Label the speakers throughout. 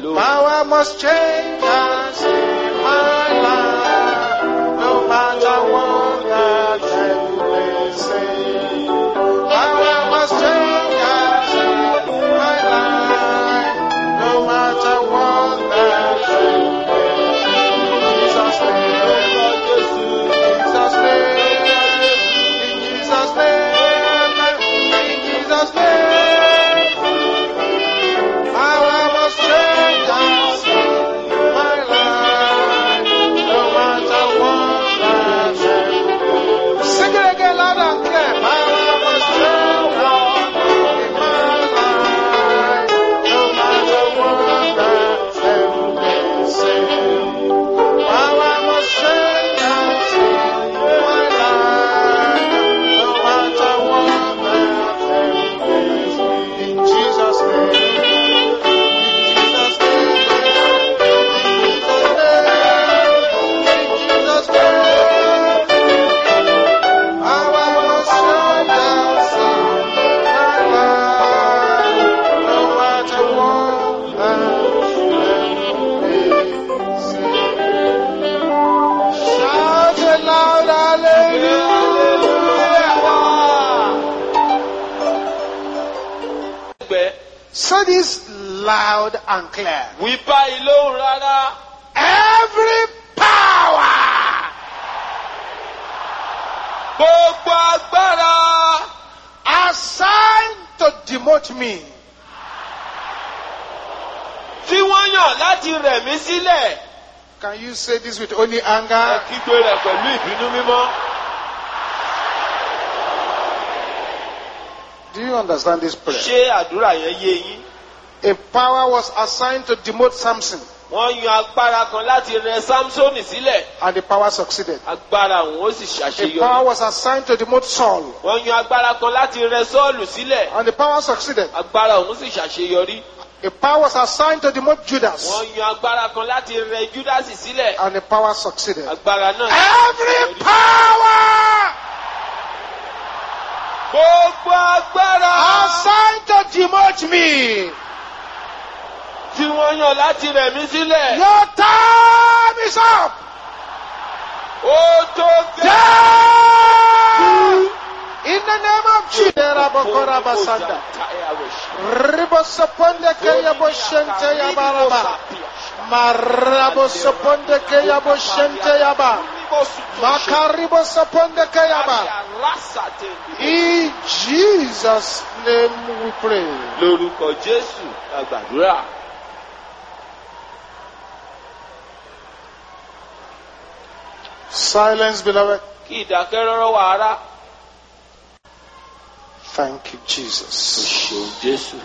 Speaker 1: lóhùn.
Speaker 2: Power must change us in my life, no matter what the devil may say. Power must change us in my life, no matter what the devil may say. Jesus' name, Jesus' name, in Jesus' name, in Jesus' name. Power must change us in my life, no matter what I say. Sing it again loud and clear. Power must change us in my life, no matter what the devil may say. Power must change us in my life, no matter what the devil may say. In Jesus' name.
Speaker 1: Ẹgbẹ́
Speaker 2: Say this loud and clear.
Speaker 1: wí báyìí lóhùn rárá.
Speaker 2: Every power
Speaker 1: Gbogbo agbára
Speaker 2: assigned to demote me,
Speaker 1: tí wọ́n yàn láti rẹ̀ mí sílẹ̀.
Speaker 2: can you say this with only
Speaker 1: Ẹ
Speaker 2: anger?
Speaker 1: kígbe rẹ̀ pẹ̀lú ìbínú mímọ́.
Speaker 2: Do you understand this prayer?
Speaker 1: Ṣé àdúrà yẹn yé yín?
Speaker 2: A power was assigned to demote Samson,
Speaker 1: Wọ́n yan agbára kan láti rẹ̀ Sámsónì sílẹ̀.
Speaker 2: and the power succeeded.
Speaker 1: Agbára òun ó sì
Speaker 2: A power
Speaker 1: ṣàṣeyọrí.
Speaker 2: was assigned to demote Saul,
Speaker 1: Wọ́n yan agbára kan láti rẹ̀ Sọ́ọ̀lù sílẹ̀.
Speaker 2: and the power succeeded.
Speaker 1: Agbára òun sì ṣàṣeyọrí.
Speaker 2: A power was assigned to demote Judas,
Speaker 1: Wọ́n yan agbára kan láti rẹ̀ Júdásì sílẹ̀.
Speaker 2: and the power succeeded.
Speaker 1: Agbára náà.
Speaker 2: Every power
Speaker 1: Gbogbo agbára
Speaker 2: assigned to demote me,
Speaker 1: tí wọ́n yàn láti rẹ̀ mí sílẹ̀.
Speaker 2: your time is up.
Speaker 1: Ó tó gẹ́.
Speaker 2: Down! In the name of Jesus. Rabokorabasanda. Ribosoponde keyaboshente yabaraba. Marabosoponde keyaboshente yaba. Makaribosoponde keyaba. In Jesus' name we pray.
Speaker 1: Lórúkọ Jésù la gbàdúrà.
Speaker 2: Silence, beloved.
Speaker 1: Kí ìdákẹ́rọ́rọ́ wà ara.
Speaker 2: Thank you,
Speaker 1: O
Speaker 2: Jesus.
Speaker 1: ṣeun Jésù.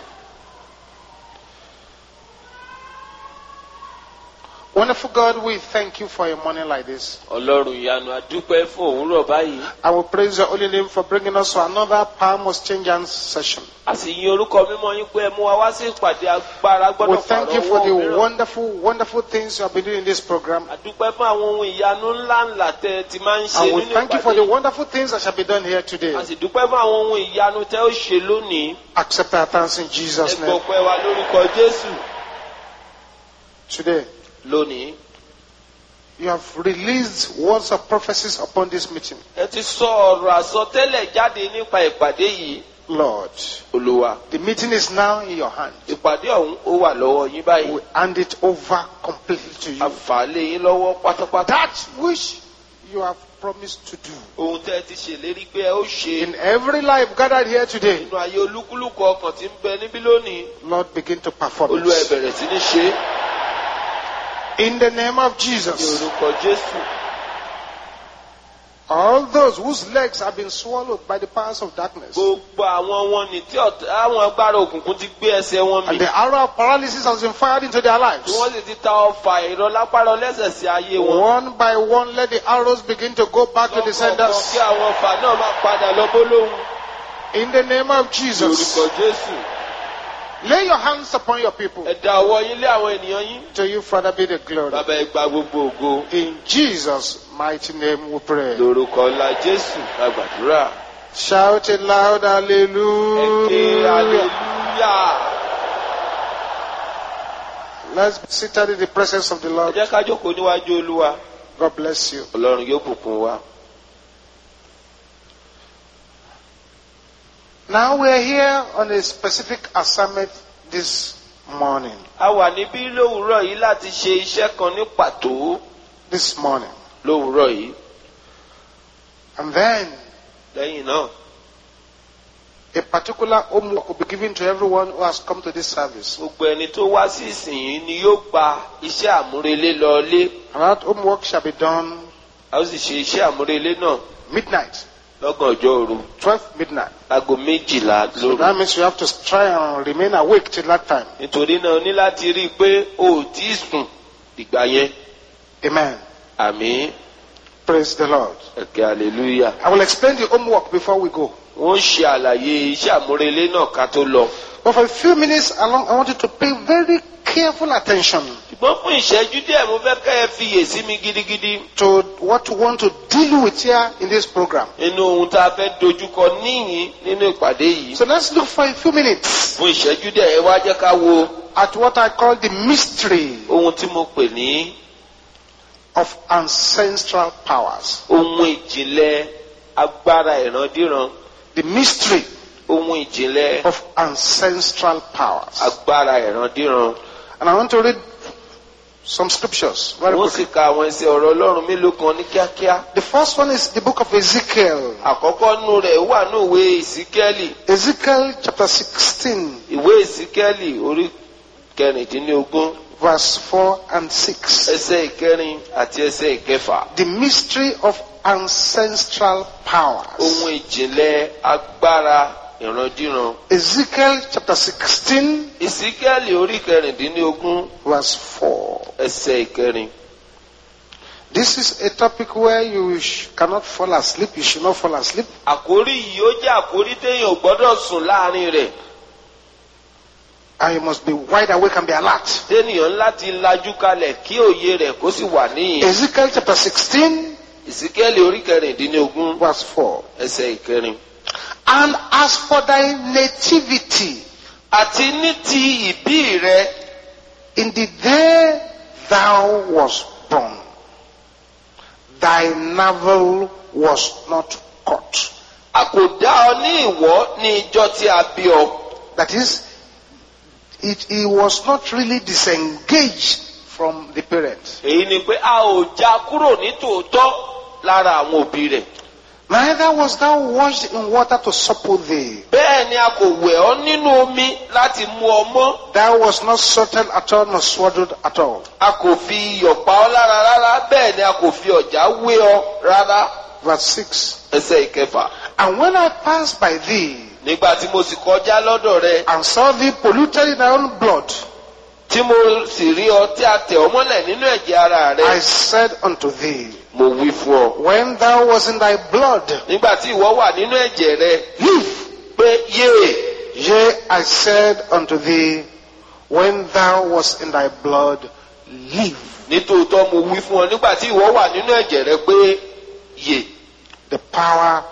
Speaker 2: Wonderful God, we thank you for a morning like this.
Speaker 1: Ọlọ́run ìyanu adúpẹ́ fún òwúrọ̀ báyìí.
Speaker 2: I will praise your holy name for bringing us to another Power Must Change Hands session.
Speaker 1: A sì yin orúkọ mímọ́ yín pé ẹ mú wa wá sí ìpàdé agbára
Speaker 2: We
Speaker 1: gbọ́dọ̀
Speaker 2: thank
Speaker 1: pààrọ̀
Speaker 2: you for
Speaker 1: owó
Speaker 2: the
Speaker 1: mìíràn.
Speaker 2: wonderful, wonderful things you have been doing in this program.
Speaker 1: Adúpẹ́ fún àwọn ohun ìyanu ńláńlá tẹ ti máa ń ṣe
Speaker 2: And we
Speaker 1: nínú
Speaker 2: thank you for
Speaker 1: ìpàdé.
Speaker 2: the wonderful things that shall be done here today.
Speaker 1: A sì dúpẹ́ fún àwọn ohun ìyanu tẹ ó ṣe lónìí.
Speaker 2: Accept our thanks in
Speaker 1: Ẹ
Speaker 2: Jesus'
Speaker 1: gbọ́
Speaker 2: name.
Speaker 1: pẹ́ wa lórúkọ Jésù.
Speaker 2: Today,
Speaker 1: Lónìí,
Speaker 2: you have released words of prophecies upon this meeting.
Speaker 1: ẹ ti sọ ọ̀rọ̀ àsọtẹ́lẹ̀ jáde nípa ìpàdé yìí.
Speaker 2: Lord,
Speaker 1: Olúwa,
Speaker 2: the meeting is now in your hand.
Speaker 1: ìpàdé ọ̀hún ó wà lọ́wọ́ yín báyìí.
Speaker 2: We hand it over completely to you.
Speaker 1: Àǹfààní yín lọ́wọ́ pátápátá.
Speaker 2: That which you have promised to do
Speaker 1: Ohun tẹ́ ẹ ti ṣèlérí pé ẹ ó ṣe
Speaker 2: in every life gathered here today,
Speaker 1: nínú ayé olúkúlùkù ọkàn tí ń bẹ níbí lónìí.
Speaker 2: Lord, begin to perform
Speaker 1: Olúwa ẹ
Speaker 2: it.
Speaker 1: bẹ̀rẹ̀ sí ní ṣe é
Speaker 2: In the name of
Speaker 1: ní
Speaker 2: Jesus.
Speaker 1: orúkọ Jésù.
Speaker 2: All those whose legs have been swallowed by the powers of darkness,
Speaker 1: Gbogbo àwọn wọn ní tí ọ̀tá àwọn agbára òkùnkùn ti gbé ẹsẹ̀ wọn mì.
Speaker 2: and the arrow of paralysis has been fired into their
Speaker 1: Tí
Speaker 2: lives.
Speaker 1: wọ́n sì ti ta ọfà ìrọ̀lápárọ̀ lẹ́sẹ̀ sí ayé wọn.
Speaker 2: One by one, let the arrows begin to go back to the
Speaker 1: Lọ́kọ̀ọ̀kan
Speaker 2: senders.
Speaker 1: kí àwọn ọfà náà máa padà lọ bólóhùn.
Speaker 2: In the name of
Speaker 1: Ní
Speaker 2: Jesus,
Speaker 1: orúkọ Jésù.
Speaker 2: lay your hands upon your people.
Speaker 1: Ẹ da ọwọ́ yín lé àwọn ènìyàn yín.
Speaker 2: To you, Father, be the glory.
Speaker 1: Bàbá ẹ gba gbogbo ògo.
Speaker 2: In Jesus' mighty name we pray.
Speaker 1: Lórúkọ ńlá Jésù la gbàdúrà.
Speaker 2: Shout it loud,
Speaker 1: Ẹ ké
Speaker 2: hallelujah.
Speaker 1: hallelujah.
Speaker 2: Let's be seated in the presence of the
Speaker 1: ẹ
Speaker 2: Lord.
Speaker 1: jẹ́ ká jókòó níwájú olúwa
Speaker 2: God bless you.
Speaker 1: ọlọ́run yóò bùkún wa.
Speaker 2: Now we are here on a specific assignment this morning.
Speaker 1: a wà níbí lówùúrọ̀ yìí láti ṣe iṣẹ́ kan ní pàtó
Speaker 2: This morning.
Speaker 1: lówùúrọ̀ yìí
Speaker 2: And then
Speaker 1: lẹ́yìn náà
Speaker 2: a particular homework will be given to everyone who has come to this service.
Speaker 1: gbogbo ẹni tó wá sí ìsìn yìí ni yóò gba iṣẹ́ àmúrelé lọlé
Speaker 2: And that homework shall be done
Speaker 1: a ó sì ṣe iṣẹ́ àmúrelé náà
Speaker 2: midnight,
Speaker 1: lọ́gànjọ́ òru
Speaker 2: 12 midnight.
Speaker 1: aago méjìlá
Speaker 2: So
Speaker 1: lóru.
Speaker 2: that means you have to try and remain awake till that time.
Speaker 1: nítorí náà o ní láti rí i pé o ò tí ì sùn ìgbà yẹn
Speaker 2: Amen.
Speaker 1: àmì
Speaker 2: Praise the Lord.
Speaker 1: ẹ̀kẹ́ hallelujah.
Speaker 2: I will explain the homework before we go.
Speaker 1: wọ́n ṣe àlàyé iṣẹ́ àmúrelé náà ká tó lọ.
Speaker 2: But for a few minutes along, I want you to pay very careful attention
Speaker 1: ṣùgbọ́n fún ìṣẹ́jú díẹ̀ mo fẹ́ kẹ́ ẹ fiyè sí mi gidigidi
Speaker 2: to what we want to deal with here in this program.
Speaker 1: nínú ohun tá a fẹ́ dojúkọ níyìn nínú ìpàdé yìí.
Speaker 2: So let's look for a few minutes
Speaker 1: fún ìṣẹ́jú díẹ̀ ẹ wá jẹ́ ká wo
Speaker 2: at what I call the mystery
Speaker 1: ohun tí mo pè ní
Speaker 2: of ancestral powers.
Speaker 1: ohun ìjìnlẹ̀ agbára ìrandíran
Speaker 2: The mystery
Speaker 1: ohun ìjìnlẹ̀
Speaker 2: of ancestral powers.
Speaker 1: agbára ìrandíran.
Speaker 2: And I want to read some scriptures very
Speaker 1: wọ́n
Speaker 2: quickly.
Speaker 1: sì ka àwọn ẹsẹ̀ ọ̀rọ̀ ọlọ́run mélòó kan ní kíákíá.
Speaker 2: The first one is the book of Ezekiel.
Speaker 1: àkọ́kọ́ nù rẹ̀ wà ní ìwé ìsíkẹ́lì
Speaker 2: Ezekiel chapter 16,
Speaker 1: ìwé ìsíkẹ́lì orí kẹrìndínlógún
Speaker 2: verse 4 and 6.
Speaker 1: ẹsẹ̀ ìkẹrin àti ẹsẹ̀ ìkẹfà.
Speaker 2: The mystery of ancestral powers.
Speaker 1: ohun ìjìnlẹ̀ agbára ìrandíran.
Speaker 2: Ezekiel chapter 16,
Speaker 1: ìsíkẹ́lì orí kẹrìndínlógún
Speaker 2: verse 4.
Speaker 1: ẹsẹ̀ ìkẹrin.
Speaker 2: This is a topic where you sh- cannot fall asleep. You should not fall asleep.
Speaker 1: àkórí yìí ó jẹ́ àkórí téèyàn ò gbọ́dọ̀ sùn láàrin rẹ̀.
Speaker 2: And you must be wide awake and be alert.
Speaker 1: téèyàn láti lajú kalẹ̀ kí òye rẹ̀ kó sì wà níyìn.
Speaker 2: Ezekiel chapter 16,
Speaker 1: ìsíkẹ́lì orí kẹrìndínlógún
Speaker 2: verse 4.
Speaker 1: ẹsẹ̀ ìkẹrin.
Speaker 2: And as for thy nativity,
Speaker 1: àti ní ti ìbí rẹ
Speaker 2: in the day thou was born, thy navel was not cut.
Speaker 1: a kò dá ọ ní ìwọ́ ní ìjọ tí a bí ọ.
Speaker 2: That is, it, he was not really disengaged from the parents.
Speaker 1: èyí ni pé a ò já kúrò ní tòótọ́ lára àwọn òbí rẹ̀.
Speaker 2: Neither was thou washed in water to supple thee.
Speaker 1: bẹ́ẹ̀ ni a kò wẹ̀ ọ́ nínú omi láti mú ọ mọ́.
Speaker 2: Thou was not salted at all, nor swaddled at all.
Speaker 1: a kò fi iyọ̀ pa ọ́ lára rárá bẹ́ẹ̀ ni a kò fi ọ̀já wé ọ rárá.
Speaker 2: Verse 6.
Speaker 1: ẹsẹ̀ ìkẹfà.
Speaker 2: And when I passed by thee,
Speaker 1: nígbà tí mo sì kọjá lọ́dọ̀ rẹ
Speaker 2: and saw thee polluted in thy own blood,
Speaker 1: tí mo sì rí ọ tí a tẹ̀ ọ́ mọ́lẹ̀ nínú ẹ̀jẹ̀ ara rẹ.
Speaker 2: I said unto thee,
Speaker 1: mo wí fún ọ.
Speaker 2: When thou was in thy blood,
Speaker 1: nígbà tí ìwọ wà nínú ẹ̀jẹ̀ rẹ
Speaker 2: live.
Speaker 1: pé yéè.
Speaker 2: Yea, I said unto thee, when thou was in thy blood, live.
Speaker 1: nítòótọ́ mo wí fún ọ nígbà tí ìwọ wà nínú ẹ̀jẹ̀ rẹ pé yè.
Speaker 2: The power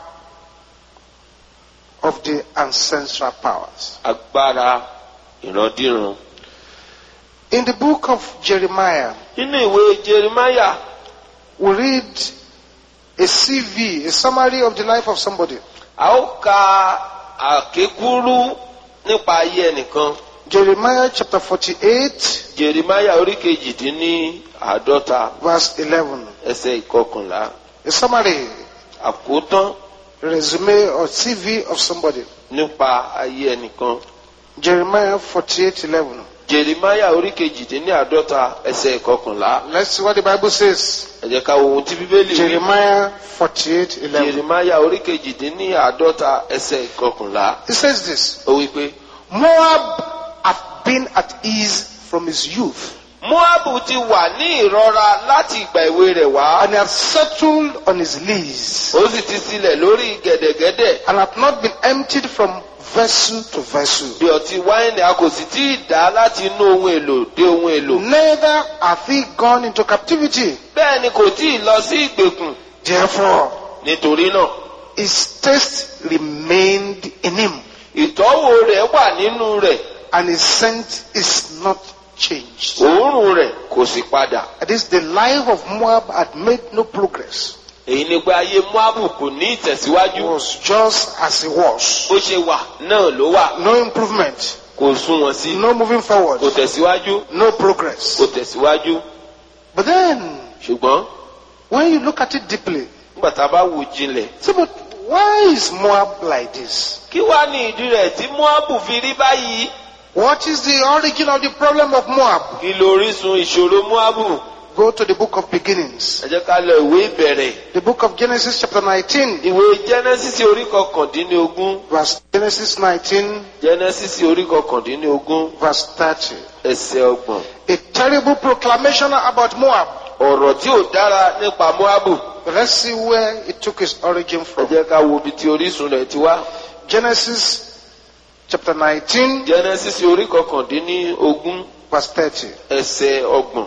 Speaker 2: of the ancestral powers.
Speaker 1: agbára ìrandíran.
Speaker 2: In the book of Jeremiah,
Speaker 1: nínú ìwé jerimaya
Speaker 2: we read a CV, a summary of the life of somebody.
Speaker 1: a ó ka àkékúrú nípa ayé ẹnìkan.
Speaker 2: Jeremiah chapter 48,
Speaker 1: jerimaya orí kejìdínní àádọ́ta
Speaker 2: verse 11.
Speaker 1: ẹsẹ̀ ìkọkànlá.
Speaker 2: A summary,
Speaker 1: àkótán
Speaker 2: resume or CV of somebody.
Speaker 1: nípa ayé ẹnìkan.
Speaker 2: Jeremiah 48, 11.
Speaker 1: jerimaya orí kejìdínní àádọ́ta ẹsẹ̀ ìkọkànlá.
Speaker 2: Let's see what the Bible says.
Speaker 1: ẹ jẹ́ ká wo ohun tí bíbélì wí.
Speaker 2: Jeremiah 48, 11.
Speaker 1: jerimaya orí kejìdínní àádọ́ta ẹsẹ̀ ìkọkànlá.
Speaker 2: It says this.
Speaker 1: ó wí pé.
Speaker 2: Moab hath been at ease from his youth,
Speaker 1: Moabu ti wà ní ìrora láti ìgbà èwe rẹ̀ wá.
Speaker 2: and hath settled on his lees,
Speaker 1: Ó sì ti sílẹ̀ lórí gẹ̀dẹ̀gẹ̀dẹ̀.
Speaker 2: and hath not been emptied from vessel to vessel.
Speaker 1: Bí ọtí wáìnì a kò sì tí ì dá láti inú ohun èlò dé ohun èlò.
Speaker 2: Neither hath he gone into captivity.
Speaker 1: Bẹ́ẹ̀ ni kò tí ì lọ sí ìgbèkùn.
Speaker 2: Therefore,
Speaker 1: Nítorí náà,
Speaker 2: his taste remained in him,
Speaker 1: ìtọ́wò rẹ̀ wà nínú rẹ̀.
Speaker 2: and his scent is not changed.
Speaker 1: òórùn rẹ̀ kò sì padà.
Speaker 2: That is, the life of Moab had made no progress.
Speaker 1: èyí ni pé ayé moabu kò ní
Speaker 2: It
Speaker 1: ìtẹ̀síwájú.
Speaker 2: was just as it was.
Speaker 1: bó ṣe wà náà ló wà.
Speaker 2: No improvement,
Speaker 1: kò sún wọn sí.
Speaker 2: no moving forward,
Speaker 1: kò tẹ̀síwájú.
Speaker 2: no progress.
Speaker 1: kò tẹ̀síwájú.
Speaker 2: But then,
Speaker 1: ṣùgbọ́n
Speaker 2: when you look at it deeply,
Speaker 1: nígbà tá a bá wò jinlẹ̀.
Speaker 2: say, but why is Moab like this?
Speaker 1: kí wá ní ìdí rẹ̀ tí moabu fi rí báyìí.
Speaker 2: What is the origin of the problem of Moab?
Speaker 1: kí lórísun ìṣòro moabu.
Speaker 2: Go to the book of beginnings.
Speaker 1: ẹ jẹ́ ká lọ ìwé ìbẹ̀rẹ̀.
Speaker 2: The book of Genesis chapter 19,
Speaker 1: ìwé genesis orí kọkàndínlógún.
Speaker 2: verse Genesis 19,
Speaker 1: genesis orí kọkàndínlógún
Speaker 2: verse 30.
Speaker 1: ẹsẹ̀ ọgbọ̀n.
Speaker 2: A terrible proclamation about Moab.
Speaker 1: ọ̀rọ̀ tí ò dára nípa moabu.
Speaker 2: But let's see where it took its origin
Speaker 1: ẹ
Speaker 2: from.
Speaker 1: jẹ́ ká wo ibi tí orísun rẹ̀ ti wá.
Speaker 2: Genesis chapter 19,
Speaker 1: genesis orí kọkàndínlógún
Speaker 2: verse 30.
Speaker 1: ẹsẹ̀ ọgbọ̀n.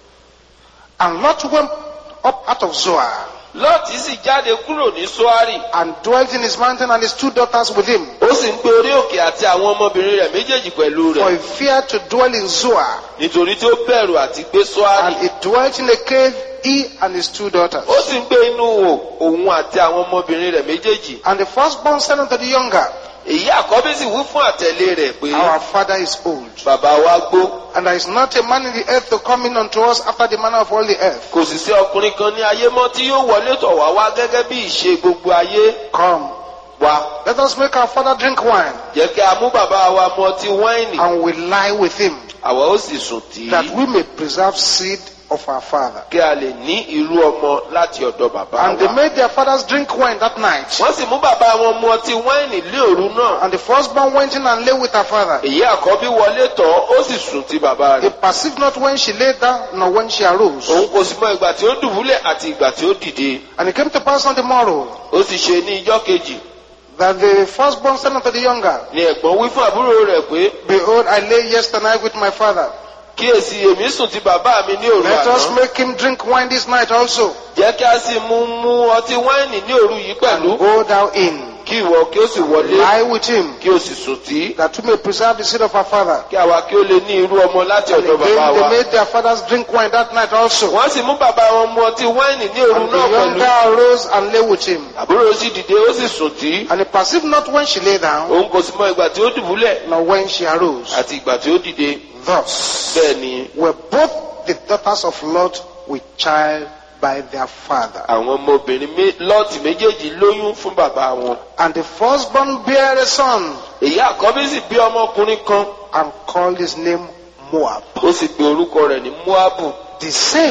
Speaker 2: And Lot went up out of Zoar
Speaker 1: lọ́ọ̀tì sì jáde kúrò ní soari.
Speaker 2: and dwelt in his mountain and his two daughters with him.
Speaker 1: ó sì ń pe orí òkè àti àwọn ọmọbìnrin rẹ̀ méjèèjì pẹ̀lú
Speaker 2: For
Speaker 1: rẹ̀.
Speaker 2: he feared to dwell in Zoar.
Speaker 1: nítorí tí ó bẹ̀rù àti gbé
Speaker 2: And
Speaker 1: soari.
Speaker 2: he dwelt in a cave, he and his two daughters.
Speaker 1: ó sì ń gbé inú wò òun àti àwọn ọmọbìnrin rẹ̀ méjèèjì.
Speaker 2: And the firstborn said unto the younger,
Speaker 1: èyí àkọ́bí sì wí fún àtẹ̀lé rẹ̀ pé
Speaker 2: Our father is old,
Speaker 1: bàbá wa gbó.
Speaker 2: and there is not a man in the earth to come in unto us after the manner of all the earth.
Speaker 1: kò sì sí ọkùnrin kan ní ayé mọ́ tí yóò wọlé tọ̀ wá wá gẹ́gẹ́ bí ìṣe gbogbo ayé
Speaker 2: Come,
Speaker 1: wa.
Speaker 2: let us make our father drink wine,
Speaker 1: jẹ́ kí a mú bàbá wa mu ọtí wáìnì.
Speaker 2: and we lie with him,
Speaker 1: àwa ó sì sùn tì
Speaker 2: that
Speaker 1: í.
Speaker 2: we may preserve seed of our father.
Speaker 1: kí a lè ní irú ọmọ láti ọ̀dọ̀ bàbá
Speaker 2: And they
Speaker 1: wa.
Speaker 2: made their fathers drink wine that night.
Speaker 1: wọ́n sì mú bàbá wọn mu ọtí wáìnì lé òru náà.
Speaker 2: And the firstborn went in and lay with her father.
Speaker 1: èyí àkọ́bí wọlé tọ̀ ó sì sùn ti bàbá
Speaker 2: He
Speaker 1: rẹ̀.
Speaker 2: perceived not when she lay down, nor when she arose.
Speaker 1: òun kò sì mọ ìgbà tí ó dùbúlẹ̀ àti ìgbà tí ó dìde.
Speaker 2: And it came to pass on the morrow
Speaker 1: ó sì ṣe ní ijọ́ kejì.
Speaker 2: that the firstborn said unto the younger,
Speaker 1: ni ẹ̀gbọ́n wí fún àbúrò rẹ̀ pé
Speaker 2: Behold, I lay yesternight with my father.
Speaker 1: kíyèsí èmi sùn ti bàbá mi ní òru
Speaker 2: Let us
Speaker 1: àná.
Speaker 2: make him drink wine this night also.
Speaker 1: jẹ́ kí a sì mú mú ọtí wáìnì ní òru yìí pẹ̀lú.
Speaker 2: Go thou in,
Speaker 1: kí ìwọ kí ó sì wọlé
Speaker 2: lie with him,
Speaker 1: kí ó sì sùn tí.
Speaker 2: that we may preserve the seed of our father.
Speaker 1: kí àwa kí ó lè ní irú ọmọ láti
Speaker 2: And
Speaker 1: ọ̀dọ̀ bàbá
Speaker 2: again they
Speaker 1: wa.
Speaker 2: made their fathers drink wine that night also.
Speaker 1: wọ́n sì mú bàbá wọn mu ọtí wáìnì ní òru
Speaker 2: And the
Speaker 1: náà
Speaker 2: younger
Speaker 1: pẹ̀lú.
Speaker 2: arose and lay with him.
Speaker 1: àbúrò sì dìde ó sì sùn tí.
Speaker 2: And he perceived not when she lay down,
Speaker 1: òun kò sì mọ ìgbà tí ó dùbúlẹ̀
Speaker 2: nor when she arose.
Speaker 1: àti ìgbà tí ó dìde.
Speaker 2: Thus
Speaker 1: bẹ́ẹ̀ ni
Speaker 2: were both the daughters of Lot with child by their father.
Speaker 1: àwọn ọmọbìnrin mé- lọ́ọ̀tì méjèèjì lóyún fún bàbá wọn.
Speaker 2: And the firstborn bare a son
Speaker 1: èyí àkọ́bí sì bí ọmọkùnrin kan
Speaker 2: and called his name Moab.
Speaker 1: ó sì pe orúkọ rẹ̀ ní moabu.
Speaker 2: The same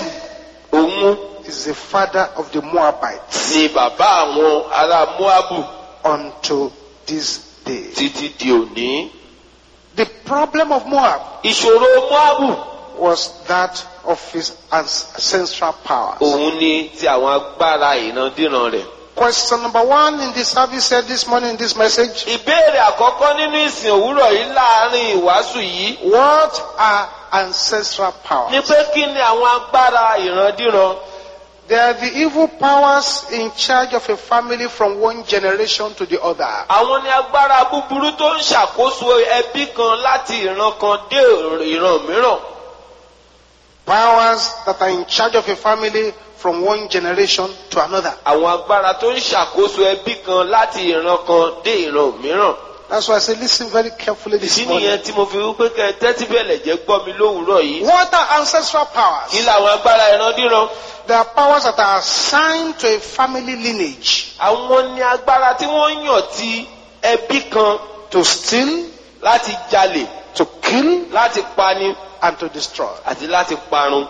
Speaker 1: òun
Speaker 2: is the father of the Moabites
Speaker 1: ni bàbá àwọn ará moabu
Speaker 2: unto this day.
Speaker 1: títí di òní.
Speaker 2: The problem of Moab
Speaker 1: ìṣòro moabu
Speaker 2: was that of his ancestral powers.
Speaker 1: òun ni ti àwọn agbára ìrandíran rẹ̀.
Speaker 2: Question number one in the service said this morning in this message
Speaker 1: ìbéèrè àkọ́kọ́ nínú ìsìn òwúrọ̀ yìí láàrin ìwàásù yìí
Speaker 2: What are ancestral
Speaker 1: ni
Speaker 2: powers?
Speaker 1: pé kí ni àwọn agbára ìrandíran.
Speaker 2: They are the evil powers in charge of a family from one generation to the other.
Speaker 1: àwọn ni agbára búburú tó ń ṣàkóso ẹbí kan láti ìran kan dé ìran mìíràn.
Speaker 2: Powers that are in charge of a family from one generation to another.
Speaker 1: àwọn agbára tó ń ṣàkóso ẹbí kan láti ìran kan dé ìran mìíràn.
Speaker 2: That's why I say listen very carefully this
Speaker 1: ìdí
Speaker 2: morning.
Speaker 1: nìyẹn tí mo fi wípé kẹ tẹ́tí bẹ̀lẹ̀ jẹ́ gbọ́ mi lówùúrọ̀ yìí.
Speaker 2: What are ancestral powers?
Speaker 1: kí làwọn agbára ìrandíran.
Speaker 2: They are powers that are assigned to a family lineage
Speaker 1: àwọn ni agbára tí wọ́n yàn ti ẹbí kan
Speaker 2: to steal,
Speaker 1: láti jalè
Speaker 2: to kill,
Speaker 1: láti pani
Speaker 2: and to destroy.
Speaker 1: àti láti parun.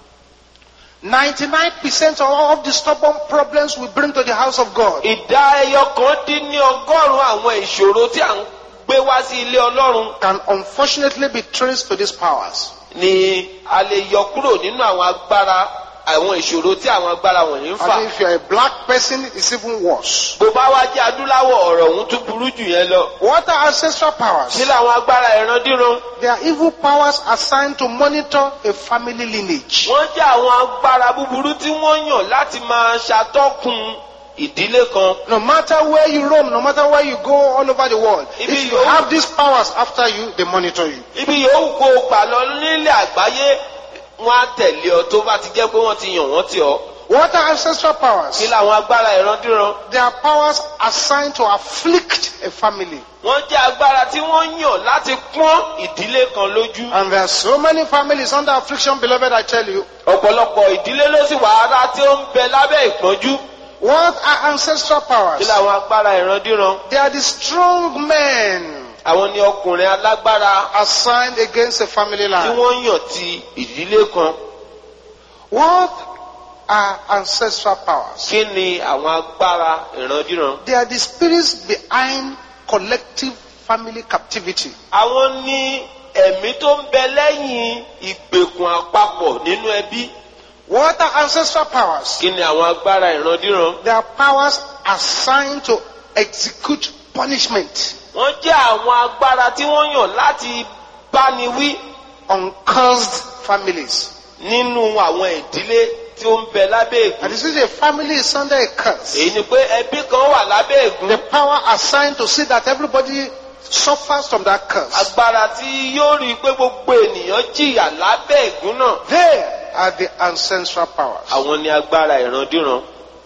Speaker 2: 99% of all of the stubborn problems we bring to the house of God
Speaker 1: ìdá ẹyọ kan dín ní ọgọ́rùn-ún àwọn ìṣòro tí à ń gbé wá sí ilé ọlọ́run
Speaker 2: can unfortunately be traced to these powers.
Speaker 1: ni a lè yọ kúrò nínú àwọn agbára àwọn ìṣòro tí àwọn agbára wọ̀nyí ń fà.
Speaker 2: And if you're a black person, it's even worse.
Speaker 1: bó bá wá jẹ́ adúláwọ̀ ọ̀rọ̀ ọ̀hún tún burú jù yẹn lọ.
Speaker 2: What are ancestral powers?
Speaker 1: kí làwọn agbára ìrandíran.
Speaker 2: They are evil powers assigned to monitor a family lineage.
Speaker 1: wọ́n jẹ́ àwọn agbára búburú tí wọ́n yàn láti máa ṣàtọ́kùn ìdílé kan
Speaker 2: No matter where you roam, no matter where you go all over the world,
Speaker 1: If
Speaker 2: if
Speaker 1: you-
Speaker 2: you have these powers after you, they monitor you.
Speaker 1: ibi yòówù kó o gbà lọ nílẹ̀ àgbáyé wọn á tẹ̀lé ọ tó bá ti jẹ́ pé wọ́n ti yàn wọ́n tì ọ́
Speaker 2: What are ancestral powers?
Speaker 1: kí làwọn agbára ìrandíran
Speaker 2: They are powers assigned to afflict a family.
Speaker 1: wọ́n jẹ́ agbára tí wọ́n yàn láti pọ́n ìdílé kan lójú
Speaker 2: And there are so many families under affliction, beloved, I tell you.
Speaker 1: ọ̀pọ̀lọpọ̀ ìdílé ló sì wà ara tí ó ń bẹ lábẹ́ ìpọ́njú
Speaker 2: What are ancestral
Speaker 1: kí
Speaker 2: powers?
Speaker 1: làwọn agbára ìrandíran
Speaker 2: They are the strong men
Speaker 1: àwọn ni ọkùnrin alágbára
Speaker 2: assigned against a family
Speaker 1: tí
Speaker 2: line.
Speaker 1: wọ́n yàn ti ìdílé kan
Speaker 2: What are ancestral powers?
Speaker 1: kí ni àwọn agbára ìrandíran
Speaker 2: They are the spirits behind collective family captivity.
Speaker 1: àwọn ní ẹ̀mí tó ń bẹ lẹ́yìn ìgbèkùn àpapọ̀ nínú ẹbí
Speaker 2: What are ancestral powers?
Speaker 1: kí ni àwọn agbára ìrandíran
Speaker 2: They are powers assigned to execute punishment
Speaker 1: wọ́n jẹ́ àwọn agbára tí wọ́n yàn láti báni wí
Speaker 2: on cursed families.
Speaker 1: nínú àwọn ìdílé tí ó ń bẹ lábẹ́ ègún.
Speaker 2: And this is a family is under a curse.
Speaker 1: èyí ni pé ẹbí kan wà lábẹ́ ègún.
Speaker 2: The power assigned to see that everybody suffers from that curse.
Speaker 1: agbára tí yóò rí i pé gbogbo ènìyàn jìyà lábẹ́ ègún náà.
Speaker 2: They are the ancestral powers.
Speaker 1: àwọn ni agbára ìrandíran.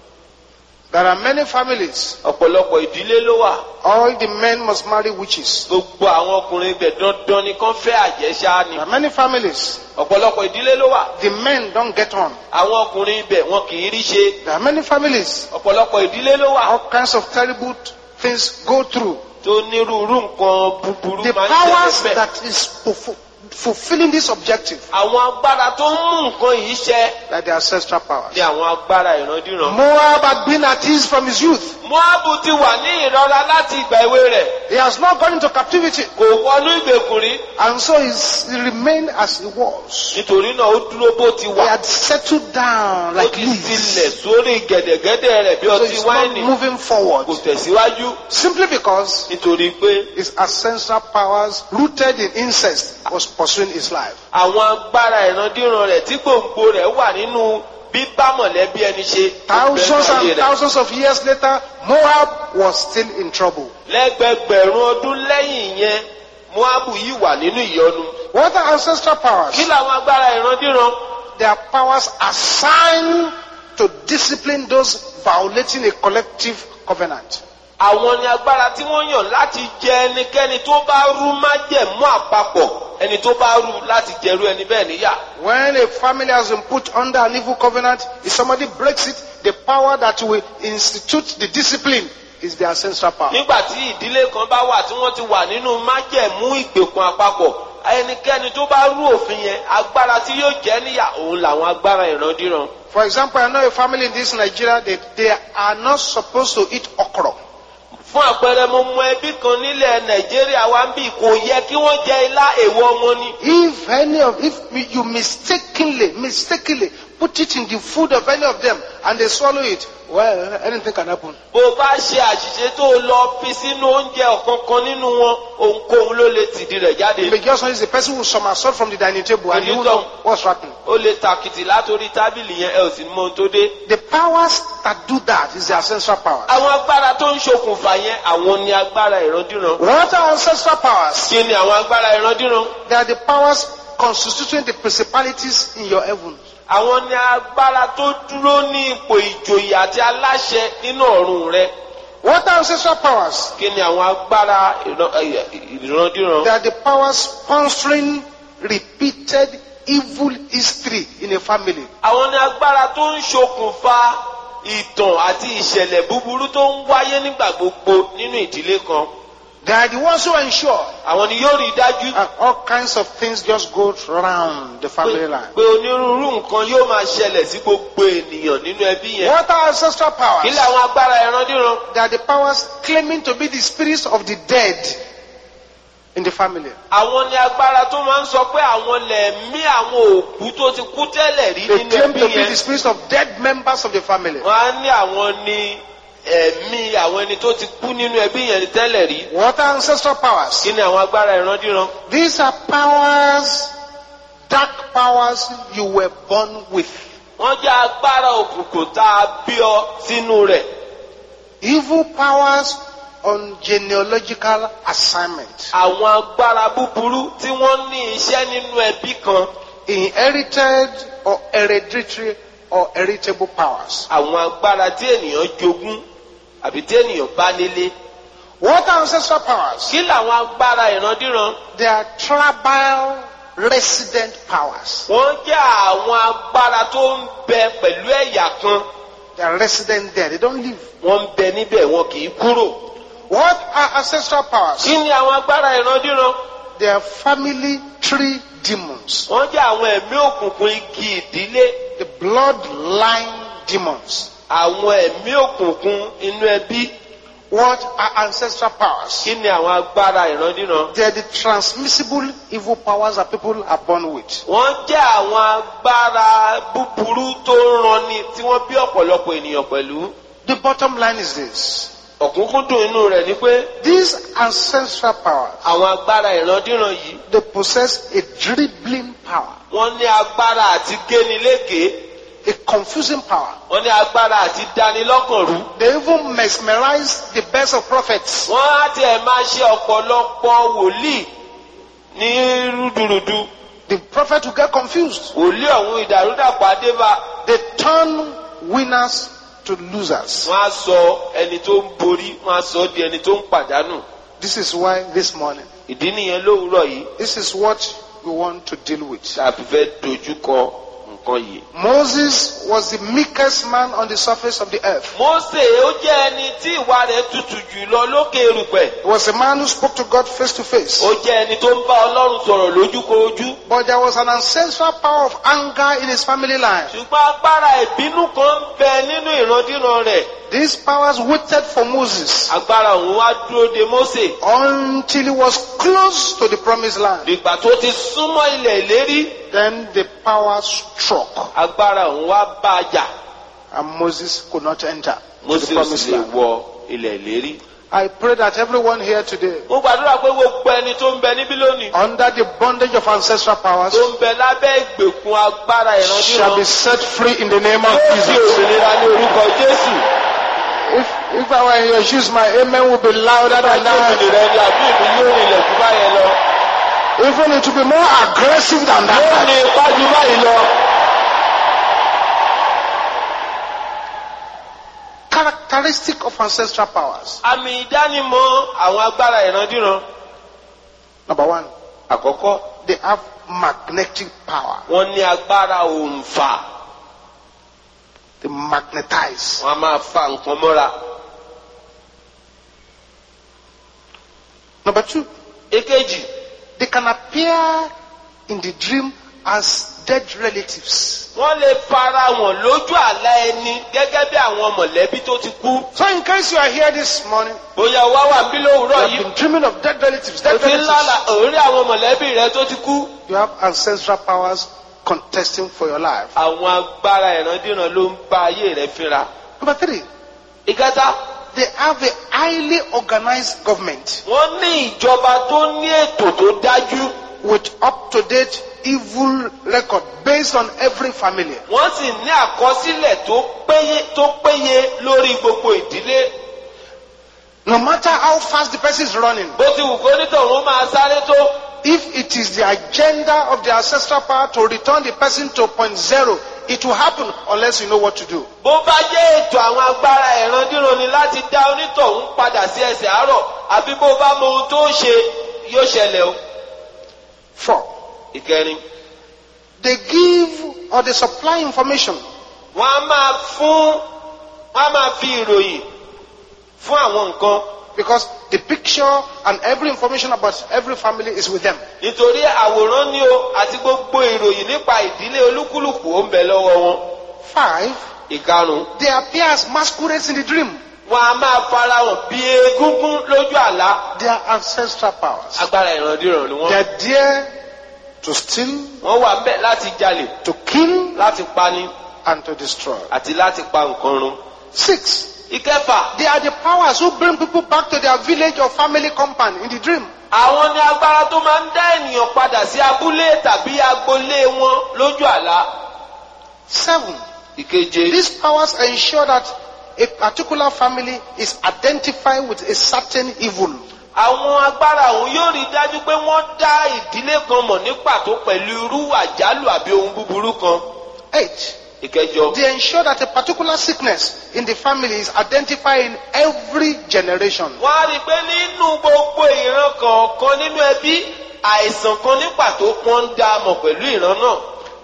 Speaker 2: There are many families.
Speaker 1: ọ̀pọ̀lọpọ̀ ìdílé ló wà.
Speaker 2: All the men must marry witches.
Speaker 1: gbogbo àwọn ọkùnrin ibẹ̀ dandan ni kán fẹ́ àjẹsà ni.
Speaker 2: There are many families.
Speaker 1: ọ̀pọ̀lọpọ̀ ìdílé ló wà.
Speaker 2: The men don't get on.
Speaker 1: àwọn ọkùnrin ibẹ̀ wọn kì í rí ṣe.
Speaker 2: There are many families.
Speaker 1: ọ̀pọ̀lọpọ̀ ìdílé ló wà.
Speaker 2: All kinds of terrible things go through.
Speaker 1: tó nírúurú nǹkan búburú
Speaker 2: The
Speaker 1: máa ń
Speaker 2: powers
Speaker 1: ṣẹlẹ̀ bẹ́ẹ̀.
Speaker 2: that is fulfill- fulfilling this objective
Speaker 1: àwọn agbára tó ń mú nǹkan yìí ṣẹ
Speaker 2: are the ancestral powers.
Speaker 1: ni àwọn agbára ìrandíran.
Speaker 2: Moab had been at ease from his youth.
Speaker 1: moabu ti wà ní ìrora láti ìgbà èwe rẹ̀
Speaker 2: He has not gone into captivity.
Speaker 1: kò wọnú ìgbèkùn rí
Speaker 2: And so he's, he remained as he was.
Speaker 1: nítorí náà ó dúró bó ti
Speaker 2: He
Speaker 1: wà
Speaker 2: had settled down
Speaker 1: ó
Speaker 2: like
Speaker 1: ti
Speaker 2: this.
Speaker 1: tilẹ̀ sórí gẹ̀dẹ̀gẹ̀dẹ̀ rẹ̀ bí
Speaker 2: So
Speaker 1: ọtí
Speaker 2: he's not
Speaker 1: wáìnì
Speaker 2: moving forward.
Speaker 1: kò tẹ̀síwájú
Speaker 2: Simply because
Speaker 1: nítorí pé
Speaker 2: his ancestral powers rooted in incest was pursuing his life.
Speaker 1: àwọn agbára ìrandíran rẹ̀ tí gbòǹgbò rẹ̀ wà nínú bíbá mọ̀lẹ́bí ẹni ṣe
Speaker 2: Thousands
Speaker 1: ayé
Speaker 2: and
Speaker 1: rẹ̀.
Speaker 2: thousands of years later, Moab was still in trouble.
Speaker 1: lẹ́gbẹgbẹ̀rún ọdún lẹ́yìn yẹn moabu yìí wà nínú ìyọnu
Speaker 2: What are ancestral powers?
Speaker 1: kí làwọn agbára ìrandíran
Speaker 2: They are powers assigned to discipline those violating a collective covenant.
Speaker 1: àwọn ni agbára tí wọ́n yàn láti jẹ ẹnikẹ́ni tó bá rú májẹ̀mú àpapọ̀ ẹni tó bá rú láti jẹrú ẹni bẹ́ẹ̀ níyà.
Speaker 2: When a family has been put under an evil covenant, if somebody breaks it, the power that will institute the discipline is the ancestral power.
Speaker 1: nígbà tí ìdílé kan bá wà tí wọ́n ti wà nínú májẹ̀mú ìgbèkùn àpapọ̀ ẹnikẹ́ni tó bá rú òfin yẹn agbára tí yóò jẹ́ níyà òun làwọn agbára ìrandíran.
Speaker 2: For example, I know a family in this Nigeria that they are not supposed to eat okra.
Speaker 1: fún àpẹẹrẹ mo mọ ẹbí kan nílẹ̀ nàìjíríà wa ń bì kò yẹ kí wọ́n jẹ ilá èèwọ̀ wọn ni.
Speaker 2: If any of, if you mistakenly, mistakenly put it in the food of any of them and they swallow it, well, anything can happen.
Speaker 1: bó o bá ṣe àṣìṣe tó o lọ fi sínú oúnjẹ ọ̀kankan nínú wọn ohunkóhun ló lè tìdí rẹ̀ jáde.
Speaker 2: You may just know it's the person who somersault from the dining table and
Speaker 1: You
Speaker 2: you
Speaker 1: don't.
Speaker 2: know what's happening.
Speaker 1: ó lè tàkìtì látòrí tábìlì yẹn ẹ ò sì mọ ohun tó dé.
Speaker 2: The powers that do that is the ancestral powers.
Speaker 1: àwọn agbára tó ń ṣokùnfà yẹn àwọn ni agbára ìrandíran.
Speaker 2: What are ancestral powers?
Speaker 1: kí ni àwọn agbára ìrandíran?
Speaker 2: They are the powers constituting the principalities in your heaven.
Speaker 1: àwọn ni agbára tó dúró ní ipò ìjòyè àti aláṣẹ nínú ọ̀run rẹ.
Speaker 2: What are ancestral powers?
Speaker 1: kí ni àwọn agbára ìran- ẹ, ìrandíran?
Speaker 2: They are the powers sponsoring repeated evil history in a family.
Speaker 1: àwọn ni agbára tó ń ṣokùnfà ìtàn àti ìṣẹ̀lẹ̀ búburú tó ń wáyé nígbà gbogbo nínú ìdílé kan.
Speaker 2: They are the ones who ensure
Speaker 1: àwọn ni yóò rí i dájú
Speaker 2: that all kinds of things just go round the family line.
Speaker 1: pé onírúurú nǹkan yóò máa ṣẹlẹ̀ sí gbogbo ènìyàn nínú ẹbí yẹn.
Speaker 2: What are ancestral
Speaker 1: kí
Speaker 2: powers?
Speaker 1: ni àwọn agbára ìrandíran?
Speaker 2: They are the powers claiming to be the spirits of the dead in the family.
Speaker 1: àwọn ni agbára tó máa ń sọ pé àwọn lẹ̀mí àwọn òkú tó ti kú tẹ́lẹ̀ rí
Speaker 2: They
Speaker 1: nínú
Speaker 2: claim
Speaker 1: ẹbí
Speaker 2: to be
Speaker 1: yẹn.
Speaker 2: the spirits of dead members of the family.
Speaker 1: wọ́n á ní àwọn ní ẹ̀mí àwọn ẹni tó ti kú nínú ẹbí yẹn tẹ́lẹ̀ rí.
Speaker 2: What are ancestral powers?
Speaker 1: kí ni àwọn agbára ìrandíran?
Speaker 2: These are powers, dark powers you were born with.
Speaker 1: wọ́n jẹ́ agbára òkùnkùn tá a bí ọ sínú rẹ̀.
Speaker 2: Evil powers on genealogical assignment.
Speaker 1: àwọn agbára búburú tí wọ́n ní iṣẹ́ nínú ẹbí kan
Speaker 2: Inherited or hereditary or heritable powers.
Speaker 1: àwọn agbára tí ènìyàn jogún àbí tí ènìyàn bá nílé
Speaker 2: What are ancestral powers?
Speaker 1: kí làwọn agbára ìrandíran
Speaker 2: They are tribal resident powers.
Speaker 1: wọ́n jẹ́ àwọn agbára tó ń bẹ pẹ̀lú ẹ̀yà kan
Speaker 2: They are resident there. They don't live.
Speaker 1: wọ́n ń bẹ níbẹ̀ wọn kì í kúrò
Speaker 2: What are ancestral powers?
Speaker 1: kí ni àwọn agbára ìrandíran
Speaker 2: They are family tree demons.
Speaker 1: wọ́n jẹ́ àwọn ẹ̀mí òkùnkùn igi ìdílé
Speaker 2: The bloodline demons.
Speaker 1: àwọn ẹ̀mí òkùnkùn inú ẹbí
Speaker 2: What are ancestral powers?
Speaker 1: kí ni àwọn agbára ìrandíran
Speaker 2: They are the transmissible evil powers that people are born with.
Speaker 1: wọ́n jẹ́ àwọn agbára búburú tó ń ranni tí wọ́n bí ọ̀pọ̀lọpọ̀ ènìyàn pẹ̀lú
Speaker 2: The bottom line is this.
Speaker 1: ọ̀kúnkúndùn inú rẹ̀ ni pé
Speaker 2: These ancestral powers,
Speaker 1: àwọn agbára ìrandíran yìí
Speaker 2: they possess a dribbling power,
Speaker 1: wọ́n ní agbára àti génilégé
Speaker 2: a confusing power.
Speaker 1: wọ́n ní agbára àti dánilọ́kànrú
Speaker 2: They even mesmerize the best of prophets.
Speaker 1: wọ́n á tiẹ̀ máa ṣe ọ̀pọ̀lọpọ̀ wòlíì ní rúdurùdu
Speaker 2: The prophet will get confused.
Speaker 1: wòlíì ọ̀hún ìdàrúdàpọ̀ adébá
Speaker 2: They turn winners to losers.
Speaker 1: wọ́n á sọ ẹni tó ń borí wọ́n á sọ ọ́ di ẹni tó ń pàdánù
Speaker 2: This is why this morning,
Speaker 1: ìdí nìyẹn lówùúrọ̀ yìí
Speaker 2: this is what we want to deal with.
Speaker 1: tàbí fẹ́ dojúkọ nǹkan yìí.
Speaker 2: Moses was the meekest man on the surface of the earth.
Speaker 1: Mósè ó jẹ́ ẹni tí ìwà rẹ̀ tutù jù lọ lókè erùpẹ̀.
Speaker 2: He was a man who spoke to God face to face.
Speaker 1: Ó jẹ́ ẹni tó ń bá Ọlọ́run sọ̀rọ̀ lójúkorojú.
Speaker 2: But there was an ancestral power of anger in his family line.
Speaker 1: Ṣùgbọ́n agbára ìbínú kan ń bẹ nínú ìrandíran rẹ̀.
Speaker 2: These powers waited for Moses
Speaker 1: Agbára òun wá dúró de Mósè.
Speaker 2: until he was close to the promised land.
Speaker 1: Dìgbà tó ti súnmọ́ ilẹ̀ ìlérí,
Speaker 2: Then the power struck
Speaker 1: agbára òun wá bá a jà.
Speaker 2: and Moses could not enter to
Speaker 1: Mósè
Speaker 2: the
Speaker 1: ò sì
Speaker 2: promised
Speaker 1: lè
Speaker 2: land.
Speaker 1: wọ ilẹ̀ ìlérí.
Speaker 2: I pray that everyone here today,
Speaker 1: Mo gbàdúrà pé gbogbo ẹni tó ń bẹ níbí lónìí
Speaker 2: under the bondage of ancestral powers,
Speaker 1: tó ń bẹ lábẹ́ ìgbèkùn agbára
Speaker 2: shall
Speaker 1: ìrandíran
Speaker 2: be set free in the name of
Speaker 1: yóò di
Speaker 2: Jesus.
Speaker 1: òmìnira ní orúkọ Jésù.
Speaker 2: If, if I were in your shoes, my amen would be louder than
Speaker 1: Láti
Speaker 2: that.
Speaker 1: òmìnira ni àbí ìbí yóò rìnlẹ̀ jù báyẹn lọ.
Speaker 2: Even it will be more aggressive than
Speaker 1: Yóò
Speaker 2: that.
Speaker 1: ní ipá jù báyìí lọ.
Speaker 2: Characteristic of ancestral powers.
Speaker 1: Àmì ìdánimọ̀ àwọn agbára ìrandíran.
Speaker 2: Number one,
Speaker 1: Àkọ́kọ́,
Speaker 2: they have magnetic power.
Speaker 1: wọ́n ní agbára òǹfà.
Speaker 2: They magnetize.
Speaker 1: Wọ́n á máa fa nǹkan mọ́ra.
Speaker 2: Number two,
Speaker 1: Èkejì,
Speaker 2: they can appear in the dream as dead relatives.
Speaker 1: wọ́n lè fara wọn lójú àlá ẹni gẹ́gẹ́ bí àwọn mọ̀lẹ́bí tó ti kú.
Speaker 2: So in case you are here this morning,
Speaker 1: Bóyá wá wà bí
Speaker 2: you
Speaker 1: lówùúrọ̀
Speaker 2: have
Speaker 1: yìí.
Speaker 2: been dreaming of dead relatives,
Speaker 1: O
Speaker 2: dead
Speaker 1: ti ń lálà
Speaker 2: relatives.
Speaker 1: òórí àwọn mọ̀lẹ́bí rẹ tó ti kú.
Speaker 2: You have ancestral powers contesting for your life.
Speaker 1: Àwọn agbára ìrandíran ló ń bá ayé rẹ fínra.
Speaker 2: Number three,
Speaker 1: Ìkẹta,
Speaker 2: they have a highly organized government
Speaker 1: wọ́n ní ìjọba tó ní ètò tó dájú.
Speaker 2: with up-to-date evil record based on every family.
Speaker 1: wọ́n sì ní àkọsílẹ̀ tó péye tó péye lórí gbogbo ìdílé.
Speaker 2: No matter how fast the person is running,
Speaker 1: bó ti wù kó nítòun máa sáré tó.
Speaker 2: if it is the agenda of the ancestral power to return the person to point zero, it will happen unless you know what to do.
Speaker 1: bó bá jẹ́ ètò àwọn agbára ìrandíran ni láti dá onítọ̀hún padà sí ẹsẹ̀ àárọ̀ àbí bó bá mọ ohun tó ń ṣe yóò ṣẹlẹ̀ o.
Speaker 2: Four,
Speaker 1: ìkẹrin
Speaker 2: they give or they supply information
Speaker 1: wọ́n á máa fún wọ́n á máa fi ìròyìn fún àwọn nǹkan
Speaker 2: because the picture and every information about every family is with them.
Speaker 1: nítorí àwòrán ni o àti gbogbo ìròyìn nípa ìdílé olúkúlùkù ó ń bẹ lọ́wọ́ wọn.
Speaker 2: Five,
Speaker 1: ìkarùn
Speaker 2: they appear as masquerades in the dream.
Speaker 1: wọn a máa farahàn bí egúngún lójú àlá
Speaker 2: They are ancestral powers.
Speaker 1: agbára ìrandíran ni
Speaker 2: They
Speaker 1: wọn.
Speaker 2: are there to steal,
Speaker 1: wọ́n wà ńbẹ̀ láti jalè
Speaker 2: to kill,
Speaker 1: láti pani
Speaker 2: and to destroy.
Speaker 1: àti láti pa nǹkan run.
Speaker 2: Six,
Speaker 1: ìkẹfà
Speaker 2: they are the powers who bring people back to their village or family compound in the dream.
Speaker 1: àwọn ni agbára tó máa ń dá ènìyàn padà sí abúlé tàbí agboolé wọn lójú àlá.
Speaker 2: Seven,
Speaker 1: ìkeje
Speaker 2: these powers ensure that a particular family is identified with a certain evil.
Speaker 1: àwọn agbára òun yóò rí dájú pé wọ́n dá ìdílé kan mọ̀ ní pàtó pẹ̀lú irú àjálù àbí ohun búburú kan.
Speaker 2: Eight,
Speaker 1: ìkẹjọ
Speaker 2: they ensure that a particular sickness in the family is identified in every generation.
Speaker 1: wọ́n á rí i pé nínú gbogbo ìran kọ̀ọ̀kan nínú ẹbí àìsàn kan ní pàtó wọ́n ń dá a mọ̀ pẹ̀lú ìran náà.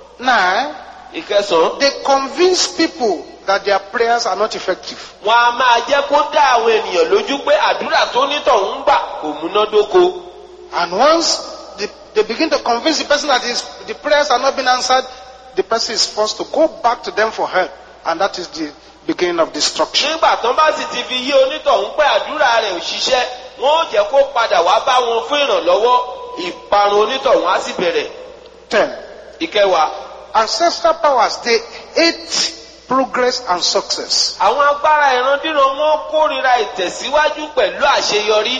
Speaker 2: Nine,
Speaker 1: ìkẹsàn-án
Speaker 2: they convince people that their prayers are not effective.
Speaker 1: wọn a máa jẹ́ kó dá àwọn ènìyàn lójú pé àdúrà tó nítọ̀hún ń gbà kò múnádóko.
Speaker 2: And once the, they begin to convince the person that his, the prayers are not being answered, the person is forced to go back to them for help. And that is the beginning of destruction.
Speaker 1: nígbà tán bá sì ti fi yé onítọ̀hún pé àdúrà rẹ̀ ò ṣiṣẹ́ wọ́n ó jẹ́ kó padà wá bá wọn fún ìrànlọ́wọ́ ìparun onítọ̀hún á sì bẹ̀rẹ̀.
Speaker 2: Ten.
Speaker 1: ìkẹwàá
Speaker 2: Ancestral powers, they hate progress and success.
Speaker 1: àwọn agbára ìrandíran wọn kórìíra ìtẹ̀síwájú pẹ̀lú àṣeyọrí.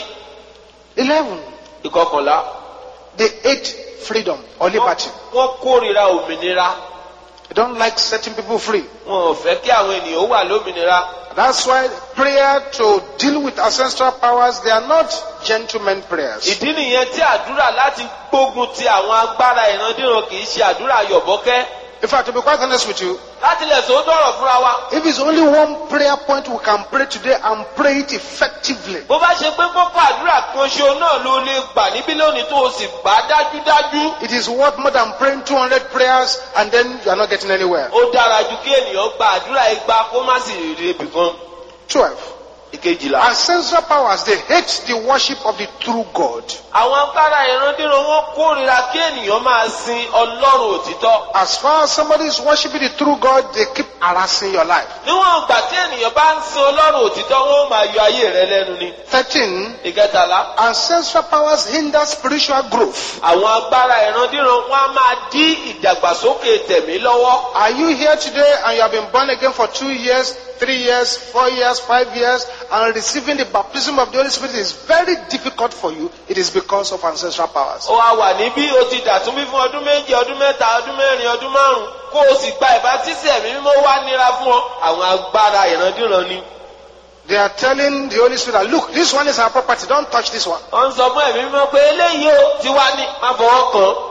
Speaker 2: Eleven.
Speaker 1: ìkọkànlá
Speaker 2: They hate freedom or liberty.
Speaker 1: wọ́n kórìíra òmìnira
Speaker 2: They don't like setting people free.
Speaker 1: wọn ò fẹ́ kí àwọn ènìyàn ó wà lómìnira.
Speaker 2: That's why prayer to deal with ancestral powers, they are not gentlemen prayers.
Speaker 1: ìdí nìyẹn tí àdúrà láti gbógun ti àwọn agbára ìrandíran kì í ṣe àdúrà yọ̀bọ́kẹ́.
Speaker 2: In fact, to be quite honest with you,
Speaker 1: láti lè sọ dọ̀rọ̀ fúnra wa.
Speaker 2: if it's only one prayer point we can pray today and pray it effectively,
Speaker 1: bó bá ṣe pé kókó àdúrà kan ṣo náà ló lè gbà níbí lónìí tó o sì gbà á dájúdájú.
Speaker 2: it is worth more than praying 200 prayers and then you are not getting anywhere.
Speaker 1: ó dára ju kí ènìyàn gba àdúrà igba kó má sì rí ibi kan.
Speaker 2: 12.
Speaker 1: ìkejìlá.
Speaker 2: Ancestral powers, they hate the worship of the true God.
Speaker 1: àwọn agbára ìrandíran wọn kórìíra kí ènìyàn máa sin ọlọ́run òtítọ́.
Speaker 2: As far as somebody is worshiping the true God, they keep harassing your life.
Speaker 1: níwọ̀n ìgbà tí ènìyàn bá ń sin ọlọ́run òtítọ́ wọn ó máa yọ ayé rẹ lẹ́nu ni.
Speaker 2: 13.
Speaker 1: ìkẹtàlá.
Speaker 2: Ancestral powers hinder spiritual growth.
Speaker 1: àwọn agbára ìrandíran wọn á máa dí ìdàgbàsókè tẹ̀mí lọ́wọ́.
Speaker 2: Are you here today and you have been born again for two years, three years, four years, five years, and receiving the baptism of the Holy Spirit is very difficult for you? It is because of ancestral powers.
Speaker 1: ó wá wà níbí o ti dàtún bí fún ọdún méje ọdún mẹ́ta ọdún mẹ́rin ọdún márùn kó o sì gba ìbátísí ẹ̀mí mímọ́ wá nira fún ọ àwọn agbára ìrandíran ni.
Speaker 2: They are telling the Holy Spirit, that, look, this one is our property, don't touch this one.
Speaker 1: wọ́n ń sọ fún ẹ̀mí mímọ́ pé eléyìí o ti wá ní má fọwọ́ kàn án.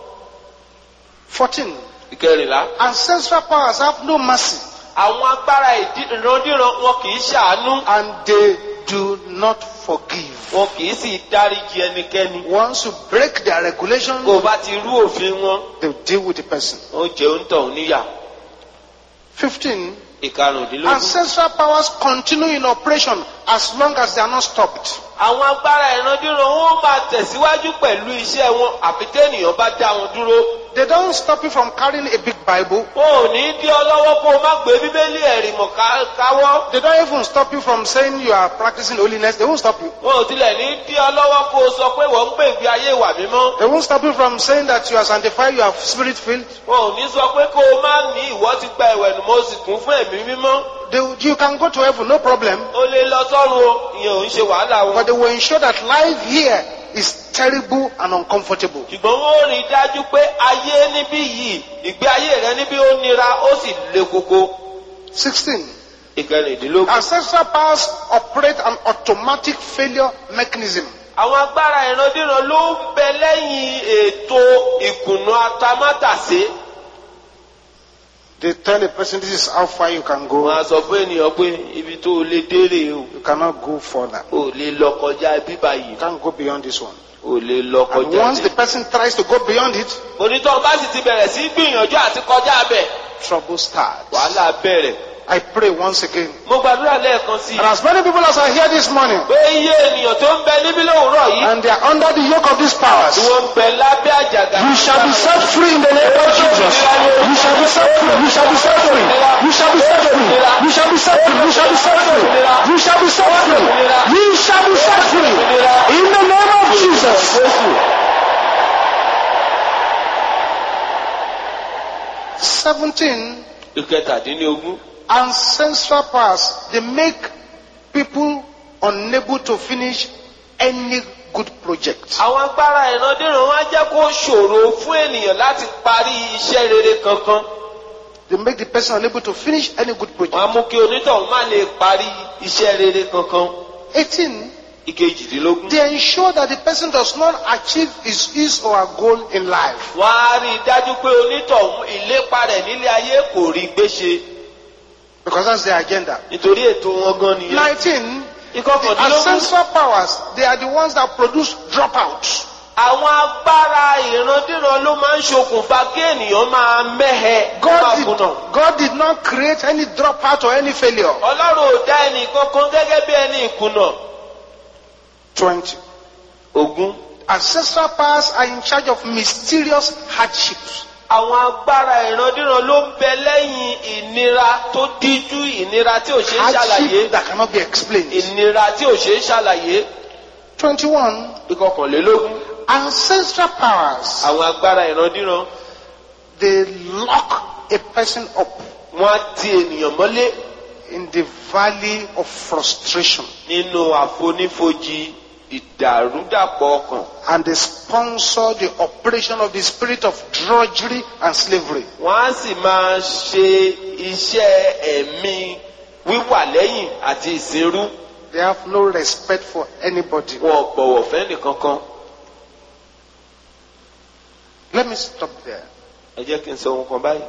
Speaker 2: 14.
Speaker 1: ìkẹrìnlá.
Speaker 2: Ancestral powers have no mercy
Speaker 1: àwọn agbára ìdí- ìrandíran wọn kì í ṣàánú
Speaker 2: and they do not forgive.
Speaker 1: wọn kì í sì dáríji ẹnikẹ́ni.
Speaker 2: Once you break their regulation,
Speaker 1: kó o bá ti rú òfin wọn
Speaker 2: they will deal with the person.
Speaker 1: ó jẹ́ òǹtọ̀ níyà.
Speaker 2: 15.
Speaker 1: ìkarùndínlógún.
Speaker 2: Ancestral powers continue in operation as long as they are not stopped.
Speaker 1: àwọn agbára ìrandíran wọn máa tẹ̀síwájú pẹ̀lú iṣẹ́ wọn àfi tẹ́nìyàn bá dá wọn dúró.
Speaker 2: They don't stop you from carrying a big Bible.
Speaker 1: wọn ò ní dí ọ lọ́wọ́ kó o má gbé bíbélì ẹ̀rì mọ̀ ká- káwọ́.
Speaker 2: They don't even stop you from saying you are practicing holiness. They won't stop you.
Speaker 1: wọn ò tilẹ̀ ní dí ọ lọ́wọ́ kó o sọ pé wọ́n ń gbé ìgbé ayé ìwà mímọ́.
Speaker 2: They won't stop you from saying that you are sanctified, you are spirit filled.
Speaker 1: wọn ò ní sọ pé kó o má ní ìwọ ti gba ìwẹ̀nù mo sì kún fún ẹ̀mí mímọ́.
Speaker 2: They, you can go to heaven, no problem.
Speaker 1: o lè lọ sọ́run o ìyẹn ò ń ṣe wàhálà wọn.
Speaker 2: But they will ensure that life here is terrible and uncomfortable.
Speaker 1: ṣùgbọ́n wọ́n rí i dájú pé ayé níbí yìí ìgbé ayé rẹ níbí ó nira ó sì le koko.
Speaker 2: 16.
Speaker 1: ìkẹrìndínlógún.
Speaker 2: Ancestral powers operate an automatic failure mechanism.
Speaker 1: àwọn agbára ìrandíran ló ń bẹ lẹ́yìn ètò ìkùnà atamátàsé.
Speaker 2: They tell a person this is how far you can go.
Speaker 1: wọ́n á sọ fún ènìyàn pé ibi tó o lè dérè o
Speaker 2: You cannot go further.
Speaker 1: ò lè lọ kọjá bíbá yìí
Speaker 2: You can't go beyond this one.
Speaker 1: ò lè lọ
Speaker 2: And
Speaker 1: kọjá
Speaker 2: once the person tries to go beyond it,
Speaker 1: onítọ̀ bá sì ti bẹ̀rẹ̀ sí gbìyànjú àti kọjá bẹ̀
Speaker 2: trouble starts.
Speaker 1: wàhálà bẹ̀rẹ̀.
Speaker 2: I pray once again.
Speaker 1: mo gbàdúrà lẹ́ẹ̀kan sí
Speaker 2: And
Speaker 1: i
Speaker 2: as many people as are here this morning,
Speaker 1: pé iye ènìyàn tó ń bẹ níbí lówùúrọ̀ yìí
Speaker 2: and they are under the yoke of these powers,
Speaker 1: tí wọ́n ń bẹ lábẹ́ àjàgà.
Speaker 2: you shall be set free in the name of Jesus. You shall be set free. You shall be set free. You shall be set free. You shall be set free. You shall be set free. You shall be set free. You shall be set free. In the name of Jesus. Seventeen.
Speaker 1: ìkẹtàdínlógún.
Speaker 2: ancestral powers they make people unable to finish any good project.
Speaker 1: àwọn agbára ìrandíran wọn á jẹ́ kó ṣòro fún ènìyàn láti parí iṣẹ́ rere kankan.
Speaker 2: They make the person unable to finish any good project.
Speaker 1: wọ́n á mú kí onítọ̀hún má lè parí iṣẹ́ rere kankan
Speaker 2: 18.
Speaker 1: ìkejìdínlógún.
Speaker 2: They ensure that the person does not achieve his, his or her goal in life.
Speaker 1: wọ́n á rí i dájú pé onítọ̀hún ìlépa rẹ̀ nílé ayé kò rí gbéṣe
Speaker 2: Because that's their agenda.
Speaker 1: nítorí ètò wọn gan nìyẹn.
Speaker 2: 19. The
Speaker 1: ìkọkàndínlógún.
Speaker 2: ancestral powers, they are the ones that produce dropouts.
Speaker 1: àwọn agbára ìrandíran ló máa ń ṣokùnfà kí ènìyàn máa mẹ́hẹ kó máa
Speaker 2: God did,
Speaker 1: kùnà.
Speaker 2: God did not create any dropout or any failure.
Speaker 1: ọlọ́run ò dá ẹnì kankan gẹ́gẹ́ bí ẹni ìkùnà.
Speaker 2: 20.
Speaker 1: ogún.
Speaker 2: Ancestral powers are in charge of mysterious hardships.
Speaker 1: àwọn agbára ìrandíran ló ń bẹ lẹ́yìn ìnira tó díjú ìnira tí ò ṣe é ṣàlàyé.
Speaker 2: Hardship that cannot be explained.
Speaker 1: ìnira tí ò ṣe é ṣàlàyé.
Speaker 2: 21.
Speaker 1: ìkọkànlélógún.
Speaker 2: Ancestral powers,
Speaker 1: àwọn agbára ìrandíran
Speaker 2: they lock a person up
Speaker 1: wọ́n á ti ènìyàn mọ́lé
Speaker 2: in the valley of frustration
Speaker 1: nínú àfonífojì ìdàrúdàpọ̀ ọkàn.
Speaker 2: and they sponsor the operation of the spirit of drudgery and slavery.
Speaker 1: wọ́n á sì máa ṣe iṣẹ́ ẹ̀mí wíwà lẹ́yìn àti ìsìnrú.
Speaker 2: They have no respect for anybody.
Speaker 1: wọn ò bọ̀wọ̀ fẹ́ nìkankan.
Speaker 2: Let me stop there.
Speaker 1: ẹ jẹ́ kí n sọ ohun kan báyìí.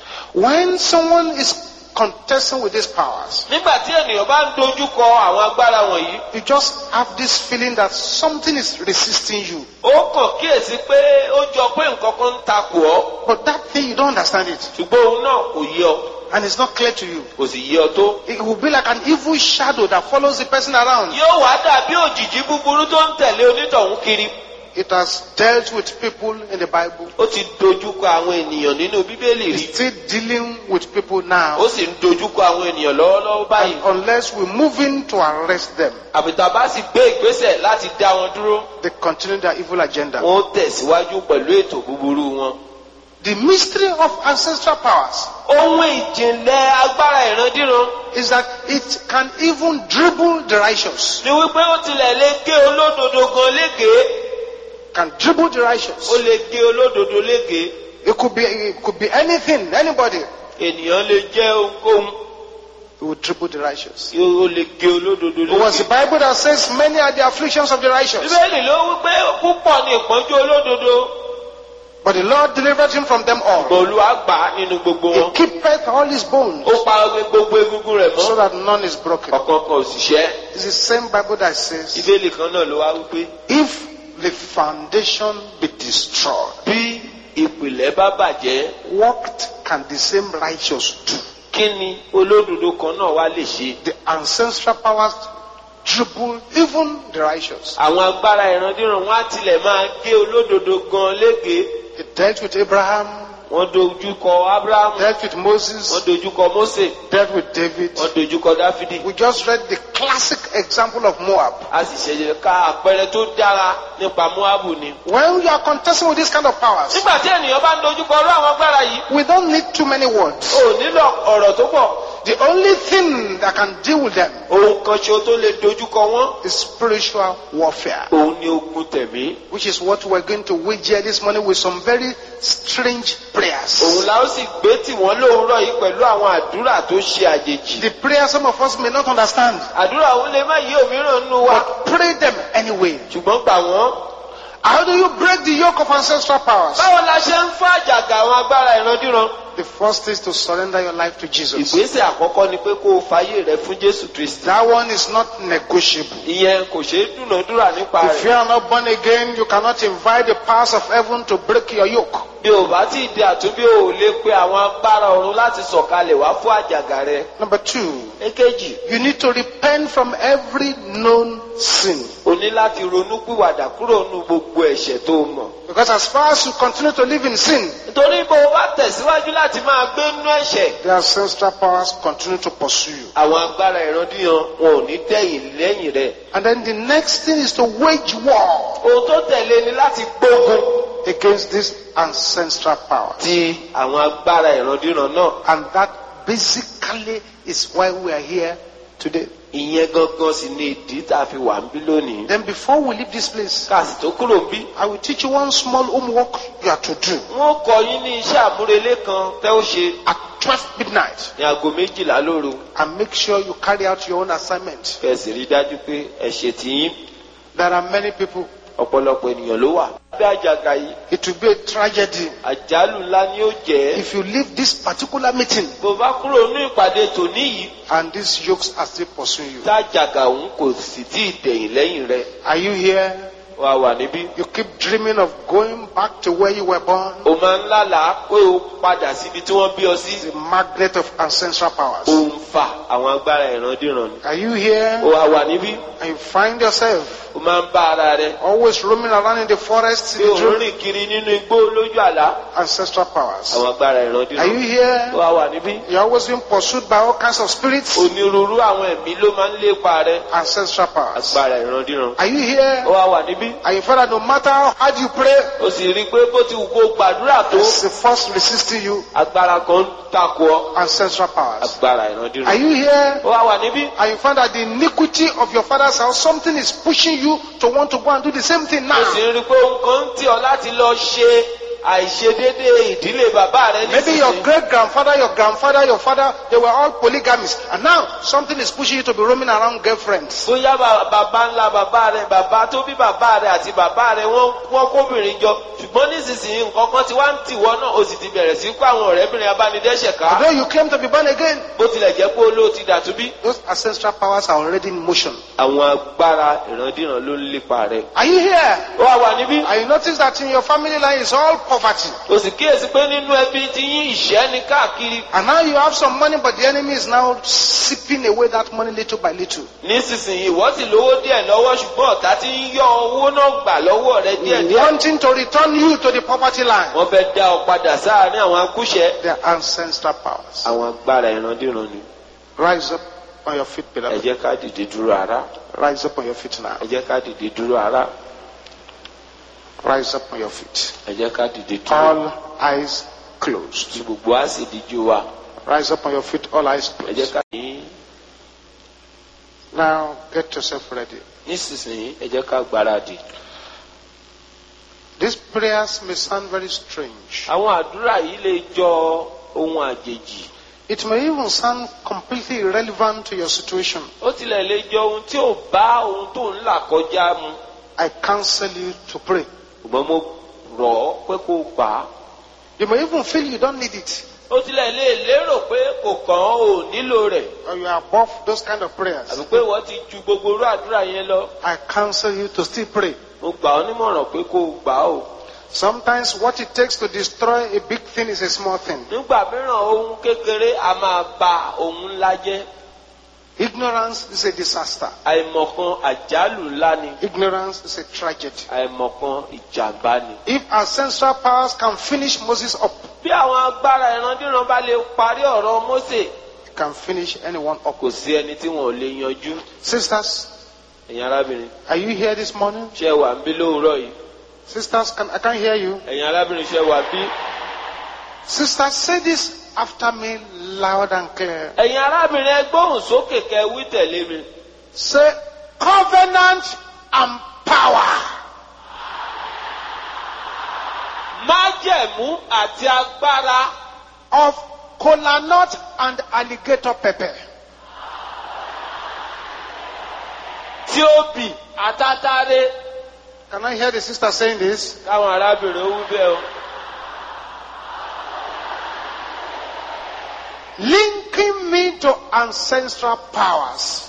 Speaker 2: When someone is contesting with these powers,
Speaker 1: nígbà tí ènìyàn bá ń dojú kọ àwọn agbára wọ̀nyí
Speaker 2: you just have this feeling that something is resisting you.
Speaker 1: ó kàn kíyèsí pé ó jọ pé nǹkan kan ń takò ọ́
Speaker 2: But that thing, you don't understand it.
Speaker 1: ṣùgbọ́n òun náà kò yé ọ
Speaker 2: And it's not clear to you.
Speaker 1: kò sì yé ọ tó.
Speaker 2: It will be like an evil shadow that follows the person around.
Speaker 1: yóò wá dàbí òjìji búburú tó ń tẹ̀lé onítọ̀hún kiri.
Speaker 2: It has dealt with people in the Bible.
Speaker 1: ó ti dojú kọ àwọn ènìyàn nínú bíbélì rí.
Speaker 2: It's still dealing with people now.
Speaker 1: ó sì ń dojú kọ àwọn ènìyàn lọ́wọ́lọ́wọ́ báyìí.
Speaker 2: And unless we move in to arrest them,
Speaker 1: àbìtà bá sì gbé ìgbésẹ̀ láti dá wọn dúró.
Speaker 2: they continue their evil agenda.
Speaker 1: wọn ó tẹ̀síwájú pẹ̀lú ètò búburú wọn.
Speaker 2: The mystery of ancestral powers
Speaker 1: ohun ìjìnlẹ̀ agbára ìrandíran
Speaker 2: is that it can even dribble the righteous.
Speaker 1: ni wípé ó tilẹ̀ lè gé olódodo gan légèé.
Speaker 2: Can dribble the
Speaker 1: ó
Speaker 2: righteous.
Speaker 1: lè gé olódodo légèé.
Speaker 2: It could be it could be anything, anybody.
Speaker 1: ènìyàn lè jẹ́ ohunkóhun
Speaker 2: It will dribble the righteous.
Speaker 1: tí ó lè gé olódodo
Speaker 2: It was the
Speaker 1: légèé.
Speaker 2: Bible that says many are the afflictions of the righteous.
Speaker 1: bíbélì ló wípé púpọ̀ ni ìpọ́njú olódodo.
Speaker 2: But the Lord delivered him from them all.
Speaker 1: olúwa gbà á nínú gbogbo
Speaker 2: He
Speaker 1: wọn.
Speaker 2: keepeth all his bones
Speaker 1: ó pa gbogbo egungun rẹ̀
Speaker 2: so
Speaker 1: mọ́.
Speaker 2: that none is broken.
Speaker 1: ọ̀kan kan ò sì ṣẹ́.
Speaker 2: It's the same Bible that says,
Speaker 1: bíbélì kan náà ló wá wípé
Speaker 2: if the foundation be destroyed,
Speaker 1: bí ìpìlẹ̀ bá bàjẹ́
Speaker 2: what can the same righteous do?
Speaker 1: kí ni olódodo kan náà wá lè ṣe.
Speaker 2: The ancestral powers dribble even the righteous.
Speaker 1: àwọn agbára ìrandíran wọn á tilẹ̀ máa gé olódodo gan légèé.
Speaker 2: It dealt with Abraham,
Speaker 1: wọ́n dojú kọ abrahamu
Speaker 2: dealt with
Speaker 1: wọ́n
Speaker 2: Moses,
Speaker 1: dojú kọ mose
Speaker 2: dealt with David.
Speaker 1: wọ́n dojú kọ dáfídì.
Speaker 2: We just read the classic example of Moab.
Speaker 1: a sì ṣẹ̀ṣẹ̀ ká àpẹẹrẹ tó dára nípa moabu ni.
Speaker 2: When you are contesting with this kind of powers,
Speaker 1: nígbà tí ènìyàn bá ń dojú kọ ọlọ́ àwọn agbára yìí
Speaker 2: we don't need too many words.
Speaker 1: ò nílò ọ̀rọ̀ tó pọ̀.
Speaker 2: The only thing that can deal with them
Speaker 1: ohun kan ṣo tó lè dojú kọ wọ́n
Speaker 2: is spiritual warfare,
Speaker 1: òun ni ogun tẹ̀mí.
Speaker 2: which is what we're going to wage here this morning with some very strange
Speaker 1: òun
Speaker 2: prayers.
Speaker 1: la ó sì gbé tì wọ́n lóòrọ̀ yìí pẹ̀lú àwọn àdúrà tó ṣe àjèjì.
Speaker 2: The prayers some of us may not understand,
Speaker 1: àdúrà òun lè má yí òmíràn nínú wa
Speaker 2: but pray them anyway.
Speaker 1: ṣùgbọ́n gbà wọ́n.
Speaker 2: How do you break the yoke of ancestral powers?
Speaker 1: báwo la ṣe ń fún àjàgà àwọn agbára ìrandíran.
Speaker 2: The first is to surrender your life to Jesus.
Speaker 1: ìgbésẹ̀ àkọ́kọ́ ni pé kó o fàyè rẹ fún jésù kristi.
Speaker 2: That one is not negotiable.
Speaker 1: ìyẹn kò ṣeé dúnàádúrà nípa
Speaker 2: If you
Speaker 1: rẹ̀.
Speaker 2: are not born again, you cannot invite the powers of heaven to break your yoke.
Speaker 1: bí o bá tí ì di àtúnbí o ò lè pe àwọn agbára ọ̀run láti sọ̀kalẹ̀ wá fún àjàgà rẹ.
Speaker 2: Number two,
Speaker 1: èkejì
Speaker 2: you need to repent from every known sin.
Speaker 1: o ní láti ronú pìwàdà kúrò nínú gbogbo ẹ̀ṣẹ̀ tó o mọ̀.
Speaker 2: Because as far as you continue to live in sin,
Speaker 1: nítorí bó o bá tẹ̀síwájú láti máa gbé nínú ẹ̀ṣẹ̀.
Speaker 2: the ancestral powers continue to pursue you.
Speaker 1: àwọn agbára ìrandíran wọn ò ní tẹ̀yìn lẹ́yìn rẹ̀.
Speaker 2: And then the next thing is to wage war
Speaker 1: ohun tó tẹ̀lé ni láti gbógun
Speaker 2: against this ancestral power.
Speaker 1: ti àwọn agbára ìrandíran náà.
Speaker 2: And that basically is why we are here today.
Speaker 1: ìyẹn gangan sì ni ìdí tá a fi wà ń bí lónìí.
Speaker 2: Then before we leave this place,
Speaker 1: káàsì tó kúrò ń bí.
Speaker 2: I will teach you one small homework you are to do.
Speaker 1: wọ́n kọ yín ní iṣẹ́ àmúrelé kan tẹ́ ó ṣe.
Speaker 2: At 12 midnight
Speaker 1: ní aago méjìlá lóru
Speaker 2: and make sure you carry out your own assignment.
Speaker 1: kẹsì rí dájú pé ẹ ṣe tìyín
Speaker 2: There are many people.
Speaker 1: ọ̀pọ̀lọpọ̀ ènìyàn ló wà. bí àjàgà yìí
Speaker 2: It will be a tragedy
Speaker 1: àjálù ńlá ni ó jẹ́.
Speaker 2: if you leave this particular meeting
Speaker 1: bó bá kúrò ní ìpàdé tòní yìí
Speaker 2: and these yokes are still pursuing you.
Speaker 1: tájàgà òun kò sì tí ì tẹ̀yìn lẹ́yìn rẹ̀
Speaker 2: Are you here?
Speaker 1: wà wà níbí.
Speaker 2: You keep dreaming of going back to where you were born.
Speaker 1: o máa ń lálàá pé o padà síbi tí wọ́n bí ọ sí.
Speaker 2: The magnet of ancestral
Speaker 1: o
Speaker 2: powers.
Speaker 1: ń fa àwọn agbára ìrandíran ni.
Speaker 2: Are you here?
Speaker 1: o wà wà níbí.
Speaker 2: And you find yourself
Speaker 1: o máa ń bá ara rẹ.
Speaker 2: always roaming around in the forest
Speaker 1: pé
Speaker 2: in
Speaker 1: o
Speaker 2: the
Speaker 1: ń
Speaker 2: dream.
Speaker 1: rìn kiri nínú igbó lójú àlá.
Speaker 2: Ancestral powers.
Speaker 1: àwọn agbára
Speaker 2: Are you
Speaker 1: ìrandíran. o
Speaker 2: here?
Speaker 1: wà wà níbí.
Speaker 2: You're always being pursued by all kinds of spirits.
Speaker 1: onírúurú àwọn ẹ̀mí ló máa ń lépa rẹ.
Speaker 2: Ancestral powers.
Speaker 1: agbára ìrandíran.
Speaker 2: Are you here?
Speaker 1: o wà wà níbí.
Speaker 2: And you find that no matter how hard you pray,
Speaker 1: o sì rí i pé bó ti wù kó gbàdúrà tó.
Speaker 2: there's a force resisting you.
Speaker 1: agbára kan ń takò ọ.
Speaker 2: Ancestral powers.
Speaker 1: agbára
Speaker 2: Are
Speaker 1: ìrandíran.
Speaker 2: you here?
Speaker 1: ó wà wà níbí.
Speaker 2: And you find that the iniquity of your father's house, something is pushing you to want to go and do the same thing
Speaker 1: ó sì
Speaker 2: now.
Speaker 1: ń rí i pé nǹkan ń tì ọ láti lọ ṣe àìṣedéédé ìdílé bàbá rẹ
Speaker 2: Maybe your
Speaker 1: nísinsìnyí.
Speaker 2: great grandfather, your grandfather, your father, they were all polygamists. And now something is pushing you to be roaming around girlfriends.
Speaker 1: bóyá bà- bàbá ńlá bàbá rẹ bàbá tó bí bàbá rẹ àti bàbá rẹ wọ́n wọ́n kóbìnrin jọ ṣùgbọ́n nísinsìnyí nǹkan kan ti wá ń tìwọ́ náà o sì ti bẹ̀rẹ̀ sí kó àwọn ọ̀rẹ́bìnrin abánidẹ́ṣẹ̀ ká
Speaker 2: Although you claim to be born again,
Speaker 1: bó tilẹ̀ jẹ́ pé olóò ti dàtúbí.
Speaker 2: those ancestral powers are already in motion.
Speaker 1: àwọn agbára ìrandíran ló ń lépa rẹ.
Speaker 2: Are you here?
Speaker 1: ó wà wà níbí.
Speaker 2: And you notice that in your family line is all poverty.
Speaker 1: o sì kíyèsí pé nínú ẹbí ti yín ìṣẹ́ ni káàkiri.
Speaker 2: And now you have some money, but the enemy is now sipping away that money little by little.
Speaker 1: nísinsìnyí ìwọ sì lówó díẹ̀ lọ́wọ́ ṣùgbọ́n ọ̀tá ti ń yọ owó náà gbà lọ́wọ́ rẹ díẹ̀díẹ̀.
Speaker 2: Wanting to return you to the poverty line.
Speaker 1: wọ́n fẹ́ dá ọ padà sáàárín àwọn akúṣẹ̀.
Speaker 2: Their ancestral powers.
Speaker 1: àwọn agbára ìrandíran ni.
Speaker 2: Rise up on your feet,
Speaker 1: ẹ
Speaker 2: beloved.
Speaker 1: jẹ́ ká dìde dúró ara.
Speaker 2: Rise up on your feet now.
Speaker 1: ẹ jẹ́ ká dìde dúró ara.
Speaker 2: Rise up on your feet.
Speaker 1: ẹ jẹ́ ká dìde dúró.
Speaker 2: All eyes closed.
Speaker 1: tí gbogbo á sì díjú wa.
Speaker 2: Rise up on your feet, all eyes
Speaker 1: ẹ jẹ́
Speaker 2: closed.
Speaker 1: ká ní
Speaker 2: Now get yourself ready.
Speaker 1: nísinsìnyí ẹ jẹ́ ká gbáradì.
Speaker 2: These prayers may sound very strange.
Speaker 1: àwọn àdúrà yìí lè jọ ohun àjèjì.
Speaker 2: It may even sound completely irrelevant to your situation.
Speaker 1: ó tilẹ̀ lè jọ ohun tí ò bá ohun tó ń là kọjá mu.
Speaker 2: I counsel you to pray.
Speaker 1: ṣùgbọ́n mo rọ̀ ọ́ pé kó o gbà á.
Speaker 2: You may even feel you don't need it,
Speaker 1: ó tilẹ̀ lè lérò pé kò kàn án ò nílò rẹ̀.
Speaker 2: or you are above those kind of prayers.
Speaker 1: àbí pé wọ́n ti ju gbogbo irú àdúrà yẹn lọ.
Speaker 2: I counsel you to still pray.
Speaker 1: mo gbà ọ́ nímọ̀ràn pé kó o gbà á o.
Speaker 2: Sometimes what it takes to destroy a big thing is a small thing.
Speaker 1: nígbà mìíràn ohun kékeré a máa ba ohun ńlá jẹ́.
Speaker 2: Ignorance is a disaster.
Speaker 1: àìmọ̀kan àjálù ńlá ni.
Speaker 2: Ignorance is a tragedy.
Speaker 1: àìmọ̀kan ìjàmbá ni.
Speaker 2: If ancestral powers can finish Moses up,
Speaker 1: bí àwọn agbára ìrandíran bá lè parí ọ̀rọ̀ Mósè
Speaker 2: it can finish anyone up.
Speaker 1: kò sí ẹni tí wọn ò lè yanjú.
Speaker 2: Sisters,
Speaker 1: ẹ̀yin arábìnrin
Speaker 2: are you here this morning?
Speaker 1: ṣé ẹ wà ń bí lóòrọ̀ yìí.
Speaker 2: Sisters, can, I can't hear you.
Speaker 1: ẹ̀yin arábìnrin ṣé ẹ wà bí.
Speaker 2: Sisters, say this after me loud and clear.
Speaker 1: ẹ̀yin arábìnrin ẹ gbóhùn sókè kẹ́ wí tẹ̀lé mi.
Speaker 2: Say covenant and power.
Speaker 1: májẹ̀mú àti agbára
Speaker 2: of kola nut and alligator pepper.
Speaker 1: tí ó bì àtàtàrẹ.
Speaker 2: Can I hear the sister saying this?
Speaker 1: káwọn arábìnrin ó wí bẹ́ẹ̀ o.
Speaker 2: Linking me to ancestral powers.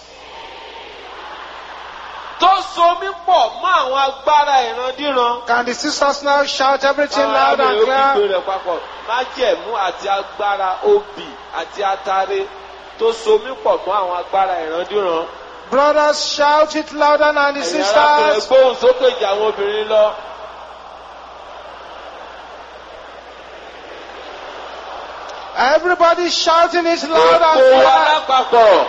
Speaker 1: tó so mí pọ̀ mọ́ àwọn agbára ìrandíran.
Speaker 2: Can the sisters now shout everything loud and
Speaker 1: arábìnrin ó
Speaker 2: clear?
Speaker 1: kígbe rẹ̀ papọ̀. májẹ̀mú àti agbára obì àti atare tó so mí pọ̀ mọ́ àwọn agbára ìrandíran.
Speaker 2: Brothers, shout it louder than the
Speaker 1: ẹ̀yin arábìnrin
Speaker 2: sisters.
Speaker 1: gbóhùn sókè jù àwọn obìnrin lọ.
Speaker 2: Everybody shouting it loud and
Speaker 1: gbogbo wa
Speaker 2: clear.
Speaker 1: lápapọ̀.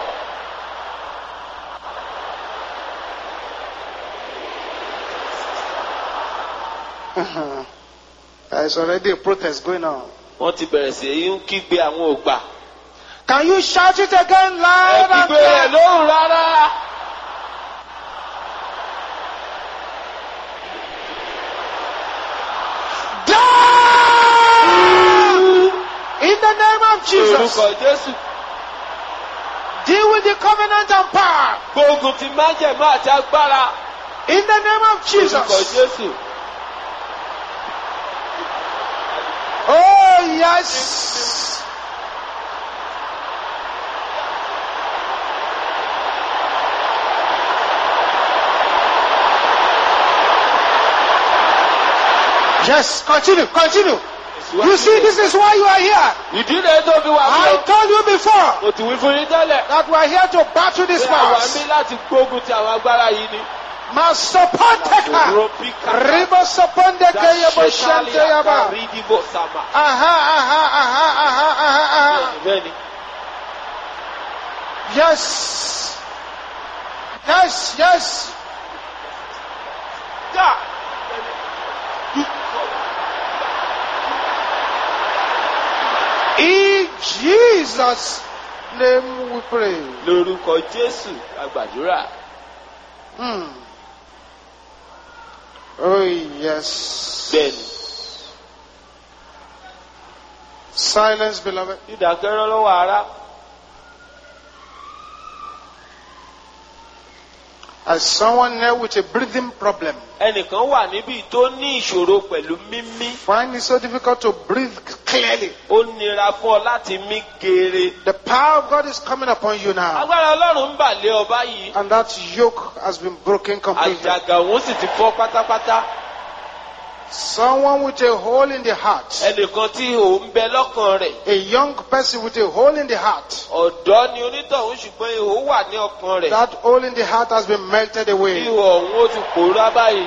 Speaker 2: There's already a protest going on.
Speaker 1: wọ́n ti bẹ̀rẹ̀ sí í ń kígbe àwọn ògbà.
Speaker 2: Can you shout it again
Speaker 1: ẹ
Speaker 2: loud and
Speaker 1: kígbe rẹ̀
Speaker 2: clear?
Speaker 1: lóhùn rárá.
Speaker 2: Die! In the the name of Jesus.
Speaker 1: Orúkọ Jésù.
Speaker 2: Deal with the covenant and power.
Speaker 1: Gbógun ti májẹ̀mú àti agbára.
Speaker 2: In the name of
Speaker 1: Orúkọ
Speaker 2: Jesus.
Speaker 1: Jésù.
Speaker 2: Oh, yes. Yes, continue, continue. You see, this is why you are here.
Speaker 1: Ìdílé tó fi wà
Speaker 2: I
Speaker 1: fún ọ.
Speaker 2: told you before
Speaker 1: Mo ti wí fún yín tẹ́lẹ̀.
Speaker 2: that we are here to battle these
Speaker 1: Pé àwa
Speaker 2: powers.
Speaker 1: ní láti gbógun ti àwọn agbára yìí ni.
Speaker 2: Masopoteka. Ribo sopondeke yebo shante yaba.
Speaker 1: Rídìbò sàmà.
Speaker 2: Aha, aha, aha, aha, aha, aha.
Speaker 1: Bẹ́ẹ̀ni.
Speaker 2: Yes. Yes, yes.
Speaker 1: Já.
Speaker 2: In Jesus' name we pray.
Speaker 1: Lórúkọ Jésù àgbàdúrà.
Speaker 2: Hmm. Oh, yes.
Speaker 1: Bẹ́ẹ̀ni.
Speaker 2: Silence, beloved.
Speaker 1: Ìdákẹ́rọ́ lọ́wọ́ ara.
Speaker 2: As someone here with a breathing problem,
Speaker 1: Ẹnìkan wà níbí tó ní ìṣòro pẹ̀lú mímí.
Speaker 2: find it so difficult to breathe clearly.
Speaker 1: Ó nira fún ọ láti mí geere.
Speaker 2: The power of God is coming upon you now.
Speaker 1: Agbára Ọlọ́run ń bà lé ọ báyìí.
Speaker 2: And that yoke has been broken completely.
Speaker 1: Àjàgà òun sì ti fọ́ pátápátá.
Speaker 2: Someone with a hole in the heart.
Speaker 1: Ẹnìkan tí òun bẹ lọ́kàn rẹ̀.
Speaker 2: A young person with a hole in the heart.
Speaker 1: Ọ̀dọ́ ni onítọ̀hún ṣùgbọ́n ihò wà ní ọkàn rẹ̀.
Speaker 2: That hole in the heart has been melted away.
Speaker 1: Ihò ọ̀hún ó ti pòórá báyìí.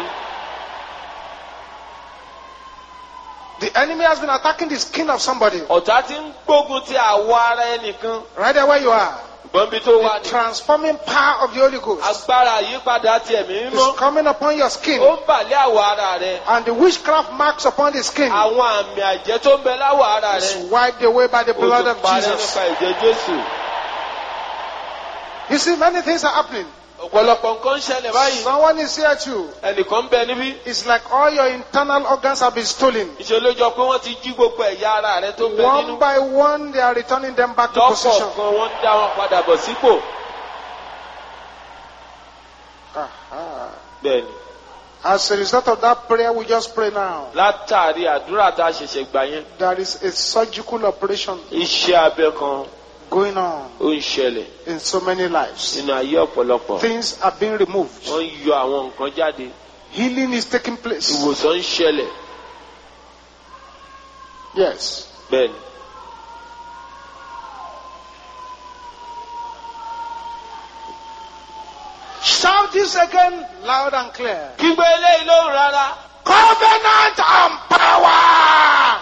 Speaker 2: The enemy has been attacking the skin of somebody.
Speaker 1: Ọ̀tá ti ń gbógun ti àwọ̀ ara ẹnìkan.
Speaker 2: Right there where you are.
Speaker 1: Ṣùgbọ́n bí tó wà
Speaker 2: The
Speaker 1: ní.
Speaker 2: transforming power of the Holy Ghost
Speaker 1: Agbára àyípadà ti ẹ̀mí
Speaker 2: is
Speaker 1: mímọ́.
Speaker 2: coming upon your skin.
Speaker 1: Ó ń bà lé àwọ̀ ara rẹ̀.
Speaker 2: And the witchcraft marks upon the skin
Speaker 1: Àwọn àmì àjẹ́ tó ń bẹ láwọ̀ ara
Speaker 2: is
Speaker 1: rẹ̀.
Speaker 2: wiped away by the
Speaker 1: Ó
Speaker 2: blood
Speaker 1: ti
Speaker 2: of
Speaker 1: parẹ́
Speaker 2: Jesus.
Speaker 1: nípa ìjẹ́ Jésù.
Speaker 2: You see, many things are happening.
Speaker 1: Ọ̀pọ̀lọpọ̀ nǹkan ń ṣẹlẹ̀ báyìí.
Speaker 2: Someone is here too.
Speaker 1: Ẹnìkan ń bẹ níbí.
Speaker 2: It's like all your internal organs have been stolen.
Speaker 1: Ìṣe ló jọ pé wọ́n ti jí gbogbo ẹ̀yà ara rẹ̀ tó ń bẹ
Speaker 2: One
Speaker 1: nínú.
Speaker 2: by one, they are returning them back to position.
Speaker 1: Lọ́kọ̀ọ̀kan wọ́n ń dá wọn padà bọ̀ sípò.
Speaker 2: Aha.
Speaker 1: Bẹ́ẹ̀ni.
Speaker 2: As a result of that prayer we just pray now,
Speaker 1: Látàrí àdúrà tá a ṣẹ̀ṣẹ̀ gbà yẹn.
Speaker 2: there is a surgical operation
Speaker 1: Iṣẹ́ abẹ kan
Speaker 2: going on
Speaker 1: ó ń ṣẹlẹ̀
Speaker 2: in so many lives.
Speaker 1: nínú ayé ọ̀pọ̀lọpọ̀.
Speaker 2: Things are being removed.
Speaker 1: Wọ́n ń yọ àwọn nǹkan jáde.
Speaker 2: Healing is taking place.
Speaker 1: Ìwòsàn ń ṣẹlẹ̀.
Speaker 2: Yes.
Speaker 1: Bẹ́ẹ̀ni.
Speaker 2: Shout this again loud and clear.
Speaker 1: Kígbe eléyìí lóhùn rárá.
Speaker 2: Covenant and power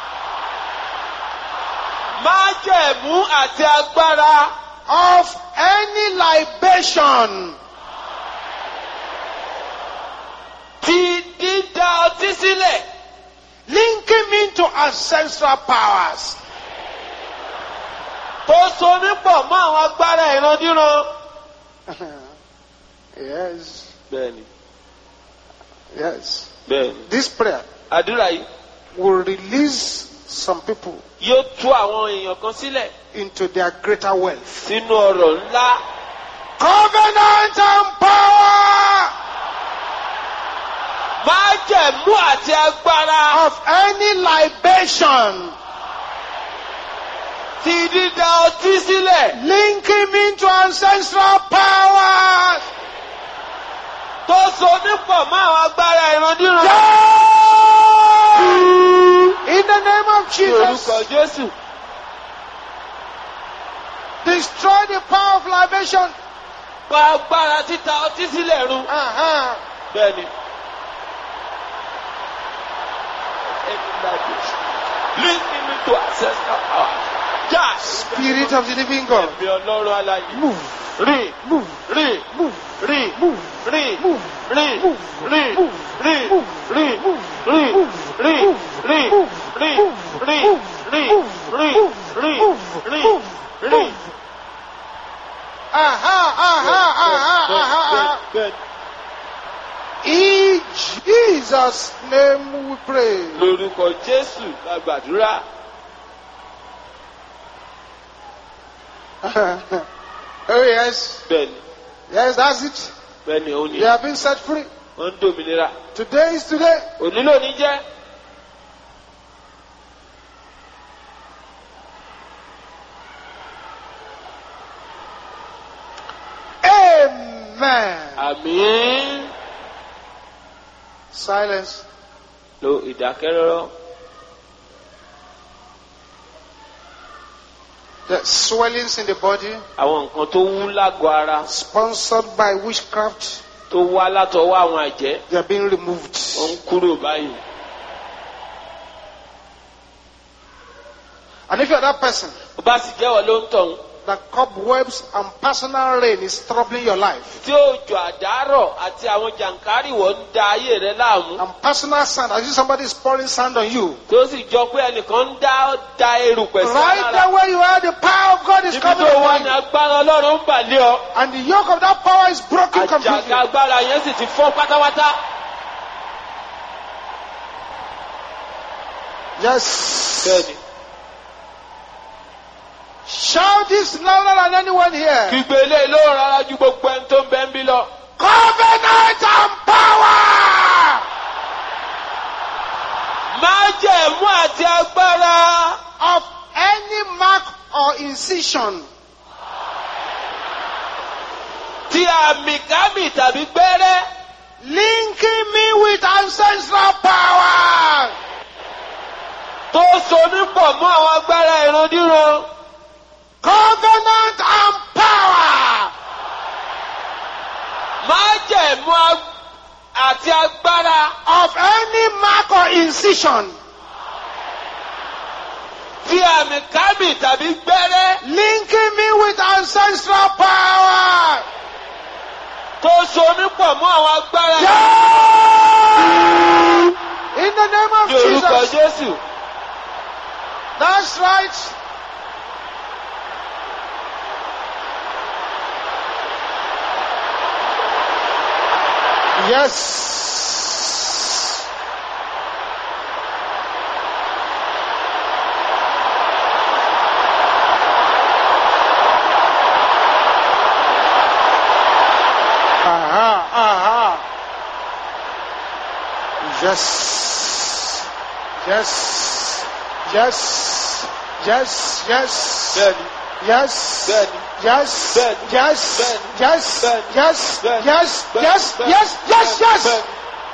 Speaker 1: Májẹ̀mú àti agbára
Speaker 2: of any libation
Speaker 1: ti dídá ọtí sílẹ̀.
Speaker 2: linking me to ancestral powers.
Speaker 1: Tó so mí pọ̀ mọ́ àwọn agbára ìrandíran.
Speaker 2: yes.
Speaker 1: Bẹ́ẹ̀ni.
Speaker 2: Yes.
Speaker 1: Bẹ́ẹ̀ni.
Speaker 2: This prayer
Speaker 1: Àdúrà yìí
Speaker 2: will release some people
Speaker 1: yóò tú àwọn èèyàn kan sílẹ̀
Speaker 2: into their greater wealth.
Speaker 1: sínú ọ̀rọ̀ ńlá.
Speaker 2: Covenant and power
Speaker 1: Májẹ̀mú àti agbára
Speaker 2: of any libation
Speaker 1: ti dídá ọtí sílẹ̀.
Speaker 2: linking me to ancestral powers.
Speaker 1: Tó so mí pọ̀ mọ́ àwọn agbára ìrandíran.
Speaker 2: In the name of
Speaker 1: Ní orúkọ
Speaker 2: Jesus,
Speaker 1: Jésù.
Speaker 2: destroy the power of libation.
Speaker 1: Pa agbára títa ọtí sílẹ̀ run.
Speaker 2: Uh-huh.
Speaker 1: Bẹ́ẹ̀ni. Link me to ancestral power. Já.
Speaker 2: Spirit of the living God,
Speaker 1: Ẹ̀mí ọlọ́run aláyé.
Speaker 2: move,
Speaker 1: Rìn.
Speaker 2: move,
Speaker 1: Rìn.
Speaker 2: move,
Speaker 1: Rìn.
Speaker 2: move,
Speaker 1: Rìn.
Speaker 2: move,
Speaker 1: Rìn.
Speaker 2: move,
Speaker 1: Rìn.
Speaker 2: move,
Speaker 1: Rìn.
Speaker 2: move,
Speaker 1: Rìn.
Speaker 2: move,
Speaker 1: Rìn.
Speaker 2: move,
Speaker 1: Rìn.
Speaker 2: move,
Speaker 1: Rìn.
Speaker 2: move,
Speaker 1: Rìn.
Speaker 2: move,
Speaker 1: Rìn.
Speaker 2: move,
Speaker 1: Rìn.
Speaker 2: move,
Speaker 1: Rìn.
Speaker 2: move,
Speaker 1: Rìn.
Speaker 2: move,
Speaker 1: Rìn.
Speaker 2: move,
Speaker 1: Rìn.
Speaker 2: move. Aha, aha, aha, aha, aha.
Speaker 1: Bẹ́ẹ̀ni.
Speaker 2: In Jesus' name we pray.
Speaker 1: Lórúkọ Jésù la gbàdúrà.
Speaker 2: oh, yes.
Speaker 1: bẹ́ẹ̀ni
Speaker 2: Yes, that's it.
Speaker 1: bẹ́ẹ̀ni òun ni
Speaker 2: They have been set free.
Speaker 1: wọ́n ń dòmìnira
Speaker 2: Today is today.
Speaker 1: òní lónìí jẹ́
Speaker 2: Amen.
Speaker 1: àmín
Speaker 2: Silence.
Speaker 1: lo ìdákẹ́rọ́rọ́
Speaker 2: The swellings in the body
Speaker 1: àwọn nǹkan tó wú lágọ̀ ara
Speaker 2: sponsored by witchcraft,
Speaker 1: tó wá látọwọ́ àwọn àjẹ́
Speaker 2: they are being removed.
Speaker 1: wọ́n ń kúrò báyìí.
Speaker 2: And if you are that person,
Speaker 1: bó bá sì jẹ́wọ́ ló ń tọ̀hún
Speaker 2: that cobwebs and personal rain is troubling your life,
Speaker 1: tí òjò àdárọ̀ àti àwọn jàǹkárìwọ̀ ń da ayé rẹ láàmú
Speaker 2: and personal sand, as if somebody is pouring sand on you,
Speaker 1: tó sì jọ pé ẹnìkan ń dá da erùpẹ̀ sí
Speaker 2: right
Speaker 1: alára
Speaker 2: there where you are, the power of God is
Speaker 1: níbi
Speaker 2: coming
Speaker 1: tó wà
Speaker 2: upon
Speaker 1: ní
Speaker 2: you.
Speaker 1: agbára ọlọ́run ń bà lé ọ
Speaker 2: And the yoke of that power is broken completely.
Speaker 1: àjàgà agbára yẹn sì ti fọ́ pátápátá.
Speaker 2: Yes.
Speaker 1: bẹ́ẹ̀ni
Speaker 2: Shout this louder than anyone here.
Speaker 1: kígbe ilé ló rárá ju gbogbo ẹni tó ń bẹ ń bí lọ.
Speaker 2: Covenant and power
Speaker 1: májẹ̀mú àti agbára
Speaker 2: of any mark or incision
Speaker 1: ti àmì kámì tàbí gbẹ́rẹ́
Speaker 2: linking me with ancestral power.
Speaker 1: tó so mí pọ̀ mọ́ àwọn agbára ìrandíran.
Speaker 2: Covenant and power
Speaker 1: májẹ̀mú ag- àti agbára
Speaker 2: of any mark or incision
Speaker 1: ti àmì kámì tàbí gbẹ́rẹ́
Speaker 2: linking me with ancestral power.
Speaker 1: tó so mí pọ̀ mọ́ àwọn agbára
Speaker 2: Yeah! In the name of
Speaker 1: ní orúkọ
Speaker 2: Jesus.
Speaker 1: Jésù.
Speaker 2: That's right. Yes. Aha, aha. Yes. Yes. Yes. Yes. Yes.
Speaker 1: bẹ́ẹ̀ni
Speaker 2: Yes.
Speaker 1: bẹ́ẹ̀ni
Speaker 2: Yes.
Speaker 1: Bẹ́ẹ̀ni.
Speaker 2: Yes.
Speaker 1: Bẹ́ẹ̀ni.
Speaker 2: Yes.
Speaker 1: Bẹ́ẹ̀ni.
Speaker 2: Yes.
Speaker 1: Bẹ́ẹ̀ni.
Speaker 2: Yes.
Speaker 1: Bẹ́ẹ̀ni.
Speaker 2: Yes.
Speaker 1: Bẹ́ẹ̀ni.
Speaker 2: Yes. Yes. Yes.
Speaker 1: bẹ́ẹ̀ni.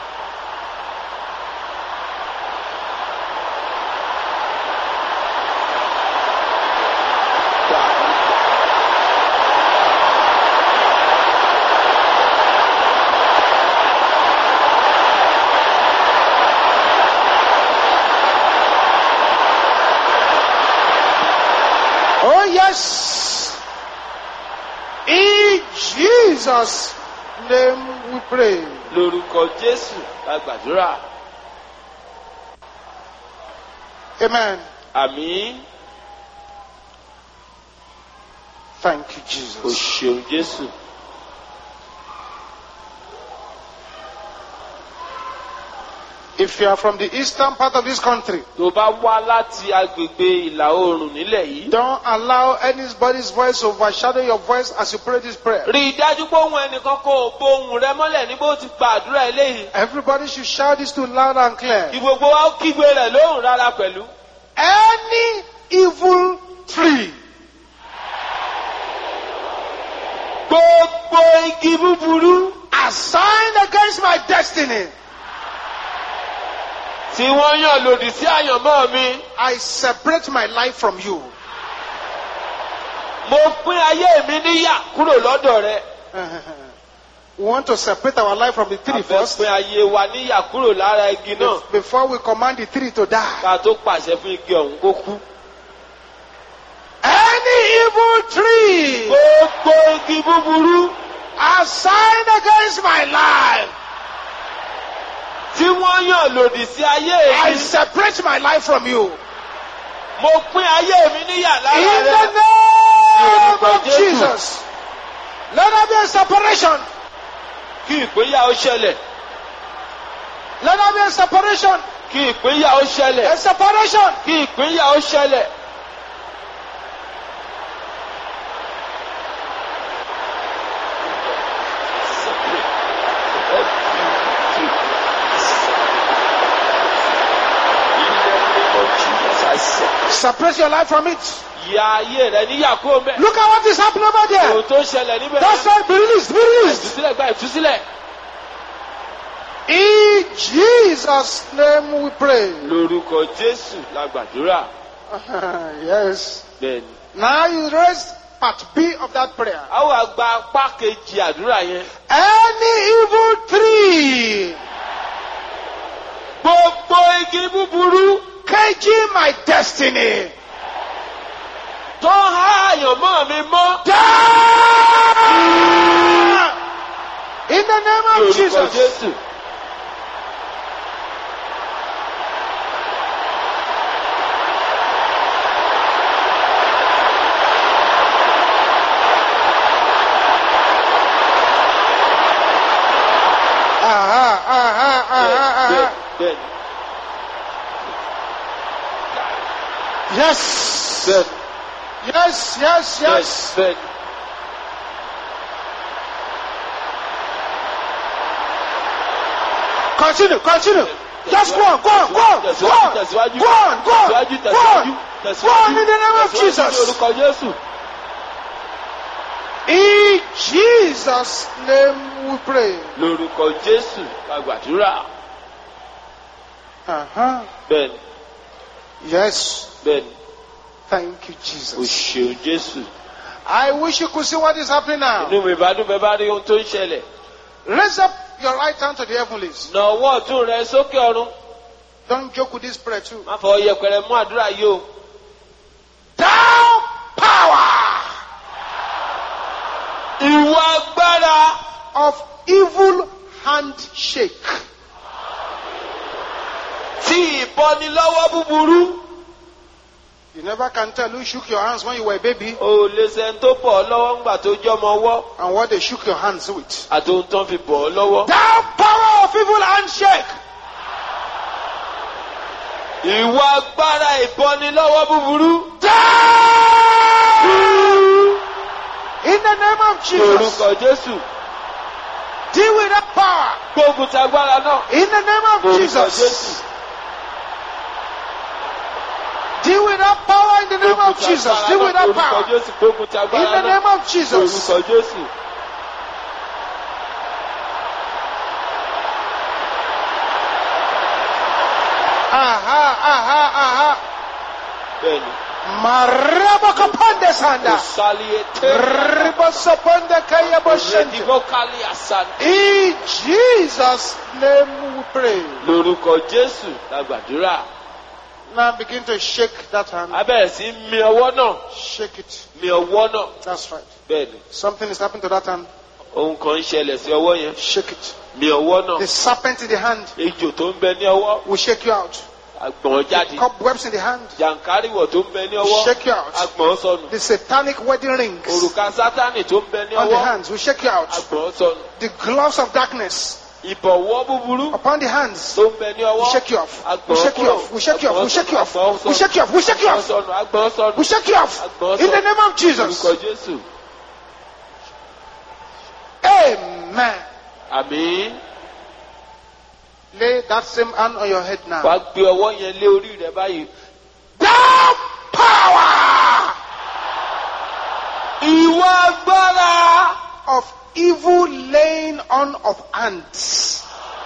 Speaker 2: Oh yes. In Jesus' name we pray.
Speaker 1: lórúkọ Jésù la gbàdúrà.
Speaker 2: Amen.
Speaker 1: àmín
Speaker 2: Thank you,
Speaker 1: o
Speaker 2: Jesus.
Speaker 1: ṣeun Jésù.
Speaker 2: If you are from the eastern part of this country,
Speaker 1: tó bá wá láti agbègbè ìlà oòrùn nílẹ̀ yìí.
Speaker 2: don't allow anybody's voice to overshadow your voice as you pray this prayer.
Speaker 1: rí i dájú pé ohun ẹnìkan kò bo ohùn rẹ mọ́lẹ̀ ní bó ti gba àdúrà eléyìí.
Speaker 2: Everybody should shout this to loud and clear.
Speaker 1: kí gbogbo wa ó kígbe rẹ̀ lóhùn rárá pẹ̀lú.
Speaker 2: Any evil tree
Speaker 1: gbogbo igi búburú
Speaker 2: assigned against my destiny,
Speaker 1: tí wọ́n yàn lòdì sí àyànmọ́ mi.
Speaker 2: I separate my life from you.
Speaker 1: mo pín ayé mi níyà kúrò lọ́dọ̀ rẹ.
Speaker 2: we want to separate our life from the tree
Speaker 1: àfẹ́
Speaker 2: first
Speaker 1: pín ayé wa níyà kúrò lára igi náà.
Speaker 2: be- before we command the tree to die.
Speaker 1: ká tó pàṣẹ fún igi ọ̀hún kó kú.
Speaker 2: Any evil tree
Speaker 1: gbogbo igi búburú
Speaker 2: assigned against my life,
Speaker 1: tí wọ́n yàn lòdì sí ayé
Speaker 2: I
Speaker 1: mi.
Speaker 2: separate my life from you.
Speaker 1: mo pín ayé mi níyà
Speaker 2: In
Speaker 1: lára
Speaker 2: the
Speaker 1: rẹ.
Speaker 2: name of
Speaker 1: Jesus.
Speaker 2: Jesus. Let there be a separation.
Speaker 1: kí ìpínyà ó ṣẹlẹ̀.
Speaker 2: Let there be a separation.
Speaker 1: kí ìpínyà ó ṣẹlẹ̀.
Speaker 2: A separation.
Speaker 1: kí ìpínyà ó ṣẹlẹ̀.
Speaker 2: Separate your life from it.
Speaker 1: ya ayé rẹ níyà kúrò mẹ́.
Speaker 2: Look at what is happening over there.
Speaker 1: ohun tó ń ṣẹlẹ̀ níbẹ̀.
Speaker 2: That's right. Be released. Be released.
Speaker 1: ìtúsílẹ̀ gba ìtúsílẹ̀.
Speaker 2: In Jesus' name we pray.
Speaker 1: lórúkọ jésù la gbàdúrà.
Speaker 2: yes.
Speaker 1: bẹ́ẹ̀ni.
Speaker 2: Now you raise part B of that prayer.
Speaker 1: a wá gba apá kejì àdúrà yẹn.
Speaker 2: Any evil tree
Speaker 1: gbogbo igi búburú
Speaker 2: caging my destiny.
Speaker 1: tó ń há àyànmọ́ mi mọ́.
Speaker 2: Die! In the name of
Speaker 1: lórúkọ
Speaker 2: Jesus.
Speaker 1: jésù.
Speaker 2: Aha, aha, aha, aha.
Speaker 1: bẹ́ẹ̀ni.
Speaker 2: Yes.
Speaker 1: bẹ́ẹ̀ni.
Speaker 2: Yes, yes, yes.
Speaker 1: bẹ́ẹ̀ni.
Speaker 2: Continue, continue. Just go on, go on, go on, go on, go on, go on, go on, go on. Go on in the name of
Speaker 1: Ní
Speaker 2: Jesus.
Speaker 1: orúkọ Jésù.
Speaker 2: In Jesus' name we pray.
Speaker 1: Lórúkọ Jésù la gbàdúrà.
Speaker 2: Uh-huh.
Speaker 1: Bẹ́ẹ̀ni,
Speaker 2: Yes.
Speaker 1: bẹ́ẹ̀ni,
Speaker 2: Thank you,
Speaker 1: o
Speaker 2: Jesus.
Speaker 1: ṣeun Jésù.
Speaker 2: I wish you could see what is happening now.
Speaker 1: Inú mi bá dún bẹ́ẹ̀ bá rí ohun tó ń ṣẹlẹ̀.
Speaker 2: Raise up your right hand to the heavenlies.
Speaker 1: Nà ọwọ́ ọ̀tún rẹ sókè ọ̀run.
Speaker 2: Don't joke with this prayer too.
Speaker 1: Má fọ yẹpẹrẹ mú àdúrà yìí o.
Speaker 2: Thou power
Speaker 1: Ìwọ agbára
Speaker 2: of evil handshake.
Speaker 1: tí ìbọnilọ́wọ́ búburú.
Speaker 2: You never can tell who shook your hands when you were a baby
Speaker 1: O ò lè sẹ́ni tó bọ̀ ọ́ lọ́wọ́ ńgbà tó jọ́mọ ọwọ́.
Speaker 2: and what they shook your hands with.
Speaker 1: Àti ohun tó ń fi bọ̀ ọ́ lọ́wọ́.
Speaker 2: Thou power of evil handshake.
Speaker 1: Ìwọ agbára ìbọnilọ́wọ́ búburú.
Speaker 2: In the name of Jesus.
Speaker 1: Lórúkọ Jésù.
Speaker 2: Deal with that power.
Speaker 1: Gbógun ti agbára náà.
Speaker 2: In the name of
Speaker 1: Lórúkọ
Speaker 2: Jesus.
Speaker 1: Jésù.
Speaker 2: Deal with that power in the name
Speaker 1: Gbógun
Speaker 2: of
Speaker 1: ti
Speaker 2: Jesus.
Speaker 1: agbára
Speaker 2: Deal with
Speaker 1: náà.
Speaker 2: that
Speaker 1: Lórúkọ
Speaker 2: power.
Speaker 1: Jésù. Gbógun ti
Speaker 2: In
Speaker 1: agbára
Speaker 2: the
Speaker 1: náà.
Speaker 2: name of Jesus.
Speaker 1: Lórúkọ Jésù.
Speaker 2: Aha, aha, aha.
Speaker 1: Bẹ́ẹ̀ni.
Speaker 2: Marabakapande sanda.
Speaker 1: Òsàlìyètè.
Speaker 2: Ribosoponde kayaboshente.
Speaker 1: Rèdíbọ́kálì àsàlì.
Speaker 2: In Jesus' name we pray.
Speaker 1: Lórúkọ Jésù la gbàdúrà.
Speaker 2: Now begin to shake that hand.
Speaker 1: A bẹ̀rẹ̀ sí mi ọwọ́ náà.
Speaker 2: Shake it.
Speaker 1: Mi ọwọ́ náà.
Speaker 2: That's right.
Speaker 1: Bẹ́ẹ̀ni.
Speaker 2: Something is happening to that hand.
Speaker 1: Ohun kan ń ṣẹlẹ̀ sí ọwọ́ yẹn.
Speaker 2: Shake it.
Speaker 1: Mi ọwọ́ náà.
Speaker 2: The serpent in the hand
Speaker 1: Ejò tó ń bẹ ní ọwọ́.
Speaker 2: will shake you out.
Speaker 1: Agbọ̀n jáde.
Speaker 2: Cobwebs in the hand
Speaker 1: Jàǹkáríwọ̀ tó ń bẹ ní ọwọ́.
Speaker 2: shake you out.
Speaker 1: Agbọ̀n sọnù.
Speaker 2: The satanic wedding rings
Speaker 1: Òrùka Sátánì tó ń bẹ ní
Speaker 2: on the
Speaker 1: ọwọ́.
Speaker 2: hands will shake you out.
Speaker 1: Agbọ̀n sọnù.
Speaker 2: The gloves of darkness
Speaker 1: Ìbọ̀wọ́ búburú
Speaker 2: upon the hands
Speaker 1: tó ń bẹ ní
Speaker 2: will
Speaker 1: ọwọ́.
Speaker 2: shake you off.
Speaker 1: Agbọ̀n
Speaker 2: Will shake you
Speaker 1: kúrò.
Speaker 2: off. Will shake you off. Will shake you off.
Speaker 1: Agbọ̀n
Speaker 2: Will shake you off. Will shake you
Speaker 1: Agbọ̀n
Speaker 2: off.
Speaker 1: sọnù. Agbọ̀n sọnù.
Speaker 2: Will shake you off.
Speaker 1: Agbọ̀n
Speaker 2: In the
Speaker 1: sọnù.
Speaker 2: name of Jesus.
Speaker 1: Lórúkọ Jésù.
Speaker 2: Amen.
Speaker 1: Àmín.
Speaker 2: Lay that same hand on your head now.
Speaker 1: Wàá gbé ọwọ́ yẹn lé orí rẹ báyìí.
Speaker 2: Thou power
Speaker 1: Ìwọ agbára.
Speaker 2: of evil laying on of hands.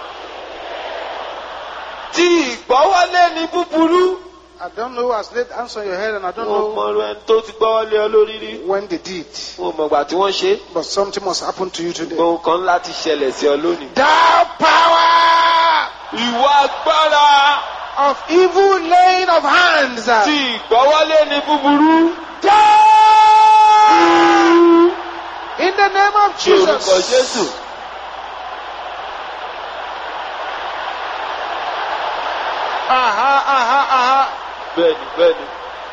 Speaker 1: Tí ìgbọ́wọ́lé ní búburú.
Speaker 2: I don't know who has laid hands on your head and I don't
Speaker 1: Wọ́n
Speaker 2: know
Speaker 1: mọ ẹni tó ti gbọ́wọ́lé ọ lórí rí.
Speaker 2: when they did.
Speaker 1: Wọ́n mọ̀ gbà tí wọ́n ṣe.
Speaker 2: But something must happen to you today.
Speaker 1: Ohun kan láti ṣẹlẹ̀ sí ọ lónìí.
Speaker 2: Thou power
Speaker 1: Ìwọ agbára.
Speaker 2: of evil laying of hands.
Speaker 1: Tí ìgbọ́wọ́lé ní búburú.
Speaker 2: In the name of
Speaker 1: Ní orúkọ
Speaker 2: Jesus.
Speaker 1: Jésù.
Speaker 2: Aha, aha, aha.
Speaker 1: Bẹ́ẹ̀ni bẹ́ẹ̀ni.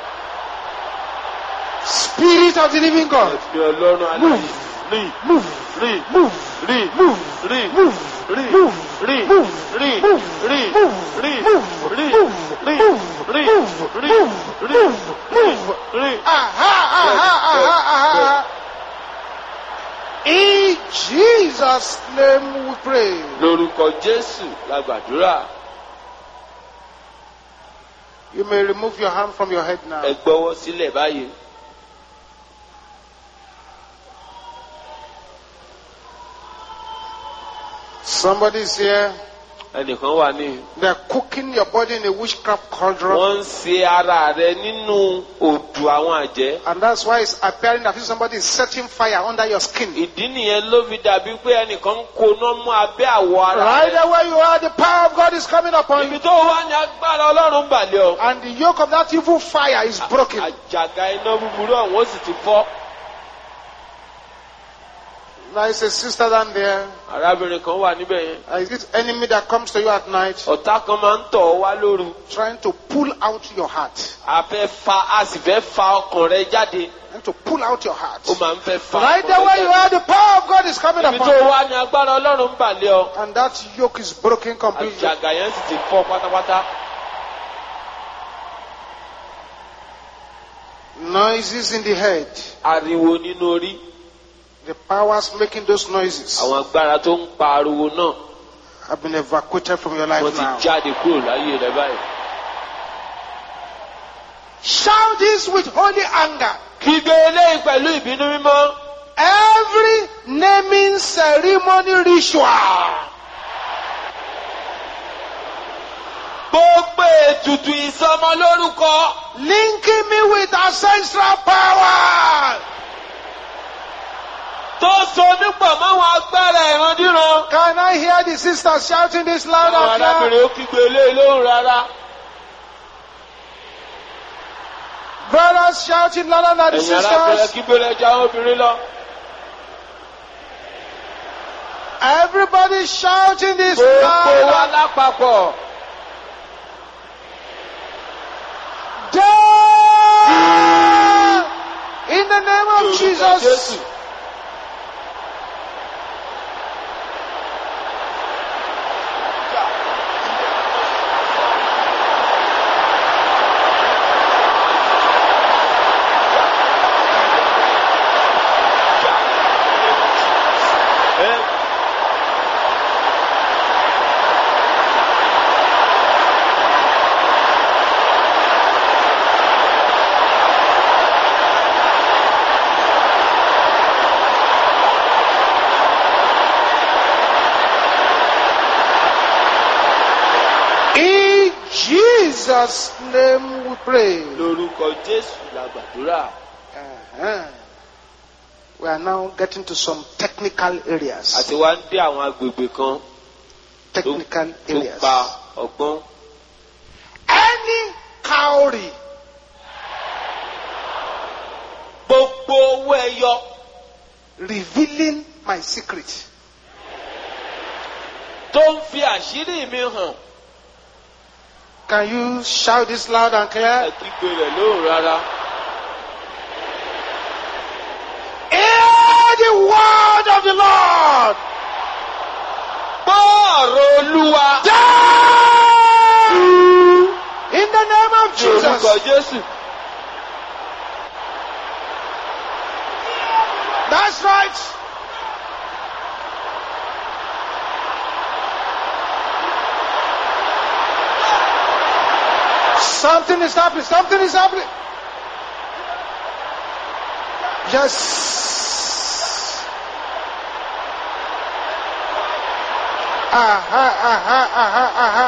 Speaker 2: Spirit of the living God.
Speaker 1: Ẹ̀mí Ọlọ́run aláyé. Rìn
Speaker 2: Move,
Speaker 1: rìn
Speaker 2: move,
Speaker 1: rìn
Speaker 2: move,
Speaker 1: rìn
Speaker 2: move,
Speaker 1: rìn
Speaker 2: move,
Speaker 1: rìn
Speaker 2: move,
Speaker 1: rìn
Speaker 2: move,
Speaker 1: rìn
Speaker 2: move,
Speaker 1: rìn
Speaker 2: move,
Speaker 1: rìn
Speaker 2: move,
Speaker 1: rìn
Speaker 2: move,
Speaker 1: rìn
Speaker 2: move,
Speaker 1: rìn
Speaker 2: move,
Speaker 1: rìn
Speaker 2: move.
Speaker 1: rìn.
Speaker 2: Aha, aha, aha, aha. In Jesus' name we pray.
Speaker 1: Lórúkọ Jésù la gbàdúrà.
Speaker 2: You may remove your hand from your head now.
Speaker 1: ẹ gbọ́wọ́ sílẹ̀ báyìí.
Speaker 2: Somebody is here.
Speaker 1: ẹnìkan wà ní.
Speaker 2: They're cooking your body in a witchcraft cauldron.
Speaker 1: wọ́n ń ṣe ara rẹ nínú òdù àwọn àjẹ́.
Speaker 2: And that's why it's appearing that if somebody is setting fire under your skin.
Speaker 1: ìdí nìyẹn ló fi dàbí pé ẹnìkan ń koná mú abẹ́ àwọ̀ ara
Speaker 2: Right
Speaker 1: rẹ.
Speaker 2: there where you are, the power of God is coming upon
Speaker 1: ibi
Speaker 2: you.
Speaker 1: tó wà ní agbára ọlọ́run balẹ̀ ọ.
Speaker 2: And the yoke of that evil fire is broken.
Speaker 1: àjàgà iná búburú ọ̀hún ó sì ti fọ́.
Speaker 2: There is a sister down there.
Speaker 1: arábìnrin kan wà níbẹ̀ yẹn.
Speaker 2: Uh, Is this enemy that comes to you at night
Speaker 1: ọ̀tá kan máa ń tọ̀ ọ́ wá lóru.
Speaker 2: trying to pull out your heart?
Speaker 1: a fẹ́ fa a sì fẹ́ fa ọkàn rẹ jáde.
Speaker 2: Trying to pull out your heart.
Speaker 1: ó máa ń fẹ́ fa
Speaker 2: Right
Speaker 1: ọkàn
Speaker 2: there
Speaker 1: rẹ
Speaker 2: where you
Speaker 1: jáde.
Speaker 2: are, the power of God is coming
Speaker 1: ibi
Speaker 2: upon
Speaker 1: tó
Speaker 2: you.
Speaker 1: wà ní agbára ọlọ́run balẹ̀ ọ.
Speaker 2: And that yoke is broken completely.
Speaker 1: àjàgà yẹn sì ti fọ́ pátápátá.
Speaker 2: Noises in the head.
Speaker 1: ariwo nínú orí.
Speaker 2: The powers making those noises
Speaker 1: àwọn agbára tó ń pa ariwo náà
Speaker 2: have been evacuated from your
Speaker 1: wọ́n
Speaker 2: life
Speaker 1: ti
Speaker 2: now.
Speaker 1: jáde kúrò láyé rẹ báyìí.
Speaker 2: Shout this with holy anger.
Speaker 1: kígbe eléyìí pẹ̀lú ìbínú mímọ́.
Speaker 2: Every naming ceremony ritual
Speaker 1: gbogbo ètùtù ìsọmọlórúkọ
Speaker 2: linking me with ancestral power.
Speaker 1: tó so nípọ̀ máwọn agbára ìrandíran.
Speaker 2: Can I hear the sisters shouting this loud
Speaker 1: àwọn
Speaker 2: and clear?
Speaker 1: arábìnrin ó kígbe eléyìí lóhùn rárá.
Speaker 2: Brothers shouting louder than the
Speaker 1: ẹ̀yin arábìnrin
Speaker 2: sisters.
Speaker 1: kígbe lẹ́jọ́ àwọn obìnrin lọ.
Speaker 2: Everybody shouting this
Speaker 1: gbogbo wa
Speaker 2: loud.
Speaker 1: lápapọ̀.
Speaker 2: Down! In the name of
Speaker 1: Lórúkọ
Speaker 2: Jesus.
Speaker 1: Jésù. Ẹ-
Speaker 2: In Jesus' name we pray.
Speaker 1: lórúkọ Jésù la gbàdúrà.
Speaker 2: Uh-huh. We are now getting to some technical areas.
Speaker 1: àti wá ń dé àwọn agbègbè kan
Speaker 2: Technical
Speaker 1: tó
Speaker 2: areas.
Speaker 1: pa ọgbọ́n.
Speaker 2: Any cowrie
Speaker 1: gbogbo owó ẹyọ
Speaker 2: revealing my secret
Speaker 1: tó ń fi àṣírí mi hàn
Speaker 2: Can you shout this loud and clear?
Speaker 1: ẹ kígbe rẹ̀ lóhùn rárá.
Speaker 2: Hear the word of the Lord.
Speaker 1: gbọ́ ọ̀rọ̀ olúwa
Speaker 2: Down! In the name of
Speaker 1: ní orúkọ
Speaker 2: Jesus.
Speaker 1: Jésù.
Speaker 2: That's right. Something is happening. Something is happening. Yes. Aha, aha, aha, aha.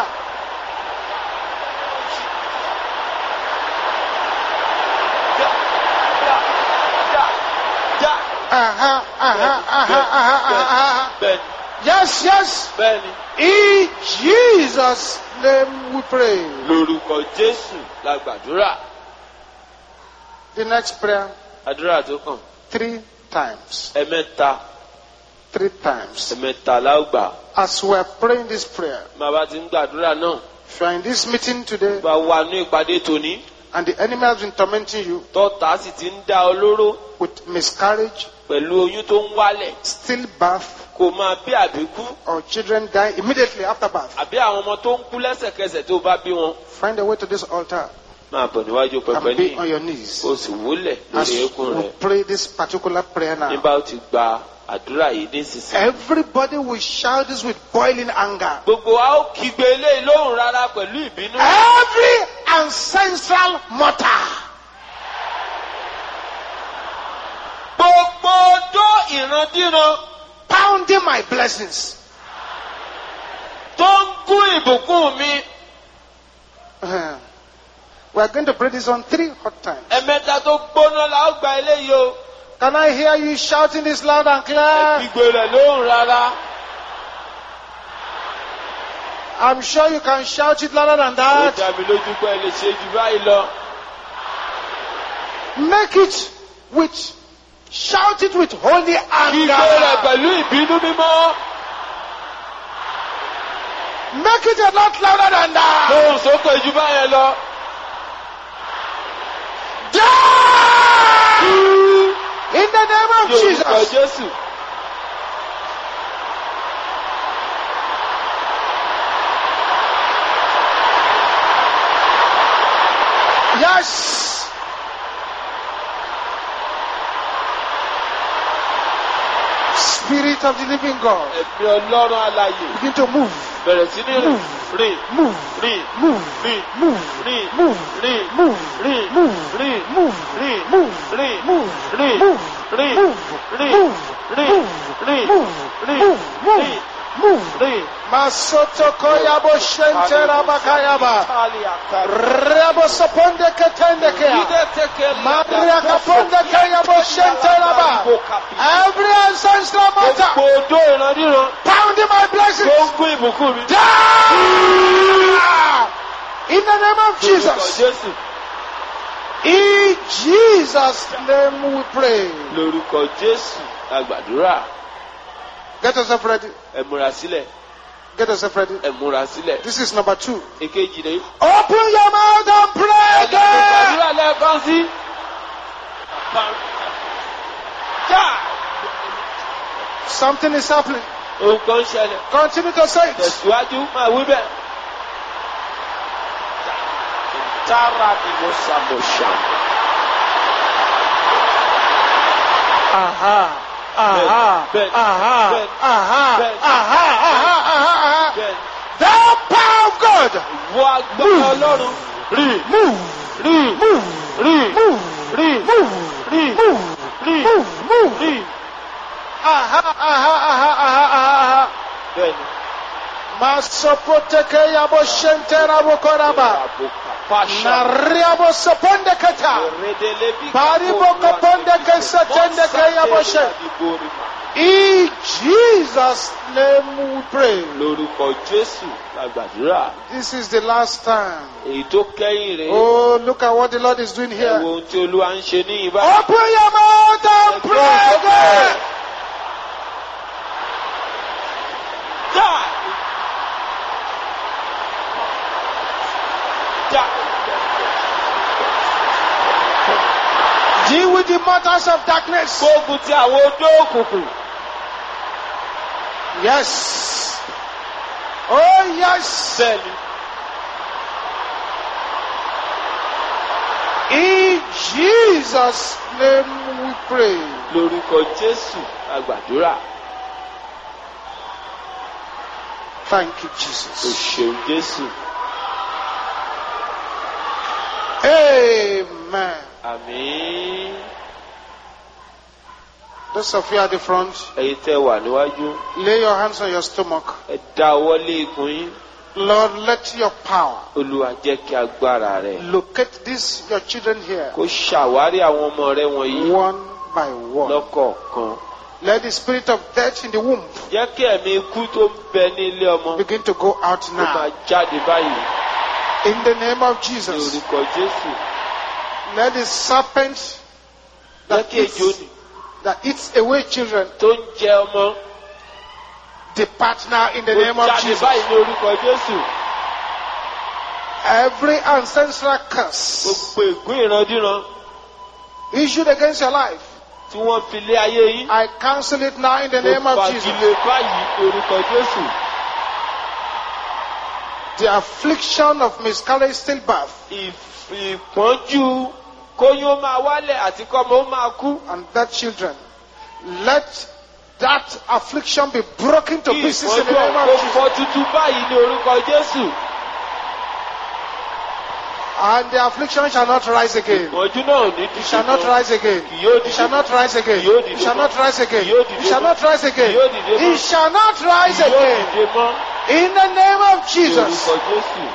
Speaker 1: Já, já, já, já.
Speaker 2: Aha, aha, aha, aha, aha, aha.
Speaker 1: Bẹ́ẹ̀ni,
Speaker 2: Yes, yes.
Speaker 1: bẹ́ẹ̀ni.
Speaker 2: In Jesus' name we pray.
Speaker 1: Lórúkọ Jésù la gbàdúrà.
Speaker 2: The next prayer,
Speaker 1: Àdúrà tó kàn.
Speaker 2: three times.
Speaker 1: Ẹ̀mẹ́ta,
Speaker 2: Three times.
Speaker 1: ẹ̀mẹ́ta la ó gbà.
Speaker 2: As we are praying this prayer,
Speaker 1: Máa bá ti ń gbàdúrà náà.
Speaker 2: if you are in this meeting today
Speaker 1: Bá wà ní ìpàdé tòní.
Speaker 2: and the enemy has been tormenting you
Speaker 1: Tọ́ta sì ti ń dá ọ lóró
Speaker 2: with miscarriage,
Speaker 1: pẹ̀lú oyún tó ń wálẹ̀.
Speaker 2: stillbirth,
Speaker 1: Kò máa bí àbíkú.
Speaker 2: or children die immediately after birth,
Speaker 1: Àbí àwọn ọmọ tó ń kú lẹ́sẹ̀kẹsẹ̀ tó bá bí wọn.
Speaker 2: find a way to this altar
Speaker 1: Máa bọ̀ níwájú pẹpẹ
Speaker 2: and be
Speaker 1: ní.
Speaker 2: on your knees.
Speaker 1: O sì wólẹ̀
Speaker 2: As
Speaker 1: lórí eékún
Speaker 2: we
Speaker 1: rẹ̀.
Speaker 2: pray this particular prayer now,
Speaker 1: Nígbà ó ti gba àdúrà yìí nísinsìnyí.
Speaker 2: everybody will shout this with boiling anger.
Speaker 1: Gbogbo wa ó kígbe eléyìí lóhùn rárá pẹ̀lú ìbínú.
Speaker 2: Every ancestral mortar
Speaker 1: gbogbo ọjọ́ ìrandíran
Speaker 2: pounding my blessings.
Speaker 1: tó ń gún ìbùkún mi
Speaker 2: Uh, we are going to pray this on three hot times.
Speaker 1: ẹ̀mẹ́ta tó gbóná la ó gba eléyìí o
Speaker 2: Can I hear you shouting this loud and clear?
Speaker 1: gbígbé rẹ̀ lóhùn rárá
Speaker 2: I'm sure you can shout it louder than
Speaker 1: ó
Speaker 2: that.
Speaker 1: dá mi lójú pé ẹ lè ṣe jù báyìí lọ
Speaker 2: Make it with, shout it with holy
Speaker 1: gbígbé rẹ̀
Speaker 2: anger.
Speaker 1: pẹ̀lú ìbínú mímọ́
Speaker 2: Make it a lot louder than that.
Speaker 1: lóhùn sókè jù báyẹn lọ.
Speaker 2: Die! In the name of
Speaker 1: Ní orúkọ
Speaker 2: Jesus.
Speaker 1: Jésù.
Speaker 2: Yes. Spirit of the living God.
Speaker 1: Ẹ̀mí Ọlọ́run alààyè
Speaker 2: Begin to move.
Speaker 1: bẹ̀rẹ̀ sí ní rìn rìn
Speaker 2: Move.
Speaker 1: rìn
Speaker 2: Move.
Speaker 1: rìn
Speaker 2: Move.
Speaker 1: rìn
Speaker 2: Move.
Speaker 1: rìn
Speaker 2: Move.
Speaker 1: rìn
Speaker 2: Move.
Speaker 1: rìn
Speaker 2: Move.
Speaker 1: rìn
Speaker 2: Move.
Speaker 1: rìn
Speaker 2: Move.
Speaker 1: rìn
Speaker 2: Move.
Speaker 1: rìn
Speaker 2: Move.
Speaker 1: rìn
Speaker 2: Move.
Speaker 1: rìn
Speaker 2: Move.
Speaker 1: rìn
Speaker 2: Move.
Speaker 1: rìn
Speaker 2: Move. Move.
Speaker 1: rìn
Speaker 2: Move.
Speaker 1: rìn.
Speaker 2: Masoto koyabo shente rabakayaba. Rabo soponde ketende kea. Maria kaponde kayabo shente raba. Every ancestral matter
Speaker 1: Gbogbo odó ìrandíran
Speaker 2: pounding my
Speaker 1: tó
Speaker 2: blessings.
Speaker 1: ń gún ìbùkún mi.
Speaker 2: Die! In the name of
Speaker 1: Lórúkọ
Speaker 2: Jesus.
Speaker 1: Jésù.
Speaker 2: In Jesus' name we pray.
Speaker 1: Lórúkọ Jésù la gbàdúrà.
Speaker 2: Get yourself ready.
Speaker 1: Ẹ múra sílẹ̀.
Speaker 2: Get yourself ready.
Speaker 1: Ẹ múra sílẹ̀.
Speaker 2: This is number two.
Speaker 1: Èkejì ni.
Speaker 2: Open your mouth and pray again.
Speaker 1: Gbàdúrà lẹ́ẹ̀kan sí. Já!
Speaker 2: Something is happening.
Speaker 1: Ohun kan ń ṣẹlẹ̀.
Speaker 2: Continue to say it.
Speaker 1: Tẹ̀síwájú máa wí bẹ́ẹ̀. Tára ni mo ṣàmọ̀ṣà.
Speaker 2: Aha. Aha.
Speaker 1: Ben, ben,
Speaker 2: Aha.
Speaker 1: ben,
Speaker 2: Aha.
Speaker 1: ben,
Speaker 2: Aha. Aha. Aha.
Speaker 1: Bẹ́ẹ̀ni.
Speaker 2: The power of God.
Speaker 1: Wọ agbára Ọlọ́run. Rí
Speaker 2: Move.
Speaker 1: rí
Speaker 2: Move.
Speaker 1: rí
Speaker 2: Move.
Speaker 1: rí
Speaker 2: Move.
Speaker 1: rí
Speaker 2: Move.
Speaker 1: rí
Speaker 2: Move. Move.
Speaker 1: rí.
Speaker 2: Aha. Aha. Aha. Aha. Aha.
Speaker 1: Bẹ́ẹ̀ni.
Speaker 2: Masopoteke yabo shente rabo koraba.
Speaker 1: Fàṣà.
Speaker 2: Nariabo soponde kata. Baribo kaponde ke setende ke yabo she. In Jesus' name we pray.
Speaker 1: Lórúkọ Jésù la gbàdúrà.
Speaker 2: This is the last time.
Speaker 1: Èyí tó kẹ́yìn rèé.
Speaker 2: Oh, look at what the Lord is doing
Speaker 1: Ẹ wo
Speaker 2: here.
Speaker 1: ohun tí Olúwa ń ṣe ní ìbá.
Speaker 2: Open your mouth and pray again.
Speaker 1: Já! Já!
Speaker 2: Deal with the matters of darkness.
Speaker 1: Gbógun ti àwọn odó òkùnkùn.
Speaker 2: Yes. Oh, yes.
Speaker 1: Bẹ́ẹ̀ni.
Speaker 2: In Jesus' name we pray.
Speaker 1: Lórúkọ Jésù la gbàdúrà.
Speaker 2: Thank you,
Speaker 1: O
Speaker 2: Jesus.
Speaker 1: ṣeun Jésù.
Speaker 2: Amen.
Speaker 1: Àmín.
Speaker 2: Those of you at the front,
Speaker 1: Ẹ̀yin tẹ́ wà níwájú.
Speaker 2: lay your hands on your stomach.
Speaker 1: Ẹ dá ọwọ́ lé ikùn yín.
Speaker 2: Lord, let your power
Speaker 1: Olúwa jẹ́ kí agbára rẹ̀
Speaker 2: locate these, your children here,
Speaker 1: kó ṣàwárí àwọn ọmọ rẹ wọ̀nyí
Speaker 2: one by one.
Speaker 1: lọ́kọ̀ọ̀kan.
Speaker 2: Let the spirit of death in the womb
Speaker 1: Jẹ́ kí ẹ̀mí ikú tó ń bẹ ní ilé ọmọ
Speaker 2: begin to go out
Speaker 1: kó máa
Speaker 2: now.
Speaker 1: jáde báyìí
Speaker 2: In the name of
Speaker 1: ní
Speaker 2: Jesus.
Speaker 1: orúkọ Jésù.
Speaker 2: Let the serpent
Speaker 1: Jẹ́
Speaker 2: that
Speaker 1: kí ejò
Speaker 2: eats,
Speaker 1: nì
Speaker 2: that eats away children
Speaker 1: tó ń jẹ ọmọ
Speaker 2: depart now in the
Speaker 1: kó
Speaker 2: name of
Speaker 1: jáde
Speaker 2: Jesus.
Speaker 1: báyìí ní orúkọ Jésù.
Speaker 2: Every ancestral curse
Speaker 1: Gbogbo ègún ìrandíran
Speaker 2: issued against your life,
Speaker 1: tí wọ́n fi lé ayé yín.
Speaker 2: I cancel it now in the name
Speaker 1: Mo
Speaker 2: of Jesus.
Speaker 1: fagilé báyìí ní orúkọ Jésù.
Speaker 2: The affliction of miscarriage stillbirth
Speaker 1: Ìf- Ìpọ́njú kóyún ó máa wálẹ̀ àti kọ́mọ ó máa kú.
Speaker 2: and that children, let that affliction be broken to
Speaker 1: Kí
Speaker 2: pieces in the
Speaker 1: ìpọ́njú
Speaker 2: name
Speaker 1: ọ̀pọ̀
Speaker 2: of Jesus.
Speaker 1: fọ́ tuntun báyìí ní orúkọ Jésù.
Speaker 2: And the affliction shall not rise again.
Speaker 1: ìpọ́njú náà ò ní
Speaker 2: It shall not
Speaker 1: mọ́.
Speaker 2: rise again.
Speaker 1: kì yóò
Speaker 2: It shall
Speaker 1: dìde
Speaker 2: not rise again.
Speaker 1: Yóò dìde
Speaker 2: It shall
Speaker 1: mọ́.
Speaker 2: not rise again.
Speaker 1: Yóò dìde
Speaker 2: It shall
Speaker 1: mọ́.
Speaker 2: not rise again.
Speaker 1: Yóò dìde mọ́.
Speaker 2: It shall not rise
Speaker 1: yóò
Speaker 2: again.
Speaker 1: dìde mọ́.
Speaker 2: In the name of
Speaker 1: Ní
Speaker 2: Jesus.
Speaker 1: orúkọ Jésù.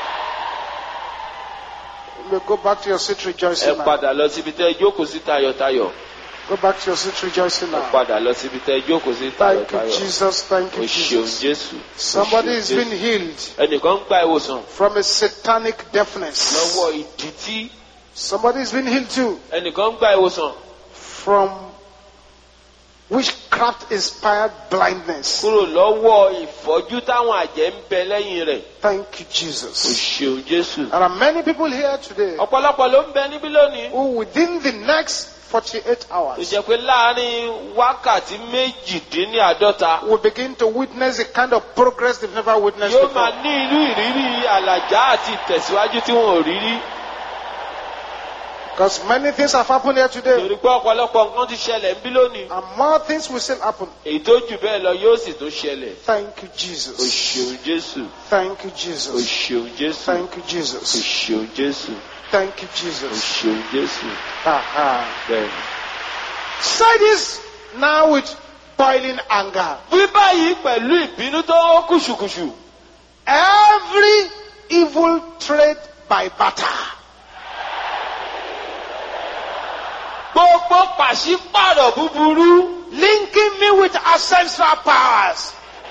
Speaker 2: You may go back to your seat
Speaker 1: ẹ
Speaker 2: rejoicing now.
Speaker 1: padà lọ síbi tẹ́ ẹ jókòó sí tayọ̀tayọ̀.
Speaker 2: Go back to your seat rejoicing
Speaker 1: ẹ
Speaker 2: now.
Speaker 1: padà lọ síbi tẹ́ ẹ jókòó sí
Speaker 2: Thank you,
Speaker 1: tayọ̀tayọ̀.
Speaker 2: Jesus. Thank
Speaker 1: o
Speaker 2: you,
Speaker 1: ṣeun
Speaker 2: Jesus.
Speaker 1: Jésù. O
Speaker 2: Somebody
Speaker 1: ṣeun
Speaker 2: is
Speaker 1: Jésù.
Speaker 2: being healed
Speaker 1: ẹnìkan ń gba ìwòsàn
Speaker 2: from a satanic deafness.
Speaker 1: lọ́wọ́ ìdìtí.
Speaker 2: Somebody is being healed too
Speaker 1: ẹnìkan ń gba ìwòsàn
Speaker 2: from witchcraft inspired blindness.
Speaker 1: kúrò lọ́wọ́ ìfọ́jú táwọn àjẹ́ ń bẹ lẹ́yìn rẹ̀.
Speaker 2: Thank you,
Speaker 1: o
Speaker 2: Jesus.
Speaker 1: ṣeun Jésù.
Speaker 2: There are many people here today
Speaker 1: ọ̀pọ̀lọpọ̀ ló ń bẹ níbí lónìí.
Speaker 2: who within the next 48
Speaker 1: tó
Speaker 2: hours
Speaker 1: jẹ́ pé láàárín wákàtí méjìdínláàádọ́ta
Speaker 2: will begin to witness the kind of progress they've never witnessed
Speaker 1: yóò máa
Speaker 2: before.
Speaker 1: ní irú ìrírí àlàjá àti ìtẹ̀síwájú tí wọn ò rí rí.
Speaker 2: Because many things have happened here today,
Speaker 1: torí pé ọ̀pọ̀lọpọ̀ nǹkan ti ṣẹlẹ̀ ń bí lónìí.
Speaker 2: and more things will still happen.
Speaker 1: èyí tó jù bẹ́ẹ̀ lọ yóò sì tún ṣẹlẹ̀.
Speaker 2: Thank you,
Speaker 1: o
Speaker 2: Jesus.
Speaker 1: ṣeun Jésù.
Speaker 2: Thank you,
Speaker 1: o
Speaker 2: Jesus.
Speaker 1: ṣeun Jésù.
Speaker 2: Thank you,
Speaker 1: o
Speaker 2: Jesus.
Speaker 1: ṣeun Jésù.
Speaker 2: Thank you,
Speaker 1: o
Speaker 2: Jesus.
Speaker 1: ṣeun Jésù.
Speaker 2: Aha.
Speaker 1: bẹ́ẹ̀ni.
Speaker 2: Say this now with boiling anger.
Speaker 1: wí báyìí pẹ̀lú ìbínú tó kùṣùkùṣù.
Speaker 2: Every evil trade by barter,
Speaker 1: gbogbo pàṣípàrọ̀ búburú
Speaker 2: linking me with ancestral powers.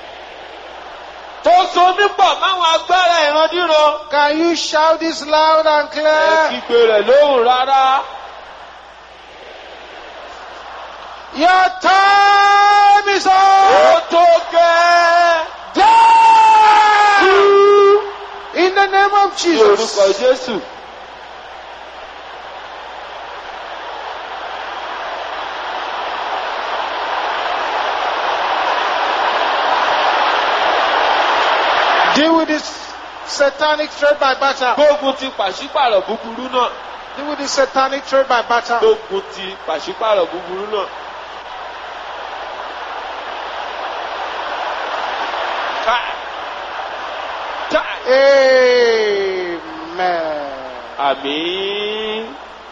Speaker 1: tó so mí pọ̀ máwọn agbára ìrandíran.
Speaker 2: Can you shout this loud and
Speaker 1: ẹ
Speaker 2: clear?
Speaker 1: kígbe rẹ̀ lóhùn rárá.
Speaker 2: Your time is
Speaker 1: ó
Speaker 2: up.
Speaker 1: tó gẹ́.
Speaker 2: Die! In the name of
Speaker 1: ní orúkọ
Speaker 2: Jesus.
Speaker 1: Jésù.
Speaker 2: Deal with this satanic trade by barter.
Speaker 1: gbógun ti pàṣípàrọ̀ búburú náà.
Speaker 2: Deal with this satanic trade by barter.
Speaker 1: gbógun ti pàṣípàrọ̀ búburú náà. Ká- ká-
Speaker 2: Amen.
Speaker 1: Àmín.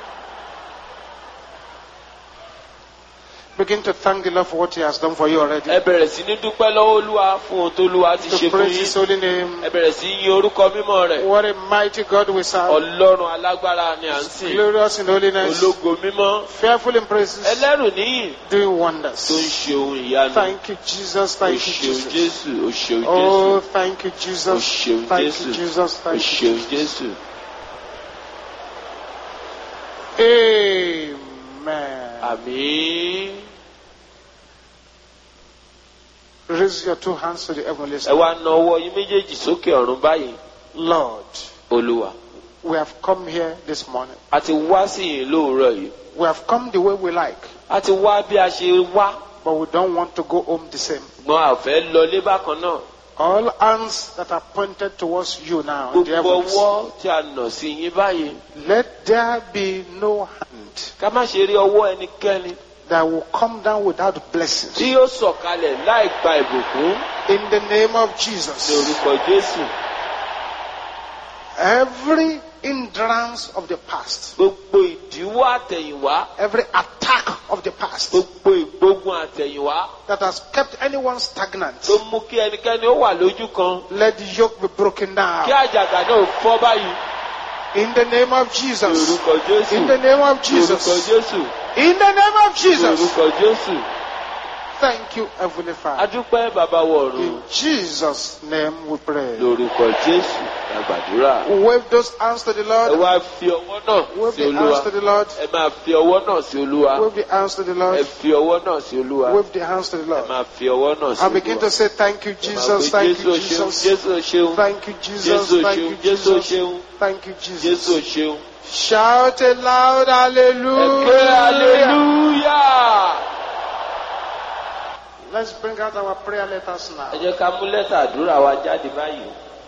Speaker 2: Begin to thank the Lord for what He has done for you already.
Speaker 1: ẹ bẹ̀rẹ̀ sí ní dúpẹ́ lọ́wọ́ Olúwa fún ohun tó Olúwa ti ṣe
Speaker 2: To
Speaker 1: fún
Speaker 2: praise His
Speaker 1: yín.
Speaker 2: holy name.
Speaker 1: ẹ bẹ̀rẹ̀ sí yìn orúkọ mímọ́ rẹ̀.
Speaker 2: What a mighty God we serve.
Speaker 1: Ọlọ́run alágbára ni à ń sìn.
Speaker 2: Glorious in holiness.
Speaker 1: Ológo mímọ́.
Speaker 2: Fearful in praises.
Speaker 1: Ẹlẹ́rù níyìn
Speaker 2: Doing
Speaker 1: tó ń
Speaker 2: wonders.
Speaker 1: ṣe ohun ìyanu.
Speaker 2: Thank you, Jesus.
Speaker 1: O
Speaker 2: Thank you,
Speaker 1: ṣeun
Speaker 2: Jesus.
Speaker 1: Jésù. O ṣeun
Speaker 2: Oh,
Speaker 1: Jésù.
Speaker 2: thank you,
Speaker 1: O
Speaker 2: Jesus.
Speaker 1: ṣeun
Speaker 2: Thank
Speaker 1: Jésù.
Speaker 2: you, Jesus.
Speaker 1: O
Speaker 2: Thank you,
Speaker 1: ṣeun
Speaker 2: Jesus.
Speaker 1: Jésù.
Speaker 2: Amen.
Speaker 1: Àmín.
Speaker 2: Raise your two hands to the heavenly
Speaker 1: Ẹ
Speaker 2: side.
Speaker 1: wá na ọwọ́ yín méjèèjì sókè ọ̀run báyìí.
Speaker 2: Lord,
Speaker 1: Olúwa.
Speaker 2: we have come here this morning.
Speaker 1: A ti wá sí yìí lóòrọ̀ yìí.
Speaker 2: We have come the way we like,
Speaker 1: A ti wá bí a ṣe wá.
Speaker 2: but we don't want to go home the same.
Speaker 1: Ṣùgbọ́n a ò fẹ́ lọlé bákan náà.
Speaker 2: All hands that are pointed towards you now, in the
Speaker 1: Gbogbo
Speaker 2: heavens,
Speaker 1: ọwọ́ tí a nà sí yín báyìí.
Speaker 2: let there be no hand
Speaker 1: Ká má ṣe rí ọwọ́ ẹnikẹ́ni
Speaker 2: that will come down without
Speaker 1: tí
Speaker 2: blessings.
Speaker 1: yóò sọ̀kalẹ̀ láì gba ìbùkún
Speaker 2: In the name of
Speaker 1: ní
Speaker 2: Jesus,
Speaker 1: orúkọ Jésù.
Speaker 2: every hindrance of the past,
Speaker 1: Gbogbo ìdíwọ́ àtẹ̀yìnwá.
Speaker 2: every attack of the past
Speaker 1: Gbogbo ìgbógun àtẹ̀yìnwá.
Speaker 2: that has kept anyone stagnant,
Speaker 1: Tó mú kí ẹnikẹ́ni ó wà lójú kan.
Speaker 2: let the yoke be broken
Speaker 1: Kí
Speaker 2: down.
Speaker 1: àjàgà náà fọ́ báyìí.
Speaker 2: In the name of
Speaker 1: Ní
Speaker 2: Jesus.
Speaker 1: orúkọ Jésù.
Speaker 2: In the name of
Speaker 1: Ní orúkọ
Speaker 2: Jesus.
Speaker 1: Jésù.
Speaker 2: In the name of
Speaker 1: Ní
Speaker 2: Jesus.
Speaker 1: orúkọ Jésù.
Speaker 2: Thank you, Heavenly Father.
Speaker 1: Adúpẹ́ bàbá wọ̀run.
Speaker 2: In Jesus' name we pray.
Speaker 1: Lórúkọ Jésù la gbàdúrà.
Speaker 2: Wave those hands to the
Speaker 1: Ẹ
Speaker 2: Lord.
Speaker 1: wá fi ọwọ́ náà
Speaker 2: Wave
Speaker 1: sí
Speaker 2: the hands
Speaker 1: Olúwa.
Speaker 2: to the Lord.
Speaker 1: Ẹ máa fi ọwọ́ náà sí Olúwa.
Speaker 2: Wave the hands to the
Speaker 1: Ẹ
Speaker 2: Lord.
Speaker 1: fi ọwọ́ náà sí Olúwa.
Speaker 2: Wave the hands to the
Speaker 1: Ẹ
Speaker 2: Lord.
Speaker 1: máa fi ọwọ́ náà sí
Speaker 2: I begin
Speaker 1: Olúwa.
Speaker 2: to say thank you,
Speaker 1: Ẹ máa
Speaker 2: Jesus.
Speaker 1: pe
Speaker 2: Thank
Speaker 1: Jésù
Speaker 2: you,
Speaker 1: o ṣeun.
Speaker 2: Jesus.
Speaker 1: Jésù o ṣeun.
Speaker 2: Thank you, Jesus.
Speaker 1: Jésù o
Speaker 2: Thank
Speaker 1: ṣeun.
Speaker 2: you,
Speaker 1: Jésù o
Speaker 2: Jesus.
Speaker 1: ṣeun.
Speaker 2: Thank you,
Speaker 1: Jésù o
Speaker 2: Jesus.
Speaker 1: ṣeun.
Speaker 2: Shout a loud
Speaker 1: Ẹ ké
Speaker 2: hallelujah.
Speaker 1: hallelujah.
Speaker 2: Let's bring out our prayer letters
Speaker 1: Ẹ
Speaker 2: now.
Speaker 1: jẹ́ ká mú lẹ́tà àdúrà wa jáde báyìí.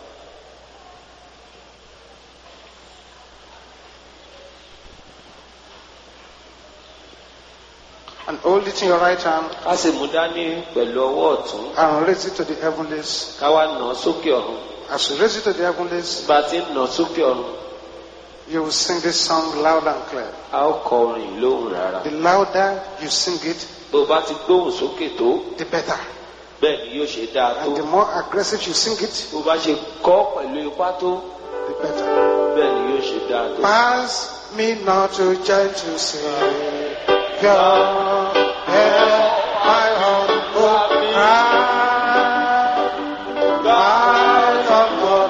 Speaker 2: And hold it in your right hand
Speaker 1: Ká sì mú dání pẹ̀lú ọwọ́ ọ̀tún.
Speaker 2: and raise it to the heavenlies.
Speaker 1: Ká wá nà án sókè ọ̀run.
Speaker 2: As you raise it to the heavenlies,
Speaker 1: Bá a ti ń nà án sókè ọ̀run.
Speaker 2: You will sing this song loud and clear.
Speaker 1: a ó kọ orin yìí lóhùn rárá.
Speaker 2: The louder you sing it,
Speaker 1: bó o bá ti gbóhùn sókè tó
Speaker 2: the better.
Speaker 1: bẹ́ẹ̀ ni yóò ṣe dáa tó.
Speaker 2: And the more aggressive you sing it,
Speaker 1: bó o bá ṣe kọ́ pẹ̀lú ipá tó
Speaker 2: the better.
Speaker 1: bẹ́ẹ̀ ni yóò ṣe dáa tó.
Speaker 2: Pass me not to gentle Savior, hear my humble cry. My humble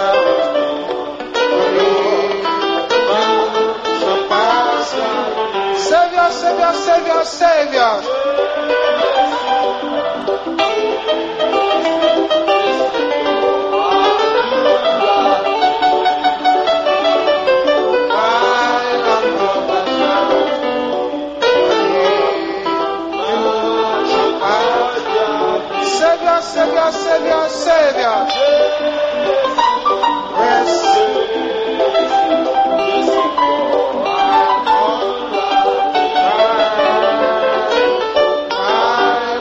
Speaker 2: Savior, Savior, Savior, Savior. My humble Savior, Savior, Savior, Savior. Yes. My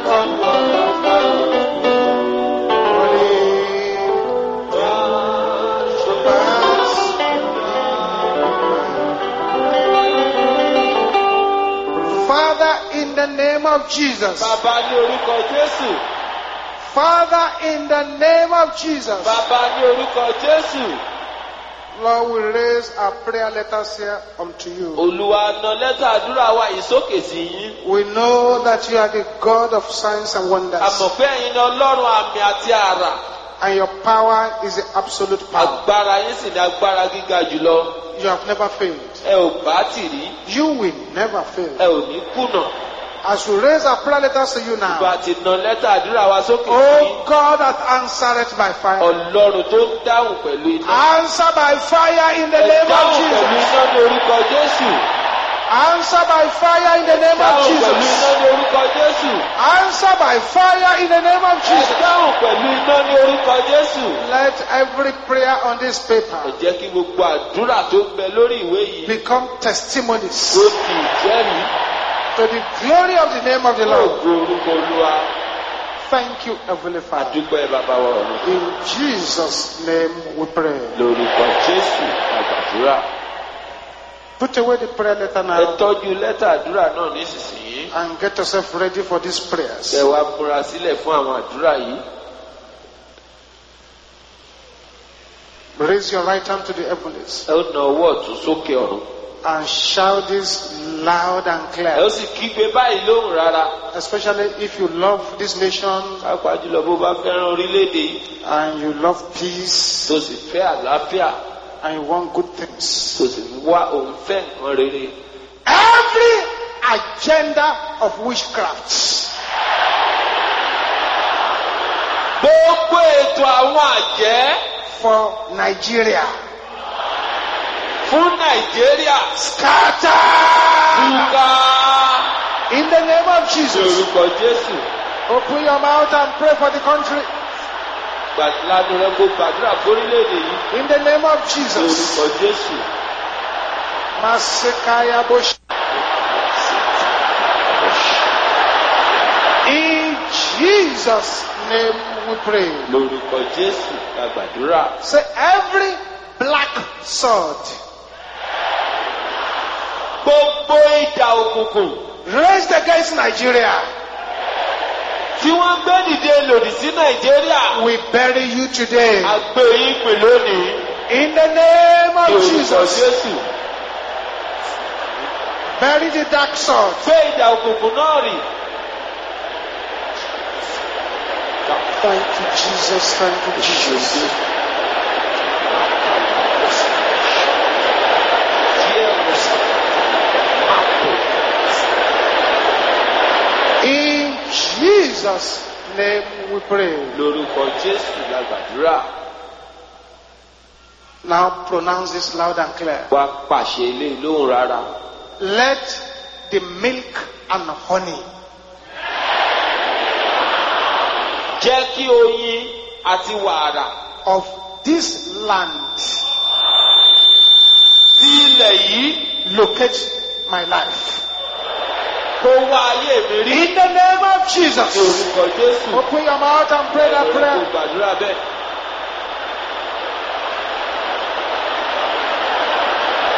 Speaker 2: Father, in the name of Jesus.
Speaker 1: bàbá ní orúkọ jésù
Speaker 2: Father, in the name of Jesus.
Speaker 1: bàbá ní orúkọ jésù
Speaker 2: Lord, we raise our prayer letters here unto you.
Speaker 1: olúwa na lẹ́tà àdúrà wa yìí sókè sí yín.
Speaker 2: We know that you are the God of signs and
Speaker 1: a
Speaker 2: wonders,
Speaker 1: mọ̀ pé ẹ̀yin ni ọlọ́run àmì àti àrà
Speaker 2: and your power is the absolute power.
Speaker 1: agbára yín sì ní agbára gíga jùlọ
Speaker 2: You have never failed.
Speaker 1: ẹ ò bá tì rí
Speaker 2: You will never fail.
Speaker 1: ẹ ò ní kùnà
Speaker 2: As we raise our prayer letters to you now,
Speaker 1: bá ti na lẹ́tà àdúrà wa sókè sí yín.
Speaker 2: oh God that answered by fire,
Speaker 1: ọlọ́run tó ń dáhùn pẹ̀lú iná.
Speaker 2: answer by fire in the
Speaker 1: ẹ
Speaker 2: name of
Speaker 1: dáhùn pẹ̀lú
Speaker 2: Jesus.
Speaker 1: iná ní orúkọ jésù.
Speaker 2: Answer by fire in the name of
Speaker 1: dáhùn pẹ̀lú iná
Speaker 2: Jesus.
Speaker 1: ní orúkọ jésù.
Speaker 2: Answer by fire in the name of
Speaker 1: ẹ
Speaker 2: Jesus.
Speaker 1: dáhùn pẹ̀lú iná ní orúkọ jésù.
Speaker 2: Let every prayer on this
Speaker 1: ẹ
Speaker 2: paper
Speaker 1: jẹ́ kí gbogbo àdúrà tó ń bẹ lórí ìwé yìí
Speaker 2: become testimonies
Speaker 1: tó di ìjẹ́rìí
Speaker 2: to the glory of the name of the Lord.
Speaker 1: ògo orúkọ olúwa.
Speaker 2: Thank you, Heavenly Father.
Speaker 1: àdúpẹ́ bàbá wa ọ̀run.
Speaker 2: In Jesus' name we pray.
Speaker 1: lórúkọ jésù àgbàdúrà.
Speaker 2: Put away the prayer letter
Speaker 1: ẹ
Speaker 2: now
Speaker 1: tọ́jú lẹ́tà àdúrà náà nísinsìnyí.
Speaker 2: and get yourself ready for these
Speaker 1: ẹ
Speaker 2: prayers.
Speaker 1: wá múra sílẹ̀ fún àwọn àdúrà yìí.
Speaker 2: Raise your right hand to the heavens
Speaker 1: ẹ ó na ọwọ́ ọ̀tún sókè ọ̀run.
Speaker 2: and shout this loud and
Speaker 1: ẹ ó
Speaker 2: clear.
Speaker 1: sì kígbe báyìí lóhùn rárá.
Speaker 2: Especially if you love this nation
Speaker 1: pàápàá jùlọ bó bá fẹ́ràn orílẹ̀-èdè yìí
Speaker 2: and you love peace
Speaker 1: tó sì fẹ́ àlàáfíà
Speaker 2: and you want good things.
Speaker 1: tó sì wá òun fẹ́ nǹkan rere.
Speaker 2: Every agenda of witchcraft
Speaker 1: gbogbo ètò àwọn àjẹ́
Speaker 2: for Nigeria
Speaker 1: fún nàìjíríà
Speaker 2: scatter
Speaker 1: túká
Speaker 2: in the name of Jesus.
Speaker 1: lórúkọ jésù.
Speaker 2: Open your mouth and pray for the country
Speaker 1: gbàdúrà rẹ kó gbàdúrà fórílẹ̀-èdè yìí
Speaker 2: in the name of Jesus.
Speaker 1: lórúkọ jésù.
Speaker 2: Masekaya Bosh. In Jesus' name we pray.
Speaker 1: lórúkọ jésù la gbàdúrà.
Speaker 2: Say every black sword
Speaker 1: gbogbo ìjà òkùnkùn
Speaker 2: raised against Nigeria,
Speaker 1: tí wọ́n gbé dìde lòdì sí nàìjíríà
Speaker 2: we bury you today.
Speaker 1: àgbè yín pè lónìí
Speaker 2: In the name of
Speaker 1: lórúkọ
Speaker 2: Jesus,
Speaker 1: jésù.
Speaker 2: bury the dark sword.
Speaker 1: gbé ìjà òkùnkùn náà rì.
Speaker 2: Thank you, Jesus. Thank you, Jesus. In Jesus' name we pray.
Speaker 1: lórúkọ jésù la gbàdúrà.
Speaker 2: Now pronounce this loud and clear.
Speaker 1: wá pàṣẹ ilé lóhùn rárá.
Speaker 2: Let the milk and honey
Speaker 1: jẹ́ kí oyin àti wàrà
Speaker 2: of this land
Speaker 1: tí ilẹ̀ yìí
Speaker 2: locate my life.
Speaker 1: kó wá ayé mi rí.
Speaker 2: In the name of
Speaker 1: ní
Speaker 2: Jesus.
Speaker 1: orúkọ jésù.
Speaker 2: Open your mouth and pray that
Speaker 1: Kó
Speaker 2: prayer.
Speaker 1: gbàdúrà bẹ́ẹ̀.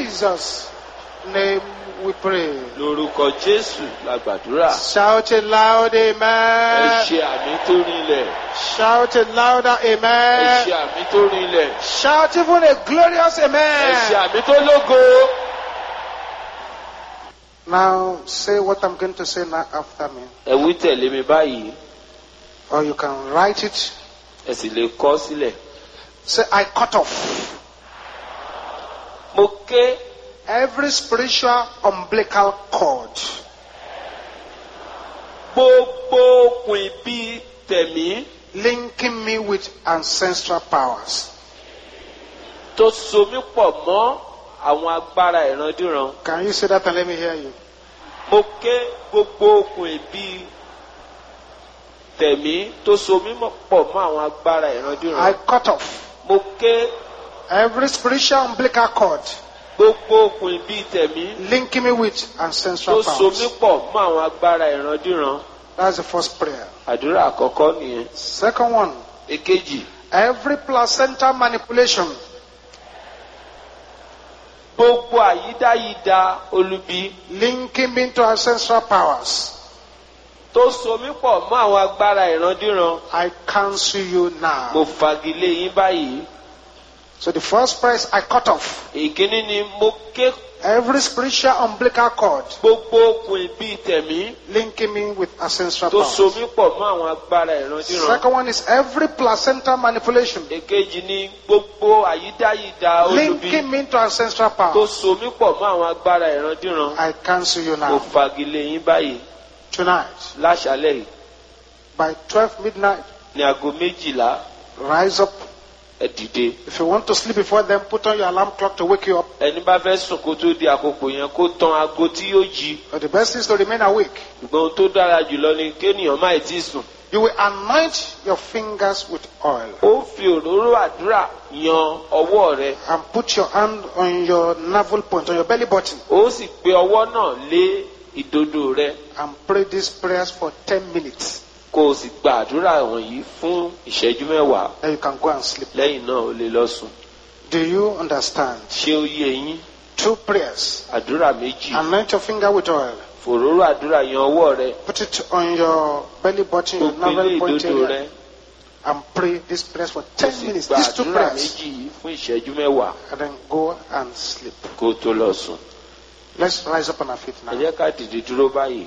Speaker 2: Jesus' name we pray.
Speaker 1: lórúkọ jésù la gbàdúrà.
Speaker 2: Shout it loud,
Speaker 1: ẹ
Speaker 2: amen.
Speaker 1: ṣe àmì tó rinlẹ̀.
Speaker 2: Shout it louder,
Speaker 1: ẹ ṣe
Speaker 2: amen.
Speaker 1: àmì tó rinlẹ̀.
Speaker 2: Shout even a glorious
Speaker 1: ẹ ṣe
Speaker 2: amen.
Speaker 1: àmì tó lógo.
Speaker 2: Now say what I'm going to say now after me.
Speaker 1: ẹ wí tẹ̀lé mi báyìí
Speaker 2: Or you can write it.
Speaker 1: ẹ sì lè kọ́ sílẹ̀.
Speaker 2: Say, I cut off
Speaker 1: mo ké
Speaker 2: every spiritual umbilical cord
Speaker 1: gbogbo okùn ìbí tẹ̀mí
Speaker 2: linking me with ancestral powers.
Speaker 1: tó so mí pọ̀ mọ́ àwọn agbára ìrandíran.
Speaker 2: Can you say that and let me hear you?
Speaker 1: mo ké gbogbo okùn ìbí tẹ̀mí tó so mí mọ́- pọ̀ mọ́ àwọn agbára
Speaker 2: I
Speaker 1: ìrandíran.
Speaker 2: cut off
Speaker 1: mo ké
Speaker 2: every spiritual umbilical cord
Speaker 1: gbogbo okùn ìbí tẹ̀mí
Speaker 2: linking me with
Speaker 1: tó
Speaker 2: ancestral
Speaker 1: so mí
Speaker 2: powers.
Speaker 1: pọ̀ mọ́ àwọn agbára ìrandíran.
Speaker 2: That's the first prayer.
Speaker 1: àdúrà àkọ́kọ́ nìyẹn.
Speaker 2: Second one,
Speaker 1: èkejì
Speaker 2: every placental manipulation
Speaker 1: gbogbo àyídáyídá olubi
Speaker 2: linking me to ancestral powers.
Speaker 1: tó so mí pọ̀ mọ́ àwọn agbára ìrandíran.
Speaker 2: I cancel you now.
Speaker 1: mo fagilé yín báyìí.
Speaker 2: So the first prayer is I cut off
Speaker 1: ìkíní ni mo ké
Speaker 2: every spiritual umbilical cord
Speaker 1: gbogbo okùn ìbí tẹ̀mí
Speaker 2: linking me with ancestral
Speaker 1: tó so
Speaker 2: powers.
Speaker 1: mí pọ̀ mọ́ àwọn agbára ìrandíran.
Speaker 2: Second one is every placental manipulation
Speaker 1: èkejì ni gbogbo àyídáyídá olubi
Speaker 2: linking me to ancestral
Speaker 1: tó
Speaker 2: powers.
Speaker 1: so mí pọ̀ mọ́ àwọn agbára ìrandíran.
Speaker 2: I cancel you
Speaker 1: mo
Speaker 2: now.
Speaker 1: fagilé yín báyìí
Speaker 2: Tonight,
Speaker 1: láṣálẹ̀ yìí
Speaker 2: by 12 midnight,
Speaker 1: ní aago méjìlá
Speaker 2: rise up.
Speaker 1: ẹ dìde.
Speaker 2: If you want to sleep before then, put on your alarm clock to wake you up.
Speaker 1: ẹni bá fẹ́ sùn kó tó di àkókò yẹn kó tan aago tí yóò jí.
Speaker 2: But the best is to remain awake.
Speaker 1: ṣùgbọ́n ohun tó dára jùlọ ni kéèyàn má tí sùn.
Speaker 2: You will anoint your fingers with oil
Speaker 1: ó fi òróró àdúrà yan ọwọ́ rẹ.
Speaker 2: and put your hand on your navel point, on your belly button,
Speaker 1: ó sì gbé ọwọ́ náà lé ìdodo rẹ.
Speaker 2: and pray these prayers for 10 minutes.
Speaker 1: kó o sì gba àdúrà wọ̀nyí fún ìṣẹ́jú mẹ́wàá.
Speaker 2: Then you can go and sleep.
Speaker 1: lẹ́yìn náà o lè lọ sùn.
Speaker 2: Do you understand?
Speaker 1: ṣé ó yé yín?
Speaker 2: Two prayers.
Speaker 1: àdúrà méjì.
Speaker 2: Anoint your finger with oil.
Speaker 1: fòróró àdúrà yan ọwọ́ rẹ.
Speaker 2: Put it on your belly button,
Speaker 1: kó
Speaker 2: your
Speaker 1: o gbé lé
Speaker 2: navel point
Speaker 1: ìdodo
Speaker 2: area,
Speaker 1: rẹ.
Speaker 2: and pray these prayers for
Speaker 1: kó o
Speaker 2: 10
Speaker 1: sì
Speaker 2: minutes.
Speaker 1: gba
Speaker 2: These two
Speaker 1: àdúrà
Speaker 2: prayers.
Speaker 1: méjì yìí fún ìṣẹ́jú mẹ́wàá
Speaker 2: And then go and sleep.
Speaker 1: kó o tó lọ sùn.
Speaker 2: Let's rise up on our feet
Speaker 1: ẹ
Speaker 2: now.
Speaker 1: jẹ́ ká dìde dúró báyìí.